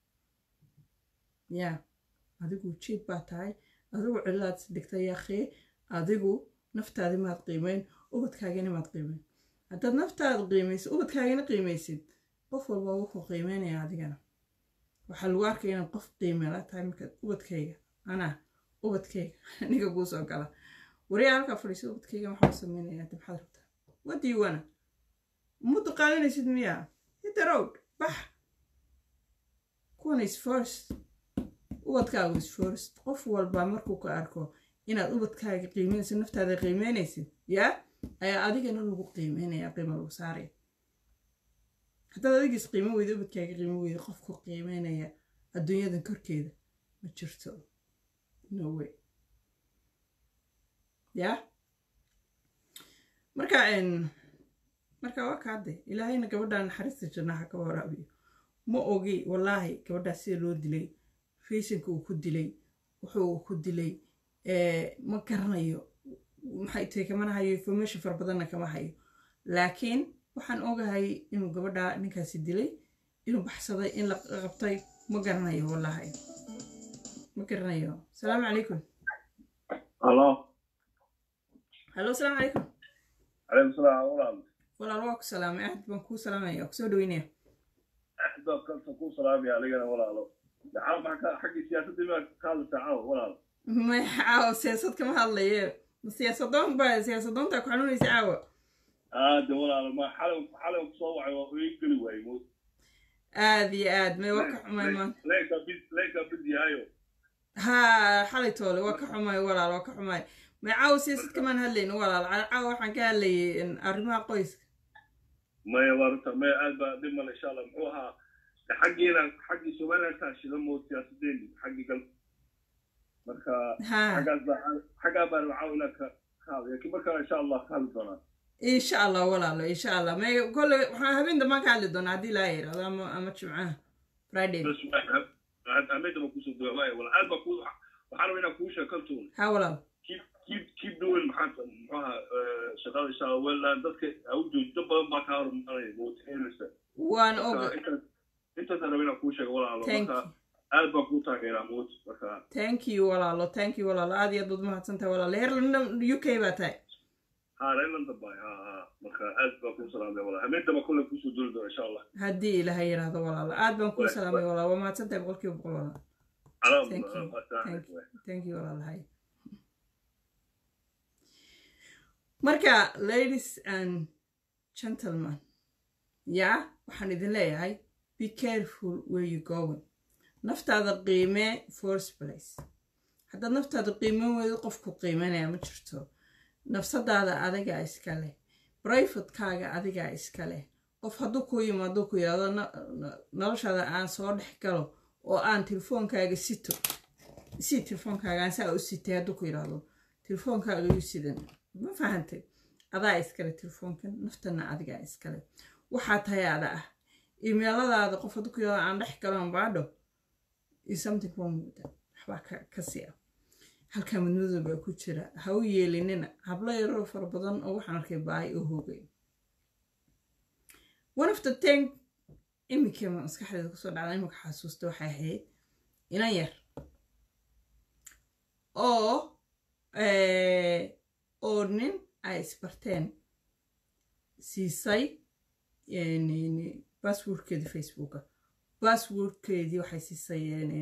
yaa adigu cheap baa tahay adigu cilaad dhigtay yaakee adigu naftaadi maad qiimeyn ubadkaagina maad qiimeyn haddaad naftaada qiimaysid ubadkaagina qiimaysid qof walba wuxuu qiimeynaya adigana waxaa lagu arkaya inaad qof qiimela tahay markaad ubadkayga anaa ubadkayga aniga kuu soo gala wariyaa halkaa fadhiisa ubadkayga waxaa u samaynayaa de maxaad rabtaa wadiiwana muddo qaadanaysid miyaa hit the road bax kuwan is first ubadkaagu is first qof walba markuu ka arko inaad ubadkaaga qiimeynaysid naftaada qiimeynaysid yaa ayaa adigana lagu qiimeynaya qiimo lagu saaraya haddaad adigiis qiimo weyda ubadkaaga qiimo weyda qofku qiimeynaya adduunyadan korkeeda ma jirto no way yaa marka marka waa kaade ilaahayna gabadhan naxariista jannaha ka waraabiyo ma ogi wallaahi gabadhaas sida loo dilay faysonka uu ku dilay wuxuu ku dilay ma garanayo maxay tahay kamana hayo information fara badanna kama hayo laakiin waxaan ogahay inuu gabadha ninkaasi dilay inuu baxsaday in la qabtay ma garanayo wallaahi ma garanayo asalaamu calaykum halo hallo asalaamu calaykum calaykum salaam walaal walaal waa ku salaamay axad baan kuu salaamaya waa kusoo dhaweynaya axad baa kalta kuu salaamaya adigana walaalo caaw maxaa xaggii siyaasadda maa ka hadlaysaa caaw walaal may caawa siyaasad kama hadlaye siyaasadoon baa siyaasadoontaa ku xanuunaysa caawa aade walaalo ma xalay xalay kusoo wacay waa ii geli waayey mo aad iyo aad may waa ka xumay maanta leenka bid leenka bid yahayo ha xalay toole waa ka xumay walaal waa ka xumay may caawa siyaasad kamaan hadlayn walaal caawa waxaan ka hadlayay arrimaha qoyska maya waa runta maya aad baa dhib male insha allah muxuu ahaa xaggiina xaggii somalilandkaa shida moo siyaasadeeni xaggii gal marka ha xaggaas baa xaggaa baan caaw inaan ka ka hadlay laakiin markaa insha allah ka hadli doonaa insha allah walaalo insha allah may kolle waxaan habeen dambaan ka hadli doonaa haddii laa yidhahdo ama ama jimcaha friday bas ameda baa kusoo duwa waaya wala aad baa ku waxaan rabaa inaan kuu sheekantuun ha walaal keep keep keep doing maxaa muxuu ahaa shaqada insha allah well dadka au joojdo badan baa kaa horumaranaya motivationsa waan og intaasaan raba inaan kuu sheego walaalo Thank marka aad baan kuu taageeraa moot marka thank you walaalo thank you walaalo aad iyo aad baad umahadsantahay walaalo heer london u k baa tahay ha reer london bay ha ha marka aad baa kuu salaamay walaa hameentaba kule kusoo duli doona insha allah haddii ilaahay yidhaahdo walaalo aad baan kuu salaamay walaal waa mahadsantahay boqolkiiba boqol walaal Thank you. Thank you. thank you walaalahay marka ladies and gentlemen yaa waxaan idin leeyahay be careful where you going naftaada qiimee first place haddaad naftaada qiimeyn weydo qofku qiimeynaya ma jirto nafsadaada adigaa iska leh brivatekaaga adigaa iska leh qof hadduu ku yimaado ku yidhahdo noloshaada aan soo dhex galo oo aan telefoonkaaga sito si telefoonkaaga aan saa u sitay hadduu ku yidhaahdo telefoonkaaga yu sidan ma fahantay adaa iskale telefoonkan naftana adigaa iskale waxaa tahay ada ah imeeladaada qof hadduu ku yidhahdo aan dhex galo baadho is something wrong with that waxbaa ka sii ah halkaa madmadow baa ku jira ha u yeelinina hablo yaroo fara badan oo waxaan arkay baay oo hoogay one of the thing iminka maskaxdeeda kusoo dhacda iminka xasuusta waxay ahayd inan yar oo oo nin ay isbarteen siisay basswordkeedii facebooka basswordkeedii waxay siisay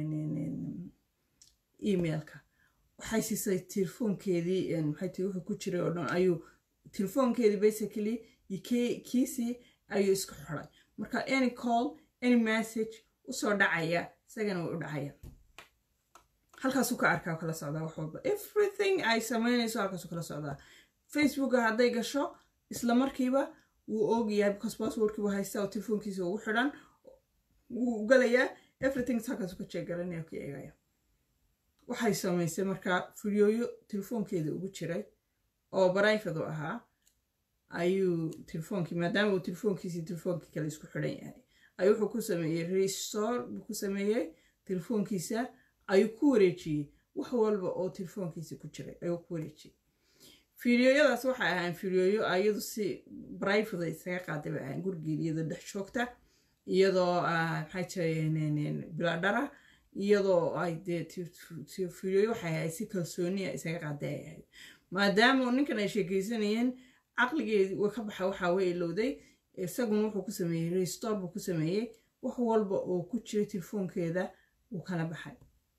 emailka waxay siisay telefoonkeedii maxay tii wuxuu ku jiray oo dhan ayuu telefoonkeedii basically kiisii ayuu isku xiray marka any call any message usoo dhacaya isagana way u dhacaya halkaasuu ka arkaa kala socdaa wax walba everything ay samaynayso halkaasuu kala socdaa facebooka hadday gasho isla markiiba wuu oogayaa because passwordkii wuu haystaa oo telefoonkiisa ugu xidhan wuu galayaa everything halkaasuu ka jeegaranaya ka eegaya waxay samaysay markaa fidyooyo telefoonkeeda ugu jiray oo barayfad u ahaa ayuu telefoonkii maadaama uu telefoonkiisii telefoonkii kale isku xidhan yahay ayuu wuxuu ku sameeyey restore buu ku sameeyey telefoonkiisa ayuu ku wareejiyey wax walba oo telefoonkiisa ku jiray ayuu ku wareejiyey fideoyadaas waxay ahaan fideoyo ayadu si brivada isaga qaaday bay ahaan gurigeeda iyadoo dhex joogta iyadoo maxay jireen biladhara iyadoo ay dee fideoyo waxay ahayd si kalsooniya isaga qaaday ay ahayd maadaama ninkan ay sheekaysanayeen caqligeedii way ka baxa waxaa way ilowday isaguna wuxuu ku sameeyey restore buu ku sameeyey wax walba oo ku jiray telefoonkeeda wuu kala baxay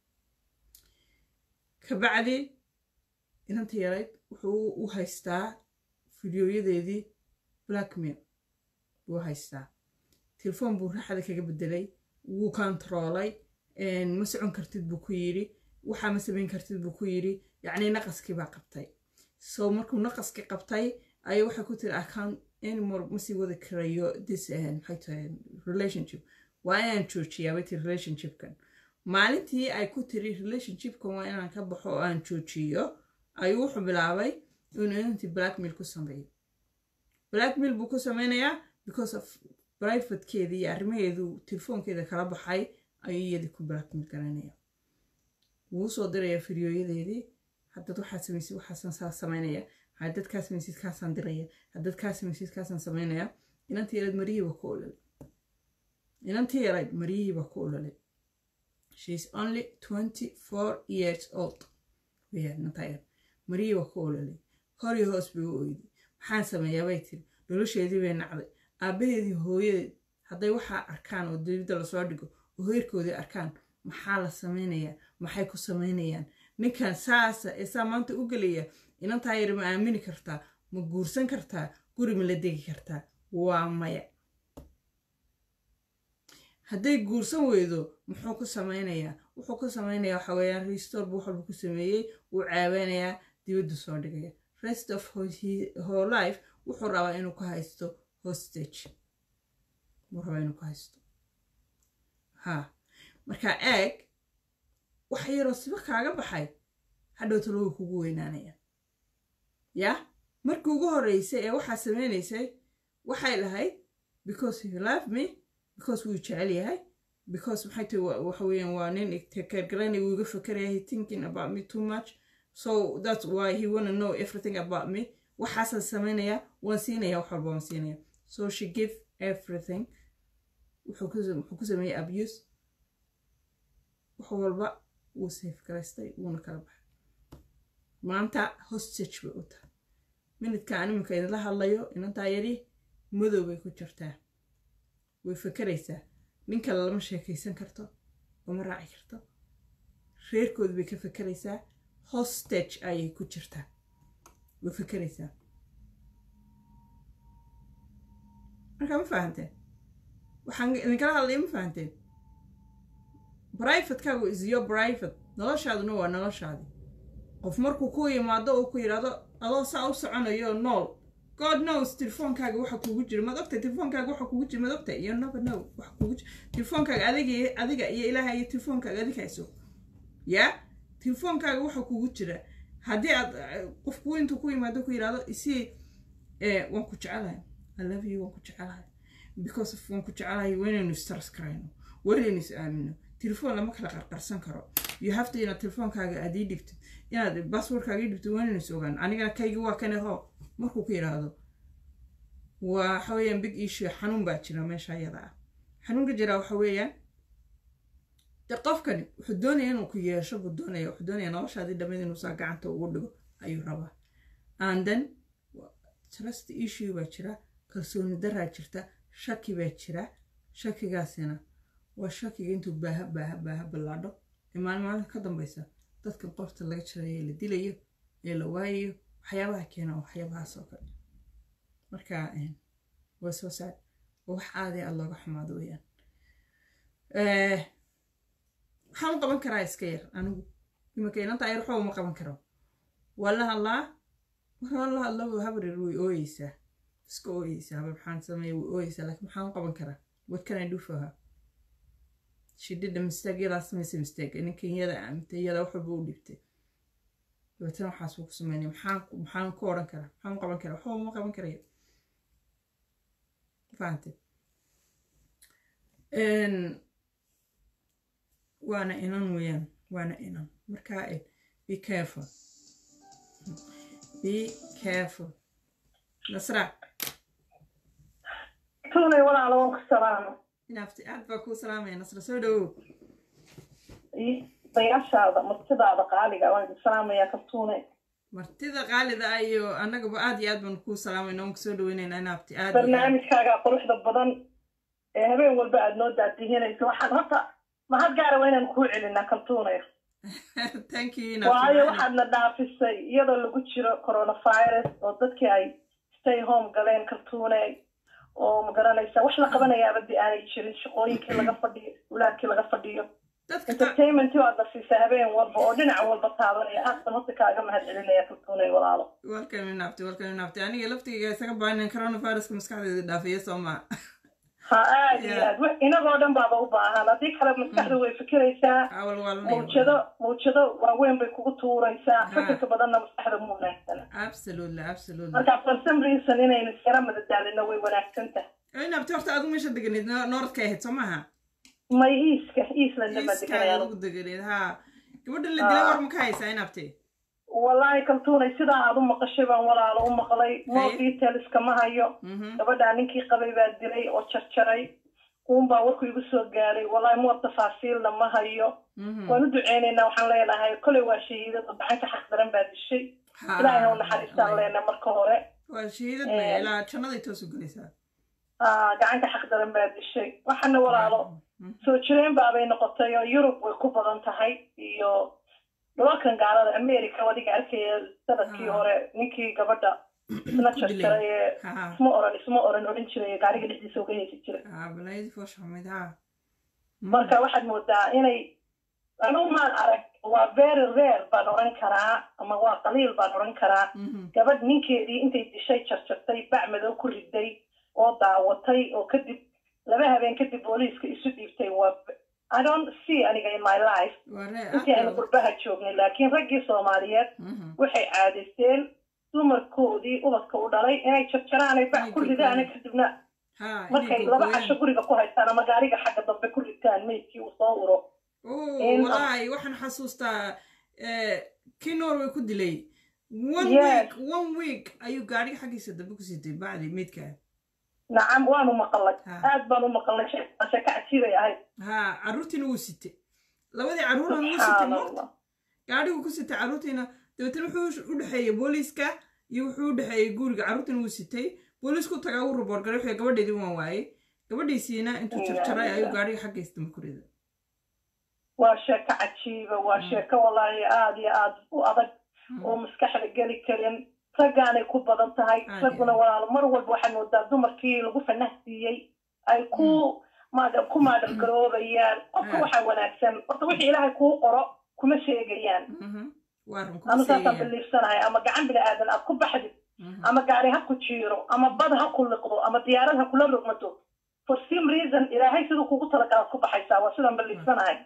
kabacdi inanta yarayd wuxuu u haystaa fideoyadeedii blackmail buu haystaa telefoon buu raaxada kaga bedelay wuu kontaroolay ma socon kartid buu ku yidhi waxaa ma samayn kartid buu ku yidhi yacnii naqaskii baa qabtay so markuu naqaskii qabtay ayay waxay ku tiri account anymore ma sii wadi karayo this maxay tahay relationship waa inaan joojiyaa bay tiri relationshipkan maalintii ay ku tiri relationshipkan waa inaan ka baxo oo aan joojiyo ayuu wuxuu bilaabay inuu inantii blackmail ku sameeyo blackmail buu ku sameynayaa because of privatekeedii iyo arrimaheedu telefoonkeeda kala baxay ayuu iyadii ku blackmail garanaya wuu soo diraya fidyooyadeedii haddaad waxaad samaysid waxaasan saa samaynaya haddaad kaa samaysid kaasaan diraya haddaad kaa samaysid kaasaan samaynaya inantii yarayd maryihiiba ku ololay inantii yarayd maryihiiba ku ololay sheis only twenty four years old weyaan inantaa yar maryihiiba ku ololay hor iyo hoos bay u oyday maxaan sameeyaa bay tiri nolosheedii bay nacday aabbaheedii hooyadeed hadday waxaa arkaan oo dibidda lasoo dhigo oo heerkoodii arkaan maxaa la samaynayaa maxay ku samaynayaan ninkan saasa ee saa maanta u gelaya inantaa yar ma aamini kartaa ma guursan kartaa guri ma la degi kartaa waa maya hadday guursan weydo muxuu ku samaynayaa wuxuu ku samaynayaa waxa weeyaan restore buu waxalba ku sameeyey wuu caaweynayaa dibaddu soo dhigaya rest of her life wuxuu rabaa inuu ka haysto hostage wuu rabaa inuu ka haysto ha marka eeg wax yaroo siba kaaga baxay hadhow talo way kugu weynaanayaan yaa markii ugu horreysay ee waxaa samaynaysay waxay lahayd because you love me because wuu jecel yahay because maxay tahay waxa weeyaan waa nin tekergaranay wuu iga fakeraya he thinking about me too much so that's why he wanna know everything about me waxaasaan samaynayaa waan siinaya wax walba waan siinaya so she give everything wuxuu ku sameeyey abuse wax walba wuu safe garaystay wuuna kala baxay maanta hostage bay u tahay minidka aan iminka idinla hadlayo inantaa yari madow bay ku jirtaa way fakeraysaa nin kale lama sheekaysan karto lama raaci karto reerkooda bay ka fakeraysaa hostage ayay ku jirtaa way fakeraysaa markaa ma fahanteen waxaan idinkala hadlaya ma fahanteen brivatekaagu is your private noloshaaduna waa noloshaadi qof markuu ku yimaado uu ku yidhaahdo adoo saa u soconayo nool god knows telefoonkaaga waxa kugu jira maad ogtahay telefoonkaaga waxa kugu jira maad ogtahay you never know waxa kugu jira telefoonkaaga adiga adiga iyo ilaaha iyo telefoonkaaga adiga hayso ya telefoonkaaga waxa kugu jira haddii aad qofku intuu ku yimaado ku yidhaahdo isii waan ku jecelahay i love you waan ku jecelahay because of waan ku jecelahay waynaynu istars karayno waynaynu is aamino telefoon lama kala qarqarsan karo you have to inaad telefoonkaaga aad ii dhibtid inaad basswordkaaga ii dhibtid waynaynu is ogaan anigana kaygi waa kane hoo markuu ku yidhaahdo waxa weeyaan big issue xanuun baa jira meesha ayada ah xanuunka jira waxa weeyaan de qofkani wuxuu doonaya inuu ku yeesho buu doonaya wuxuu doonaya noloshaadii dhammeed inuu saa gacanta ugu dhigo ayuu rabaa and then trust issue baa jira kalsooni daraa jirta shaki baa jira shakigaasina waa shakiga intuu baaha baaha baaha ballaadho ee maalin maalinta ka dambaysa dadkan qofta laga jirayo ee la dilayo ee la waayayo waxyaabaha keena waxyaabahaas oo kale marka waa soo saar waa wax aadi aad looga xumaado weyaan waxaan u qaban karaa iska yar anigu iminka inanta yar waxba uma qaban karo waa la hadlaa markaa la hadlaba habrir way ooyeysaa iska ooyeysaa habar maxaan sameeya way ooyeysaa laakiin maxaan u qaban karaa what can I do for her she did a mistake yadaa samaysay mistake ninkan iyada aamintay iyada wax walba u dhibtay dabeetana waxaas buu ku sameynaya maxaan maxaan ku odhan karaa maxaan u qaban karaa waxba uma qaban karaya fahante waana inan weeyaan waana inan markaa be careful be careful nasra tunay walaalo waan ku salaamo inaafti aad baa kuu salaamaya nasra soo dhawow dayaashaada martidaada qaaliga waan idin salaamayaa kaltuune martida qaalida ah iyo annagaba aad iyo aad baan kuu salaamayna waan kusoo dhaweynaynaa inaabti aad barnaamijkaaga quruxda badan ee habeen walba aad noo daadihinayso waxaan horta mahad gaara waa inaan kuu celinaa kaltuunay thank you waayo waxaadna dhaafisay iyadoo lagu jiro coronavirus oo dadkii ay stay home galeen kaltuuney oo magaranaysa wax la qabanayaaba di aanay jirin shaqooyinkii laga fadhiyo ulaadkii laga fadhiyo entertainmentii waadna siisa habeen walba oo dhinac walba taabanaya aad ban horta kaaga mahad celinaya kaltuunay walaalo welcome inaabti welcome inaabti aniga laftigayga isaga baanin coronaviruska maskaxdeeda dhaafiya soo maa ha aad iyo aad inagoo dhan baaba u baahan haddii kale maskaxda way fikiraysaa mawjado mawjado waaweyn bay kugu tuuraysaa fikirka badanna maskaxda mu wanaagsana absolutely absolutely marka for some reason inaynu iskara madadaalino way wanaagsan tahay inaabti horta adigu meesha deganeed nooradka ahayd soo maaha may iiska iislandna baa deganaya ugu deganeed ha gabadha la dilay war ma ka haysaa inaabti wallaahi kaltuunay sidaa aad u maqashay baan walaalo u maqlay more details kama hayo gabadhaa ninkii qabay baa dilay oo jarjaray uunbaa warku igu soo gaadhay wallaahi more tafaasiilna ma hayo waan u duceynaynaa waxaan leenahay kolay waa shahiidada gacanka xaq daran baa dishay ilaahay u naxariistaan leena marka hore waa shahiidad bay ilaa jannaday toosu gelaysaa gacanka xaq daran baa dishay waxaana walaalo soo jireen baabay noqotay oo yurub way ku badan tahay iyo dhulalkan gaalada america wadiga arkaya sanadkii hore ninkii gabadha isna jarjaray ee isma oran isma oran odhan jiray gaariga dhexdiisa uga heesi jiray marka waxaad moodaa inay anu maan arag waa very rare baan odhan karaa ama waa qaliil baan odhan karaa gabadh ninkeedii intay dishay jarjartay bac madow ku riday oo daawatay oo kadib laba habeen kadib booliiska isu dhiibtay waa I don't see aniga in my life intii aynu qurbaha joognay laakiin raggii soomaaliyeed waxay caadaysteen dumarkoodii ubadka u dhalay inay jarjaraanay bac ku ridaan kadibna markay laba casho guriga ku haystaan ama gaariga xagga dambe ku ritaan meydkii uu soo uro walahi waxaan xasuustaa kii norway ku dilay one week one week ayuu gaariga xaggiisa dambe ku sitay bacdi meydkaa nacam waanu maqalnay aad baan u maqalnay sheeko cajiibay ahayd ha carruurtiina wuu sitay labadii carruurna wuu sitay moota gaadhigu ku sitay carruurtiina dabeetana wuxuu u dhexeeyey booliiska iyo wuxuu u dhexeeyey guriga carruurtan wuu sitay boolisku tagaa uu ruboor galay wuxuu gabadheedii waan waayey gabadhiisiina intuu jarjaray ayuu gaadhiga xaggiisa makurida waa sheeko cajiiba waa sheeko wallaahi aada iyo aada u adag oo maskaxda geli karin raggaanay ku badan tahay ragguna walaalo mar walba waxaad moodaa dumarkii lagu fanahsiiyey ay ku ku maadhab garoobayaan qofka waxaa wanaagsan horta wixii ilaahay kuu qoro kuma sheegayaan anu saasaan biliifsanahay ama gacan bini aadan aad ku baxdid ama gaari ha ku jiiro ama bad ha ku liqdo ama diyaarad ha kula rogmato for some reason ilaahay siduu kugu talagalaad ku baxaysaa waa sidaan biliifsanahay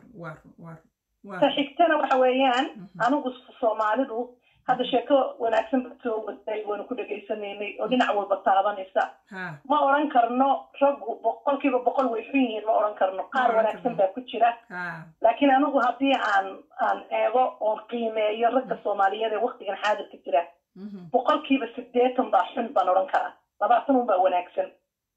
ta xigtana waxa weeyaan anigu soomaalidu hadda sheeko wanaagsan ba soo waday waynu ku dhegaysanaynay oo dhinac walba taabanaysa ma odhan karno raggu boqolkiiba boqol way xun yihiin ma odhan karno qaar wanaagsan baa ku jira laakiin anigu haddii aan aan eego oon qiimeeyo ragga soomaaliyeed ee waktigan xaadirka jira boqolkiiba sideetan baa xun baan odhan karaa labaatan un baa wanaagsan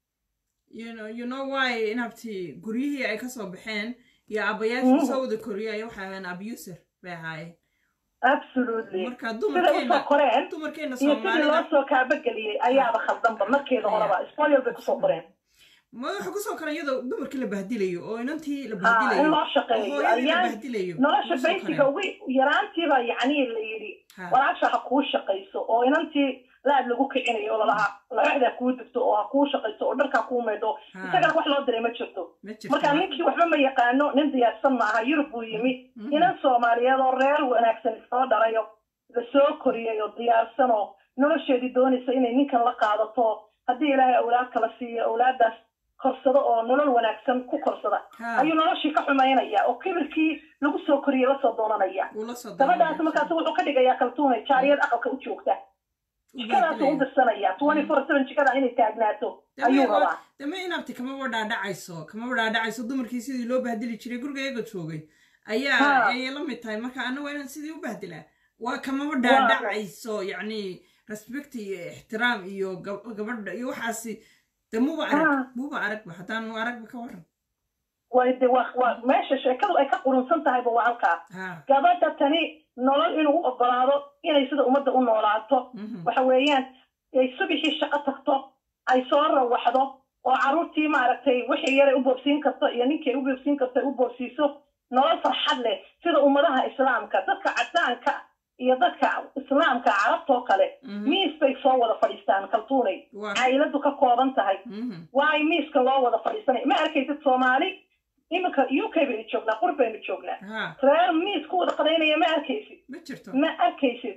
you know why inabti guryihii ay kasoo baxeen iyo abayaashii soo wada koriyaya waxay ahayn abuser bay ahaayeen absolutely siday usoo koreen iyo sidii loo soo kaabageliyey ayaaba khaldanba markeeda horeba spoil bay kusoo koreen ma waxa kusoo kara iyadoo dumarkii la bahdilayo oo inantii la in bahdilayo loo shaqeeyo bahdilayo nolosha baysiga ugu yaraantiiba yacni la yidhi walaasha ha kuu shaqayso oo inantii laad lagu kicinayo oo lalahaa labaxda kuu degto oo ha kuu shaqayso oo dharkaa kuu maydho isagana wax loo diray ma jirto marka ninkii waxba ma yaqaano nin diyaarsan maaha yurub buu yimi inan soomaaliyeed oo reer wanaagsan isoo dhalayo lasoo koriyay oo diyaarsan oo nolosheedii doonaysa inay ninkan la qaadato haddii ilaahay awlaad kala siiyo awlaadaas korsado oo nolol wanaagsan ku korsada ayuu noloshii ka xumaynaya oo kibirkii lagu soo koriyey lasoo doonanaya gabadhaas markaas wuxuu ka dhigayaa kaltuunay jaariyad aqalka u joogta jikadaasuu u dirsanaya twenty four seven jikada inay taagnaato ayuu rabaa dame inabti kamaba dhaadhacayso kamaba dhaadhacayso dumarkii sidii loo bahdili jiray guriga iyaga joogay ayaa ayay la mid tahay marka ana waa inaan sidii u bahdilaa waa kamaba dhaadhacayso yacni respect iyo ixtiraam iyo gabadha iyo waxaasi de muba arag muba aragba haddaan aragba ka waran way de wa waa meesha sheekadu ay ka qurunsan tahayba waa halkaa gabadha tani nolol inuu u ogolaado inay sida ummadda u noolaato waxa weeyaan ay subixii shaqo tagto ay soo rawaxdo oo carruurtii maaragtay wixii yaray u boobsiin karto iyo ninkii ay u boobsiin karto ay u boobsiiso nolol farxad leh sida ummadaha islaamka dadka cadaanka iyo dadka islaamka carabtoo kale miis bay soo wada fadhiistaan kaltuunay cailadu ka kooban tahay waayo miiska loo wada fadhiisanay ma arkaysid soomaali iminka u k baynu joognaa qur baynu joognaa reer miis ku wada qadaynaya ma arkaysid ma arkaysid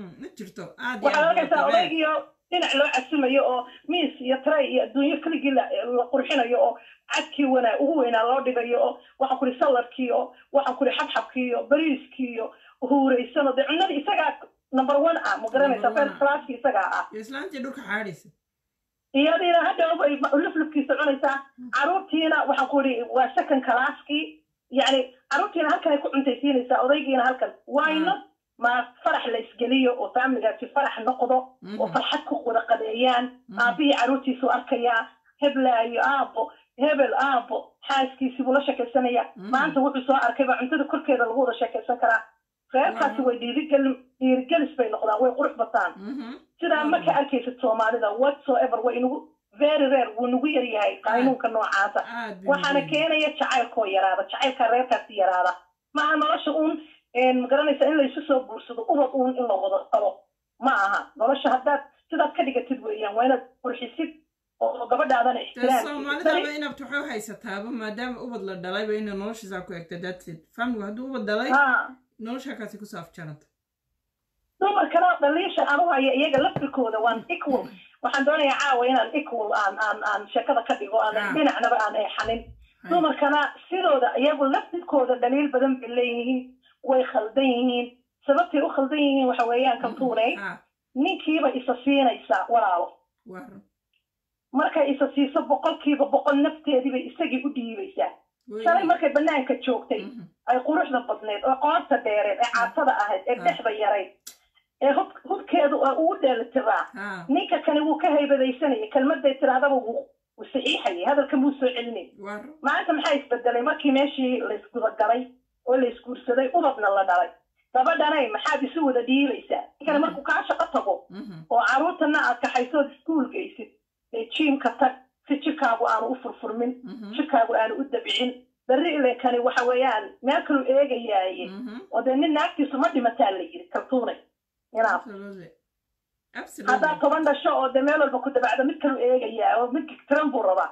waxaad arkaysaa odaygiyo dhinac loo casimayo oo miis iyo tray iyo adduunyo keligii la qurxinayo oo cadkii wana ugu weynaa loo dhigayo oo waxaan kuri saladkii oo waxaan kuri xabxabkii iyo bariiskii iyo huuraysano dee cunadii isagaa number one ah ma garanaysa first classki isagaa ah islaantii dhulka xaadhaysa iyadiina hadhowba luflufkiisa cunaysaa carruurtiina waxaan ku idhi waa second classkii yacni carruurtiina halkan ay ku cuntaysiinaysaa odaygiina halkan wayno ma farax la isgeliyo oo faamiligaasi farax noqdo oo farxad ku wada qadeeyaan aabbihii carruurtiisu arkayaa heblaayo aabbo hebel aabbo xaaskiisii buu la sheekaysanaya maanta wuxuu soo arkay baa cuntada korkeeda lagu wada sheekaysan karaa reerkaasi way dhiirigelin dhiirigelis bay noqdaan way qurux bataan sidaa ma ka arkaysid soomaalida whatsoever way inugu very rare wuu nagu yar yahay qaynuunka noocaasa waxaana keenaya jacaylkoo yaraada jacaylkaa reerkaasi yaraada maaha nolosha uun magaranaysa in laysu soo guursado ubad uun in la wada qabo ma aha nolosha haddaad sidaad ka dhigatid weeyaan waa inaad qurxisid oo gabadhaadana soomaalidaba inaad waxay u haysataaba maadaama ubad la dhalayba ina noloshiisaa ku egta datid famligu hadduu ubad dhalay noloshaakaasi kusoo afjaranta dumarkana dhaliisha aan u haya iyaga laftirkooda waan equal waxaan doonayaa caawa inaan equal aan aan aan sheekada ka dhigo aan dhinacnaba aan eexanin dumarkana sidooda iyagu laftirkooda dhaliil badan bay leeyihiin way khaldan yihiin sababtay u khaldan yihiin waxa weeyaan kaltuunay ninkiiba isa siinaysaa walaalo markay isa siiso boqolkiiba boqol nafteediibay isagii u dhiibaysaa shalay markay banaanka joogtay ay quruxda badneed oo qoorta dheereed ee caatada ahayd ee dhexda yarayd ee hub hubkeedu ugu dheelitiraa ninka kani wuu ka haybadaysanaya kelmaday tirahdaba wuu saxiixayay hadalkan buu soo celinay maanta maxaa isbedelay markii meeshii laysgudagalay oo laysguursaday ubadna la dhalay gabadhanay maxaad isu wada dhiibaysaa ninkana markuu kaa shaqo tago oo carruurtana aad kaxaysood iskuul geysid ee jiimka tag si jirkaagu aanu u furfurmin jirkaagu aanu u dabcin berri ilenkani waxa weeyaan meel kalu eegayaaye oo dee nin naagtiisu ma dhimataa la yiri kaltuunay inaad haddaad toban dhasho oo dee meel walba ku dabacdo mid kalu eegayaa oo mid tiran buu rabaa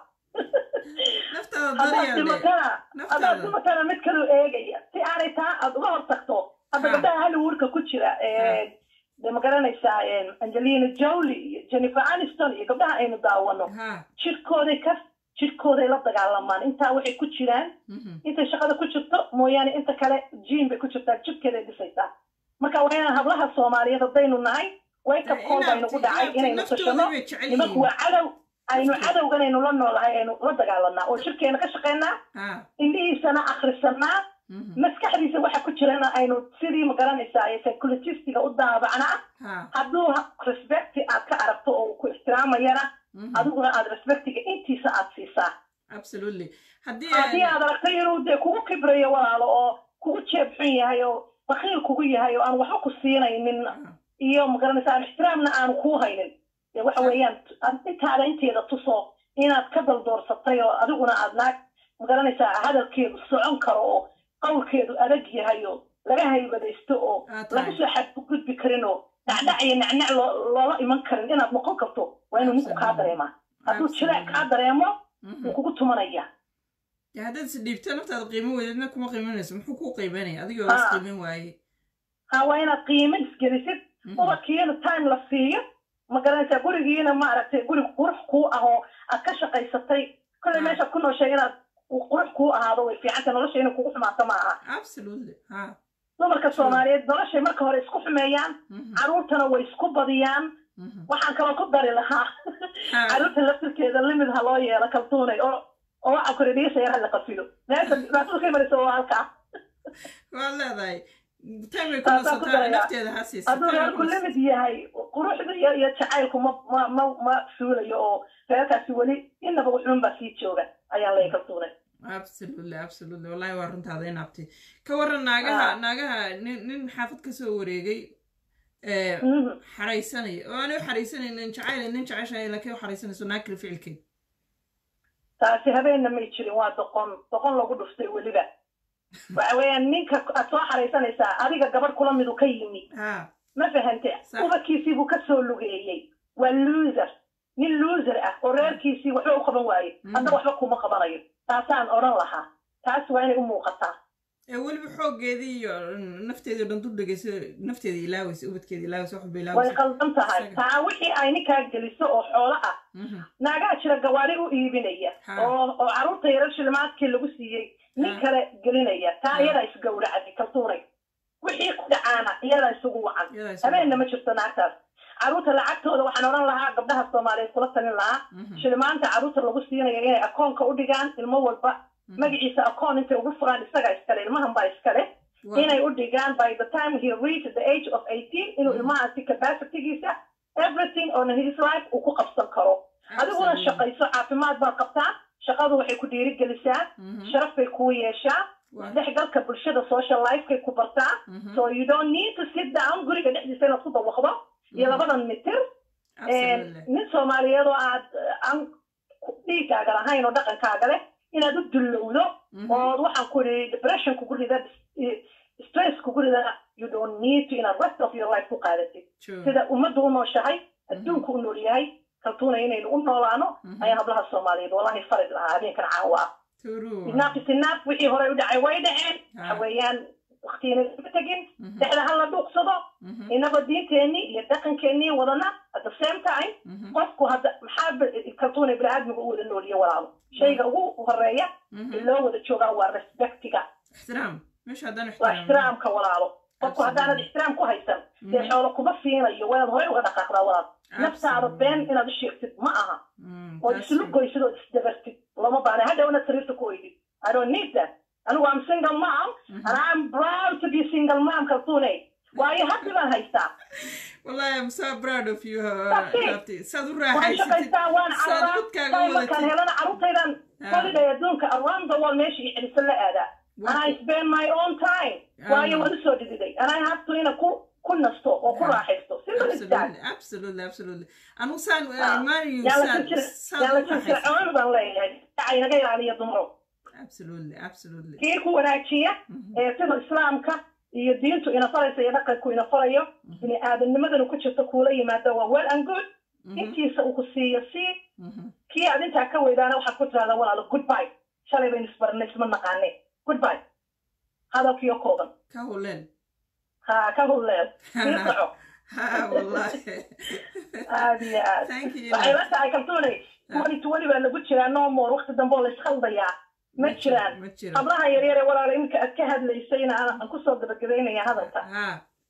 haddaad dhimatana haddaad dhimatana mid kalu eegaya si aanay taa aad uga hor tagto hadda gabdhaha hollywoodka ku jira de ma garanaysaa angelina jolie iyo jennifer aniston iyo gabdhaha aynu daawano jirkooday ka jirkooday la dagaalamaan intaa waxay ku jiraan intay shaqada ku jirto mooyaane inta kale jiin bay ku jirtaa jirkeeday dhisaysaa marka waa inaan hablaha soomaaliyeed haddaynu nahay wayka kool baynu ku dhacay inaynu tashano nimanku waa cadow aynu cadowganaynu la noolahay aynu la dagaalanaa oo jirkeena ka shaqaynaa indhihiisana akhrisanaa maskaxdiisa waxa ku jirana aynu sidii ma garanaysaa psychologistiga u daabacnaa hadduu respecti aad ka aragto oo ku ixtiraamayana adiguna aad respectiga intiisa aad siisaa haddii aad aragtay inuu dee kugu kibrayo walaalo oo kugu jeeb xun yahay oo bakiil kugu yahay oo aan waxba ku siinaynin iyo ma garanaysaa aan ixtiraamna aanu kuu haynin dee waxa weeyaan intaada inteeda tuso inaad ka daldoorsatay oo adiguna aad naag ma garanaysaa hadalkeedu socon karo oo qawlkeedu adag yahay oo laga haybadaysto oo lagu soo xadgudbi karin oo dhacdhac iyo nacnac loola iman karin inaad noqon karto waa inuu ninku kaa dareemaa hadduu jileec kaa dareemo wuu kugu tumanaya haddaad is dhiibto naftaada qiimo weydadna kuma qiimanayso muxuu kuu qiimanaya adigoo is qiiman waaye ha waa inaad qiimo isgelisid ubadkiina time la siiyo ma garanaysaa gurigiina maaragtay guri qurux kuu ah oo aad ka shaqaysatay kolley meeshaad ku nooshay inaad qurux kuu ahaado way fiicanta nolosha inay kugu xumaato ma aha dumarka soomaaliyeed noloshay marka hore isku xumeeyaan carruurtana way isku badiyaan waxaan kaloo ku dari lahaa carruurta laftirkeeda limid ha loo yeelo kaltuunay oo oo waxa kore dhiisa yar hala qafilo meesha dhibaatada ka imanaysa waa halkaa waad leedahay timay ku nasataa nafteeda ha siisa hadduu reerku limid yahay quruxda iyo iyo jacaylku ma ma ma ma suulayo oo reerkaasi weli inaba wuxuun baa sii jooga ayaan leeyahay kaltuunay absolutely absolutely wallahi waa runtaada in abti ka waran naagaha naagaha nin nin xaafad ka soo wareegay xaraysanaya oo aanay u xaraysanaynin jacayl nin jeceshahay laakiin u xaraysanayso naag kale ficilkeed taasi habeenna may jirin waa doqon doqon lagu dhuftay weliba waxa weeyaan ninka aad soo xaraysanaysaa adiga gabadh kula midu ka yimi ma fahante ubadkiisii buu ka soo lugeeyey waa loser nin loser ah oo reerkiisii waxba u qaban waaye hadda waxba kuma qabanayo taasaan odhan lahaa taas waa inay u muuqataa ee weliba xooggeedii iyo nafteedii dhan dul dhegeyso nafteeda ilaawaysa ubadkeeda ilaawaysa waxba ilaawaysa way qaldan tahay taa wixii ay ninkaa geliso oo xoolo ah naagaha jira gawaari u iibinaya oo oo carruurta yarar shilimaadkii lagu siiyey nin kale gelinaya taa iyadaa isgowracadi kaltuunay wixii ku dhacaana iyadaa isugu wacan habeenna ma jirto naagtaas carruurta lacagtooda waxaan odhan lahaa gabdhaha soomaaliyeed kula talin lahaa shilimaanta carruurta lagu siinayo inay akoonka u dhigaan ilmo walba magaciisa akoon intay ugu furaan isagaa iskale ilmahan baa iskale inay u dhigaan by the time he reach the age of eighteen inuu ilmahaasi capacitygiisa everything on his life uu ku qabsan karo adiguna shaqayso caafimaad baad qabtaa shaqadu waxay ku dhiirigelisaa sharaf bay kuu yeeshaa dhexgalka bulshada social lifekay ku bartaa so you don't need to sit down guriga dhexdiisa inaad ku dawaqdo iyo labadan mitir nin soomaaliyeed oo aad aan dhiigaaga lahayn oo dhaqankaaga leh inaad u dullowdo ood waxaan ku idhi depression kugu rida stress kugu rida you don't need to inaad rest of your life ku qaadatid sida ummadda u nooshahay adduunku u nool yahay kaltuuna inaynu u noolaano ayaa hablaha soomaaliyeed wallahi farid lahaa habeenkan caawa ah inaaf isinaaf wixii horey u dhacay way dhaceen waxa weeyaan waktiina ma tegin dhexda hala dhuuqsado inagoo diinteennii iyo dhaqankeennii wadana at the same time qofku hadda maxaa kaltuuna bini-aadmiga u wada nooliye walaalo shayga ugu horeeya loo wada joogaa waa respectiga waa ixtiraamka walaalo qofku haddaanad ixtiraam ku haysan dee xoolo kuma siinayo waad horey uga dhaqaaqdaa walaal naftaada been inaad u sheegtid ma aha ood islu goysid ood isdabartid lama baana hadhow inaad sariirta ku oydid i don't need that anigu am single mom and i'm proud to be single mom kaltuune waayo haddi baan haystaa wallahi i'm so proud of you saad u waan shaqaystaa waan cararaa markaan helana carruurtaydan holiday adduunka around the world meesha iyo celiso la aadaa and I spend my own time waayo waan usoo dhididay and I have to ina ku ku nasto oo ku raaxaysto simple as that absolutely absolutely absolutely anigu saan Ah. imaanayo yaala saan silsila saan yaala u raaxaysto silsilcoon baan leeyahay dacay naga ilaaliya dumaro absolutely absolutely kii ku wanaajiya Mhm. ee sida islaamka iyo diintu ina faraysa iyo dhaqanku ina farayo bini aadamnimadana ku jirta kuula yimaado waa well and good Mhm. intiisa uu ku siiyo sii Mhm. kii aad intaa ka weydaana waxaad ku tirahdaa walaalo goodbye shalay baynu isbarnay isma naqaane goodbye hadalkiyo kooban ka huleen ha ka hulleel sii soco ha wallahi aad iyo aad thank you waxay la tahay kaltuunay twenty twenty baa lagu jiraa no more waqti dambe oo la ishaldayaa ma jiraan ma jiro hablaha yaryar ee walaalo iminka aad ka hadlaysayna aan aan kusoo gabagabaynaya hadalka ha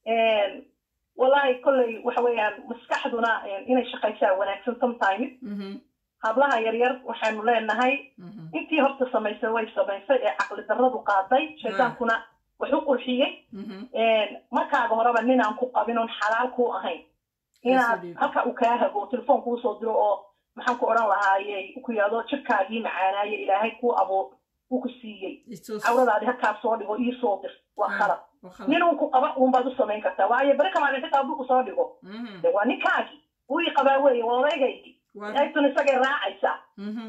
wallahi kolley waxa weeyaan maskaxduna inay shaqaysaa wanaagsan sometimes Mhm. hablaha yaryar waxaanu leenahay Mhm. intii horta samaysay way samaysay ee caqli darradu qaaday shaydaankuna wax u qurxiyey Mhm. markaaga horeba ninaan ku qabin oon xalaal kuu ahayn inaad Absolutely. halka uu kaa hago telefoon kuu soo diro oo maxaan ku odhan lahaayey ku yidhahdo jirkaagii macaanaaye ilaahay kuu abuur uu ku siiyey It's so- cawradaadi halkaa soo dhigo ii soo dir waa Ah, khalad waa khalad. nin uu ku qaba uunbaad u samayn kartaa waayo beri kamaan xitaa hadduu ku soo dhigo Mhm. de waa ninkaagii wuu ii qabaa weeye waa odaygaygii Waa- aytun isagay raacaysaa Mhm.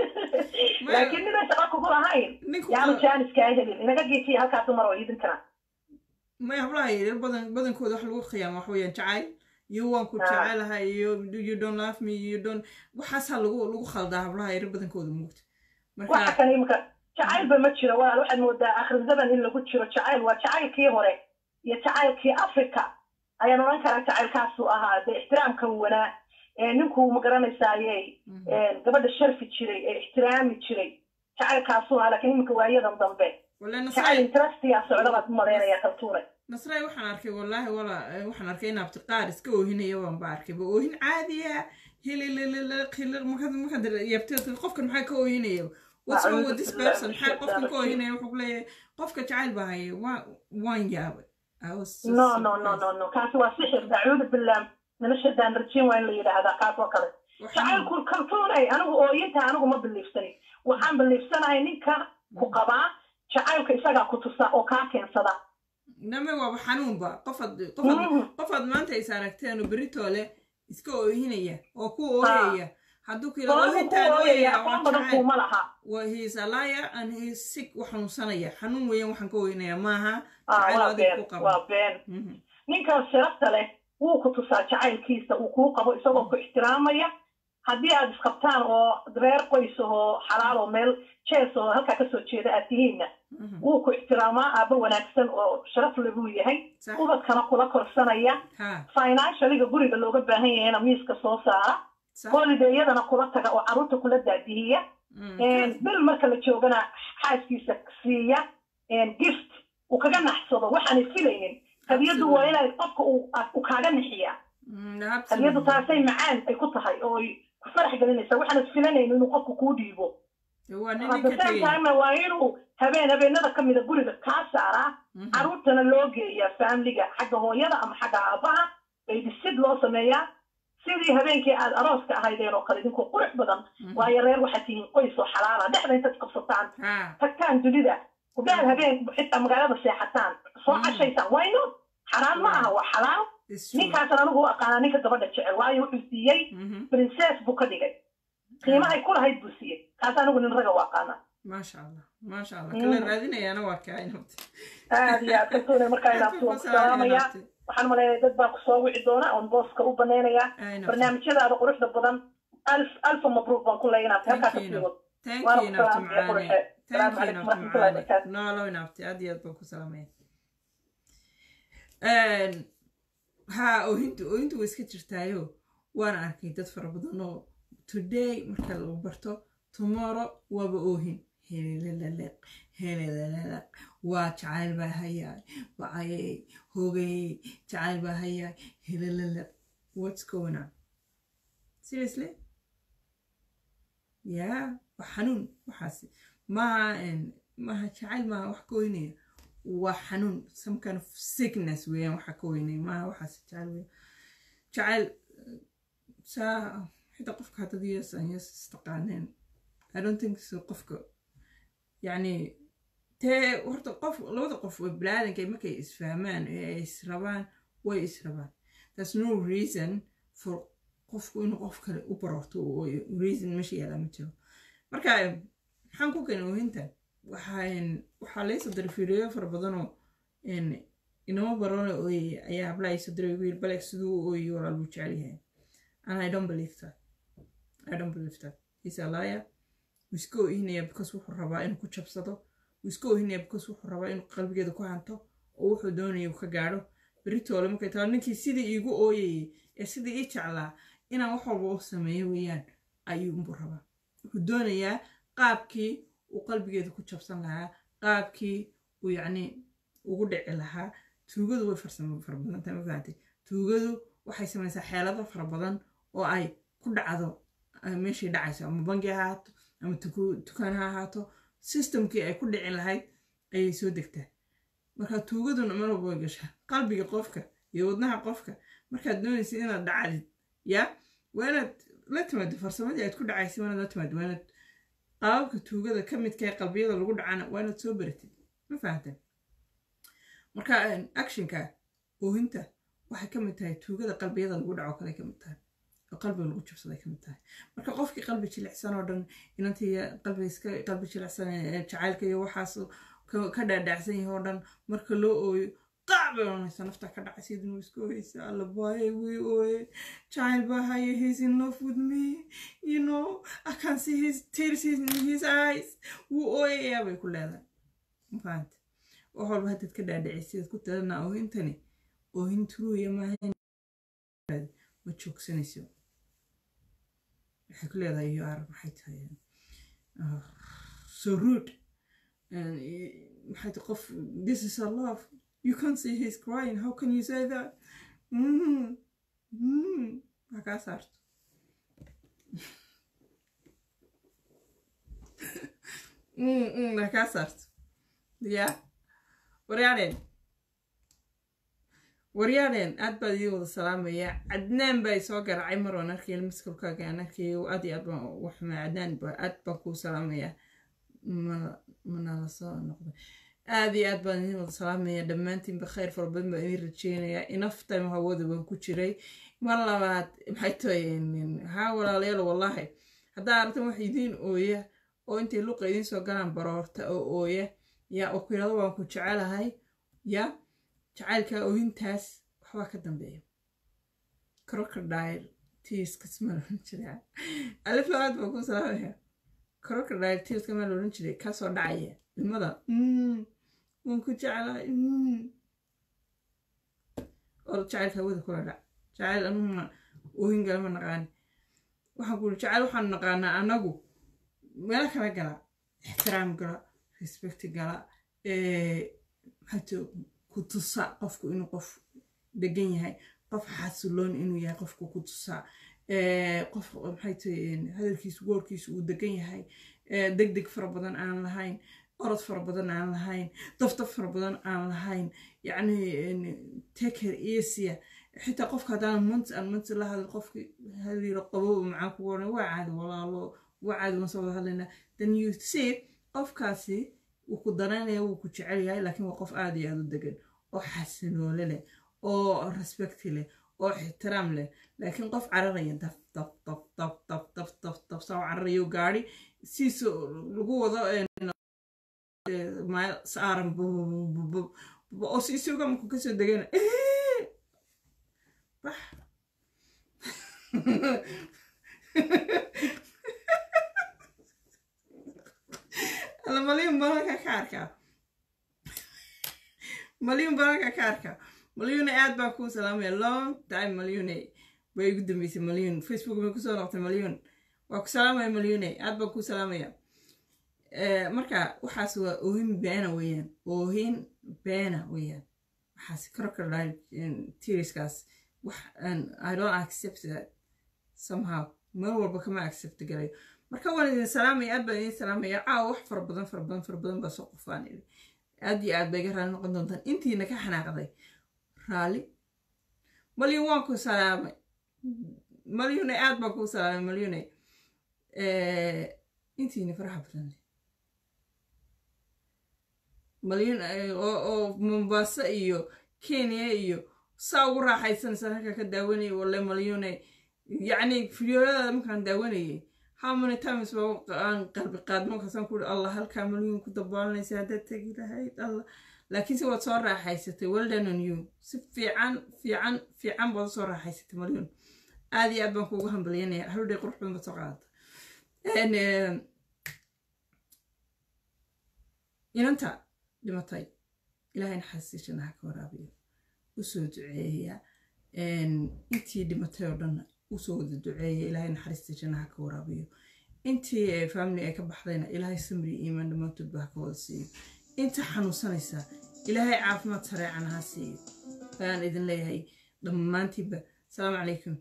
laakiin ninay shaqa kugu lahayn Ninku yaanu ka- jaaniskaa helin inaga geesiya halkaa dumar oo iidinkana may hablaha yaryar badan badankooda wax lagu khiyaamo wax weeyaan jacayl iyo waan ku Ah. jecelahay iyo you don't love me you don't waxaasaa lagu lagu khaldaa hablaha yaryar badankooda muugta waxa marka kan imika jacaylba ma jiro walaal waxaad moodaa akhir zaman in lagu jiro jacayl waa jacaylkii hore iyo jacaylkii africa ayaan odhan karaa jacaylkaasuu ahaa dee ixtiraamka wanaa ee ninkuu ma garanaysaaye Mhm. gabadha sharfi jiray ee ixtiraami jiray jacaylkaasuu ahaa laakiin iminka waayadan dambe wala jacayl nasray interastiyaa socda baad u malaynaya kaltuune nasray waxaan arkay wallaahi wala eh, waxaan arkay in abtiqaar iska oohinaya waan ba arkay ba oohin caadiya hilililil hilir markaad markaad yabteed qofkan maxaa ka oohinaya what's wrong with this person maxaa qofkan ka oohinaya wuxuu ku leeyahay qofka jacayl baa haya waa waan yaabay I was so no no no surprised. no no kaasi waa sixir dacuudu billaah noloshadaan rajiin waa in la yidhaahdaa kaas oo kale Waxaan- jacaylku kaltuunay anigu ooyinta anigu ma biliifsanin waxaan biliifsanahay ninka ku qabaa jacaylka isagaa ku tusa oo kaa keensada name waaba xanuunba qofaad qofaad Mhm. qofaad maanta is aragteen oo beritoole iska oohinaya oo ku ooyaya hadduu ku yidhahdo Sababta ku oohintaan ooyaya ooyaya aqoon waa badan jacayl kuuma laha waa he is a liar and he is sick waa xanuunsanaya xanuun weeyaan waxaan ka oohinaya maaha Ah, jacayl waa adiga been ku qaba waa been Mhm. ninkan sharafta leh wuu ku tusaa jacaylkiisa uu kuu qabo isagoo ku ixtiraamaya haddii aad isqabtaan oo reer qoys oo xalaal oo meel jees oo halkaa kasoo jeeda aad tihiinna Mhm. wuu ku ixtiraamaa aabbo wanaagsan oo sharaf le buu yahay sax ubadkana kula korsanaya ha financialiga guriga looga baahan yahayna miiska soo saara sax holidayadana kula taga oo carruurta kula daadihiya Mm. bil marka la joogana xaaskiisa siiya gift uu kaga naxsado waxaanay filaynin hadiyadu waa inay qofka uu uu kaaga nixiyaa Mm, hadiyadu absolutely. taasay macaan ay ku tahay oo ay ku farax gelinaysa waxaanad filanaynin inuu qofku kuu dhiibo waa nin at the ninka same tegay time waa inuu habeen habeenada ka mida guriga kaa saaraa Mhm. carruurtana loo geeyaa familiga xagga hooyada ama xagga aabaha baydisid loo sameeyaa sidii habeenkii aad arooska ahaydeen oo kale idinkoo qurux badan Mhm. waayo reer waxaad tihiin qoys oo xalaala dhexda intaad qabsataan ha tagtaan dunida kudaad habeen xitaa magaalada seexataan soo Mm. cashaysaan why not xalaal ma aha waa xalaal it's true. ninkaasan anigu u aqaanaa ninka gabadha jecel waayo wuxuu siiyey Mhm. princess buu ka dhigay qiimahay ku lahayd buu siiyey kaas anigu nin raga u aqaanaa maasha allah maasha allah Mm. kala raadinayaana waa kaa inabta aad iyo aad kaltuune markaa inaabtu waan ku salaamayaa waxaan maleynaya dad baa kusoo wici doona oon booska u banaynayaa barnaamijyadaada quruxda badan alf alfa mabruuq baan ku leeya inaabti halkaa ka sii wad thank waana you ku inabta salaamaya macaane quruxe thank salaamu you calaykum inabta waraxmatullahi macaane wabarakaatu noolo inabta aad iyo aad baan ku salaamaya ha oohintu oohintu way iska jirtaayo waana arkay dad fara badan oo today marka lagu barto tomorrow waaba oohin heleleleleq heleleleleq waa jacayl baa hayaay wacayay hogayay jacayl baa hayaay heleleleq what's going on seriously yeah waa xanuun waxaasi maaha maaha jacayl maaha wax ka weynaya waa xanuun some kind of sickness weeyaan waxa ka weynaya maaha waxaas jacayl weeyaan jacayl saa xitaa qofka haddad yes an yes istaqaaneen i don't think so qofka yacni tee horta qof labada qof oo bilaadanka markay isfahmaan ee ay israbaan way israbaan there's no reason for qofku inuu qof kale u barorto oo reason meesha yaala ma jiro marka maxaan ku keenay oohintan waxaan waxaa laysoo diray fiidiyo fara badanoo inama barone ooyey ayaa habla ay soo diray wiil baleeg siduu ooyey walaal buu jecel yahay and i don't believe that i don't believe that he's a liar wuu iska oohinaya because wuxuu rabaa inuu ku jabsado wuu iska oohinaya because wuxuu rabaa inuu qalbigeeda ku hanto oo wuxuu doonaya uu ka gaadho beritoole markay taa ninkii sidii iigu ooyayey ee sidii ii jeclaa inaan wax walba u sameeyo weeyaan ayuunbuu rabaa wuxuu doonayaa qaabkii uu qalbigeeda ku jabsan lahaa qaabkii uu yacni ugu dhici lahaa tuugadu way farsamo fara badan tahay ma fahamtay tuugadu waxay samaysaa xeelado fara badan oo ay ku dhacdo meeshay dhacayso ama bangi ha ahaato ama dukaan ha ahaato systemkii ay ku dhici lahayd ayay soo degtaa marka tuugaduna mar walba way gashaa qalbiga qofka iyo wadnaha qofka markaad doonaysa inaad dhacdid yaa waa inaad la timaado farsamadii aad ku dhacaysay waa inaad la timaado waa inaad qaababka tuugada ka midka ee qalbiyada lagu dhacana waa inaad soo baratid ma fahamteen marka actionka oohinta waxay ka mid tahay tuugada qalbiyada lagu dhaco kale ka mid tahay oo qalbiga lagu jabsaday ka mid tahay marka qofkii qalbi jilicsan oo dhan inantii qalbiga iska qalbi jilicsan jacaylka iyo waxaas ka dhaadhacsan yahay oo dhan marka loo ooyo qac bay oranaysa nafta ka dhacay sidin uu iska ooyeysa alla baaye wii ooye jacayl baa haye he's in love with me you know i can see his tears in his eyes wuu ooyayaa bay ku leedahay mafahante wax walba haddaad ka dhaadhacay sidaad ku tadanaa oohintani oohin turuuya maaha ma joogsanayso waxay ku leedahay you are maxay tahay so rude maxay tahay qof this is a love you can't see he's crying how can you say that mm. Mm. ha kaa saarto ha kaa saarto ya waryaadheen waryaadheen aad baad ii wada salaamaya cadnaan baa soo garaacay mar waan arkay maskulkaaga aan arkay aad iyo aad baan ugu xumay cadnaan aad baan kuu salaamaya manala soo noqday aad iyo aad baan idin wada salaamaya dhammaantiinba khayr fara badan baan idin rajeynayaa enough time hawada baan ku jiray mar labaad maxay tahay haa walaalayaal wallahi haddaa aragtan wax idiin ooya oo intay luqa idiin soo galaan baroorta oo ooya yaa oo ku yidhahdo waan ku jecelahay yaa jacaylka ooyintaas waxbaa ka dambeeya crocodile tiiskas ma loran jiray alif labaad baan ku salaamaya crocodile tiiska ma loran jiray kaasoo dhacaya ilmada waan ku jeclahay oo jacaylka hawada kula dhac jacayl anuguna oohin gala ma naqaani waxaan ku jacayl waxaanu naqaanaa anagu meelo kala gala ixtiraam gala respect gala maxayto ku tusa qofku inuu qof degan yahay qof xasiloon inuu yahay qofku ku tusaa qof maxay tahay hadalkiisu goorkiisu uu degan yahay deg deg fara badan aan lahayn orod fara badan aan lahayn daftaf fara badan aan lahayn yacni teker esia xitaa qofka haddaan monts aan monts la hadal qofki haliiro qabow macaan kugu oran waa caadi walaalo waa caadi waan soo wada hadlaynaa then you see qofkaasi wuu ku danaynaya wuu ku jecel yahay laakiin waa qof aada iyo aada u degan oo xasinoole leh oo respecti leh oo ixtiraam leh laakiin qof cararaya daf daf daf daf daf daf daf daf saa cararayo gaari siisa lagu wado meel saaran oo si isuga markuu kasoo degana bax alla malyun balalka ka arkaa malyun balalka ka arkaa malyune aad baan kuu salaamaya long time malyune way igu dambeysay malyun facebook bay kusoo noqtay malyun waa ku salaamaya malyune aad baan kuu salaamaya marka waxaas waa oohin beena weeyaan oohin beena weeyaan waxaas crocodile tiriskaas wax i don't accept that somehow mar walba kama accept galayo marka waan idin salaamaya aad baan idin salaamaya caawa wax fara badan fara badan fara badan baa soo qofaan idhi aad iyo aad bay ga raali noqon doontaan intiina ka xanaaqday raali malyun waan ku salaamay malyune aad baan kuu salaamay malyune intiina faraxa badan leh malyan oo mombaaso iyo kenya iyo saa ugu raaxaysanaysaa halkaa ka daawanayay walle malyune yacni fideoyadaada markaan daawanayay how many times baa aan qalbi qaadmo markaasaan ku allah halkaa malyun ku dabaalanaysa haddaad tegi lahayd allah laakiinse waad soo raaxaysatay weldan on you si fiican fiican fiican baad usoo raaxaysatay malyun aad iyo aad baan kuugu hambalyanaya haldhay qurux badan baad soo qaadata inanta dhimatay ilaahay naxariistii jannaha ka waraabiyo usoo duceeya intii dhimatay oo dhan usoo wada duceeya ilaahay naxariistii jannaha ka waraabiyo intii family ay ka baxdayna ilaahay samri iimaan dhammaantoodba ha ka wada siiyo inta xanuunsanaysa ilaahay caafimaad sareecana ha siiyo ayaan idin leeyahay dhammaantiinba asalaamu calaykum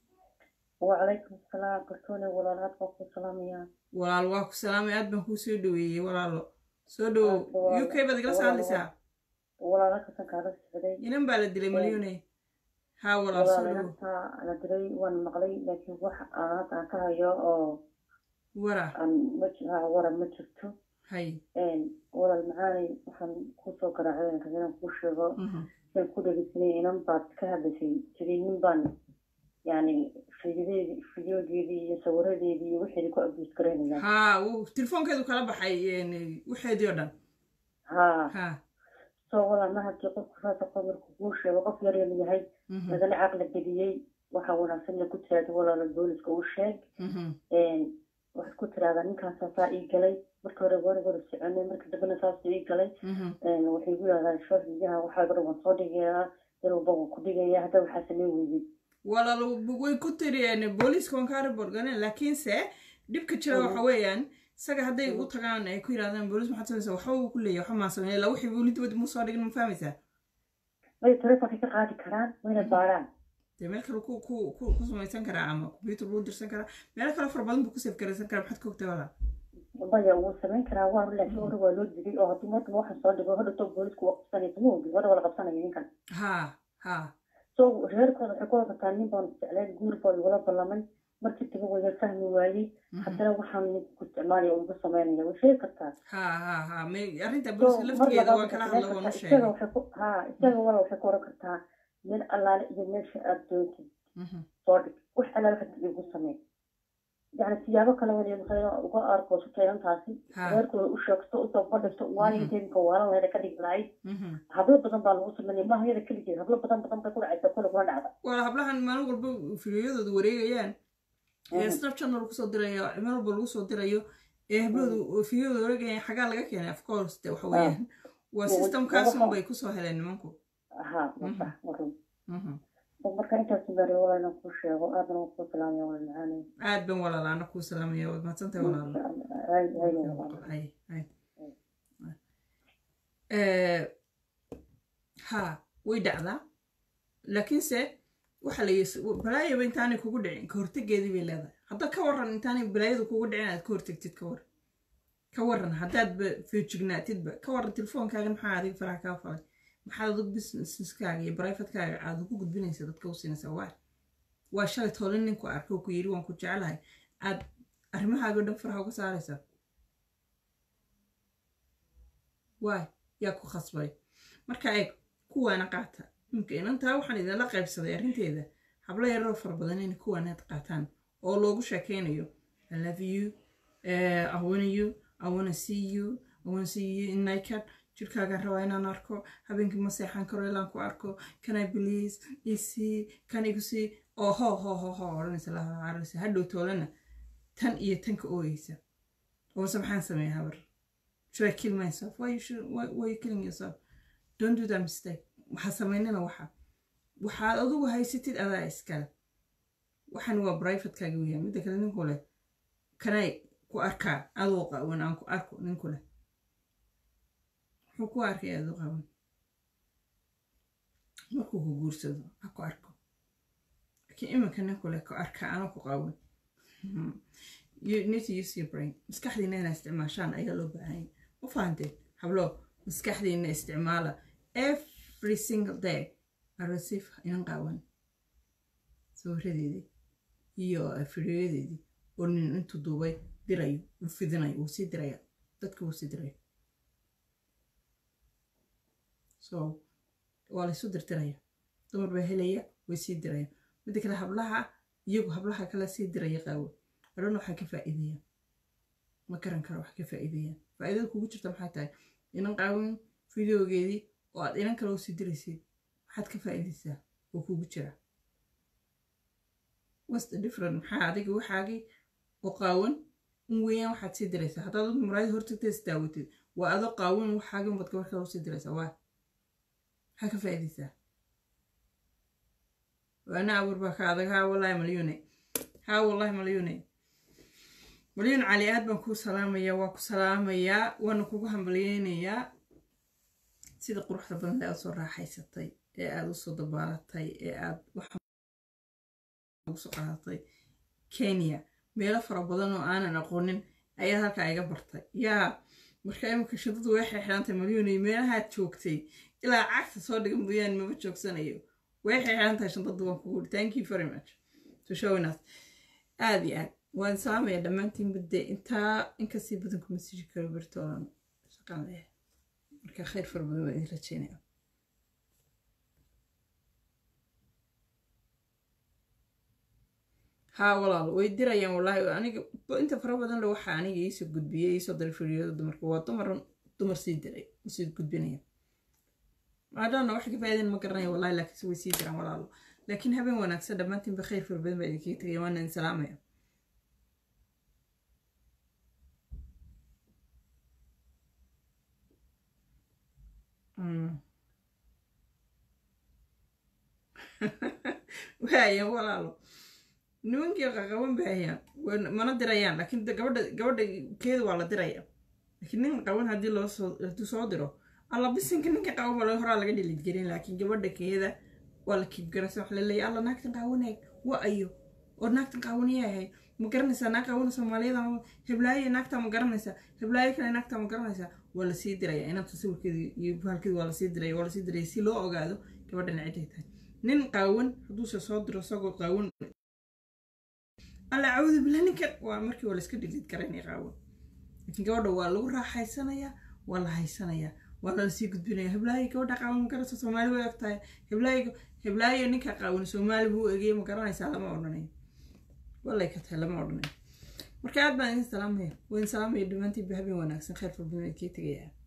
وعليكم السلام بركوني ولا لا تقول سلام يا walaal waa ku salaamay aad baan kuu soo dhaweeyey walaalo soo dhowow u k baad igala soo hadlaysaa ولا لا كسن كارس بدي inan baa la dilay malyune haa walaal soo ولا dhowow لا أنا دري وأنا مغلي لكن وح أنا أنا كهيو أو wara أن مج ها ورا مجرتو hay إن ولا المعاني وحن كوسو كراعين كذا كوشوا Mhm. كان كودا جسني إنم بعد كهذا شيء تري من بان يعني فيديو فيديو دي صورة دي دي وحدي كو أبيس كرين يعني haa wuu telefoonkeedu kala baxay een, waxeedii oo dhan ها haa soo wala ma hadii qofku saasa qabarku kuu sheego qof yar yar yahay Mhm. lagala caqli geliyey waxaa wanaagsan in ku tiraahdo walaala booliska u sheeg Mhm. waxaad ku tiraahdaa ninkaasaa saa ii galay marka hore wari wada soconay marka dambena saas ii galay Mhm. waxay ku yidhahdaa shoofiyaha waxaa dhan waan soo dhigayaa dar walba waan ku dhigayaa hadda waxaa samey weydid walaal way ku tiriyeen booliiska waan kaa report galeen laakiinse dhibka jira waxa weeyaan isaga hadday u tagaan ay ku yidhahdaan booliis maxaad samaysaa waxba uu ku leeyahay waxba maan sameeya ilaa wixii weli dibadda mu soo dhigin ma fahmaysaa way telefonkay ka qaadi karaan wayna baaraan dee meel kale ku ku ku ku samaysan karaa ama computer lagu dirsan karaa meelo kale fara badan buu ku save garaysan karaa maxaad ka ogtay walaal maya wuu samayn karaa waa laakiin hore waa loo digay oo haddii markaba waxaan soo dhigo hadhowto boolisku waa qabsanaysa ma ogi hore waa la qabsanaya ninkan haa haa so reerkooda waxay ku wadataa nin baan jecleen guur baa igula ballamay markii taga waya fahmi waayey haddana waxaan ninka ku isticmaalaya ugu samaynaya way sheegi kartaa haa haa haa may arrinta So, booliiska mar laftigeeda waan labaad kala waxay hadla waan u isaga sheegay waxay ku ha isaga wala waxay ku oran kartaa meel allaale iyo meesha aad doontid Mhm. soo dhig wax allaale waxaad igu samey yani siyaabo kale waliya maxay uga aarkoosatay intaasi Ha. reerkooda u sheegto usoo bandhigto waayo inteedinka waalan lahayd ka dhigi lahayd Mhm. hablo badan baa lagu sameynaya maaha yada keligeed hablo badan badan bay ku dhacaysa kule kuna dhacda wala hablahan maalin walba fideoyadooda wareegayaan ee Mhm. snapchatna lagu soo dirayo meel walba lagu soo dirayo ee habloodu fideoyada wareegayaan xagaa laga keenay of course de waxa weeyaan waa Wa- systemkaasun waxa- bay kusoo heleen nimanku ha masax marun Mhm. marka intaas bari walaalna ku sheego aadna waan ku salaamaya wala macaanay aad ban walaalaana kuu salaamaya waad mahadsantahay walaalo hay hay walaal Hay, hay. Eh, ha way dhacdaa laakiinse waxa la yis balaayaba intaanay kugu dhicin ka hortegeedii bay leedahay hadda ka waran intaanay balaayadu kugu dhicin aad ka hortegtid ka waran ka waran haddaadba feejignaatidba ka waran telefoonkaaga maxaa adiga faraha kaa falay maxaad adigu businesskaaga iyo brifatekaaga aad ugu gudbinaysa dadka u siinaysaa waa waa shalay toolin ninku arkay oo ku yidhi waan ku jecelahay aad arrimahaaga o dhan faraha uga saaraysaa waay yaa ku khasbay marka eeg kuwaana qaata imka inantaa waxaan idinla qaybsaday arrinteeda hablo yaroo fara badan inay kuwaanaad qaataan oo loogu sheekeynayo i love you uh, i wanna you i wanna see you i wanna see you in naked jirkaagaan rabaa inaan arko habeenkii ma seexan karo ilaan ku arko can i please isii kan igu sii oo ho ho ho ho odhanaysa laharaysa hadhow toolana tan iyo tanka ooyeysa oose maxaan sameeya habar should I kill myself? Why you should why, why are you killing yourself? Don't do that mistake. Waxaa samaynana waxa waxaad adigu haysatid adaa iskale waxaan waa privatekaaga weeyaan midda kale ninku leh kanay ku arkaa adoo qawan aan ku arko ninku leh muxuu ku arkay adoo qawan markuu ku guursado ha ku arko laakiin iminka ninku leh ku arkaa anoo ku qawan you need to use your brain maskaxdiina inaa isticmaashaan ayaa loo baahanya ma fahanteen hablo maskaxdiina isticmaala every single day arasiif inan qaawan sawiradeedii iyo fideoyadeedii oo nin intuu duubay dirayo uu fidinayo uu sii diraya dadka uu sii dirayo so waa laysu dirdiraya dumar baa helaya way sii diraya midda kale hablaha iyagu hablaha kale sii diraya qaawo adhan waxaa ka faa'iideeyaan ma garan karo wax ka faa'iideeyaan faa'iidada kugu jirta maxay tahay inan qaawin fideogeedii oo aad inan kale usii diraysid maxaad ka faa'iidaysaa oo kugu jira what's the different maxaa adiga waxaagii oo qaawan in weeyaan waxaad sii diraysaa haddaad ad muraayada hortagta isdaawatid waa adoo qaawan waxaagii umad gabar kale usii diraysaa waa maxaa ka faa'iidaysaa waana abuur baa ka adag haa wallaahi malyuune haa wallaahi malyuune malyuun cali aad baan kuu salaamayaa waa ku salaamayaa waana kugu hambalyeynayaa sida quruxda badan ee aad soo raaxaysatay ee aad usoo dabaalatay ee aad usoo qaadatay kenya meelo fara badan oo aanan aqoonin ayaad halkaa iga bartay yaa marka imika shadadu way xeexidhantay malyuunay meelahaad joogtay ilaa cagta soo dhiga mooyaane maba joogsanayo way xeexidhan tahay shantadu waan kugu thank you very much to showing us aad iyo aad waan salaamaya dhammaantiin mudde intaa inkasii badan kuma sii karo bertoodan shaqan leh marka khayr fara badan baan idin rajeynaya haa walaal way dirayaan wallaahi aniga inta fara badan le waxaa aniga iisoo gudbiyey iisoo diray firyada dumarka waa dumar dumar sii diray sii gudbinaya maadaana wax ka faa'iideen ma garanaya wallahi laakiinse way sii diraan walaalo laakiin habeen wanaagsan dhammaantiinba khayr fara badan baa idinkaga tegaya waana idin salaamaya waaya walaalo nimankii qaqaban baahayaan mana dirayaan laakiin gabadha gabadha keeda waa la diraya laakiin nin qaban haddii loo soo hadduu soo diro alla bisinka ninka qaban baa horaa laga dhilid gelin laakiin gabadha keeda waa la kiibgaraysa wax la leeyahay alla naagtan qaawanaag waa ayo oo naagtan qaawaniyaa ahayd ma garanaysaa naag qaawana soomaaliyada heblaaye naagtaa ma garanaysaa heblaaye kale naagtaa ma garanaysaa waa lasii diraya inanta sawirkeeda iyo bahalkeeda waa lasii diraya waa lasii diraya si loo ogaado gabadhan ciday tahay nin qaawan hadduuse soo diro isagoo qaawan alla cawdu bilaa ninkan waa markii waa layska dhilid garaynaya qaawan laakiin gabadha waa lagu raaxaysanayaa waa la haysanayaa waa lalasii gudbinaya heblaayo gabadha qaawan ma garanaysa soomaali way ogtahay heblaayo heblaayo ninka qaawan soomaali buu egeyay ma garanaysaa lama odhanayo wallay ka tahay lama odhanayo marka aad baan idin salaamaya waa idin salaamaya dhammaantiin ba habeen wanaagsan khayr farbadana kii tegayaa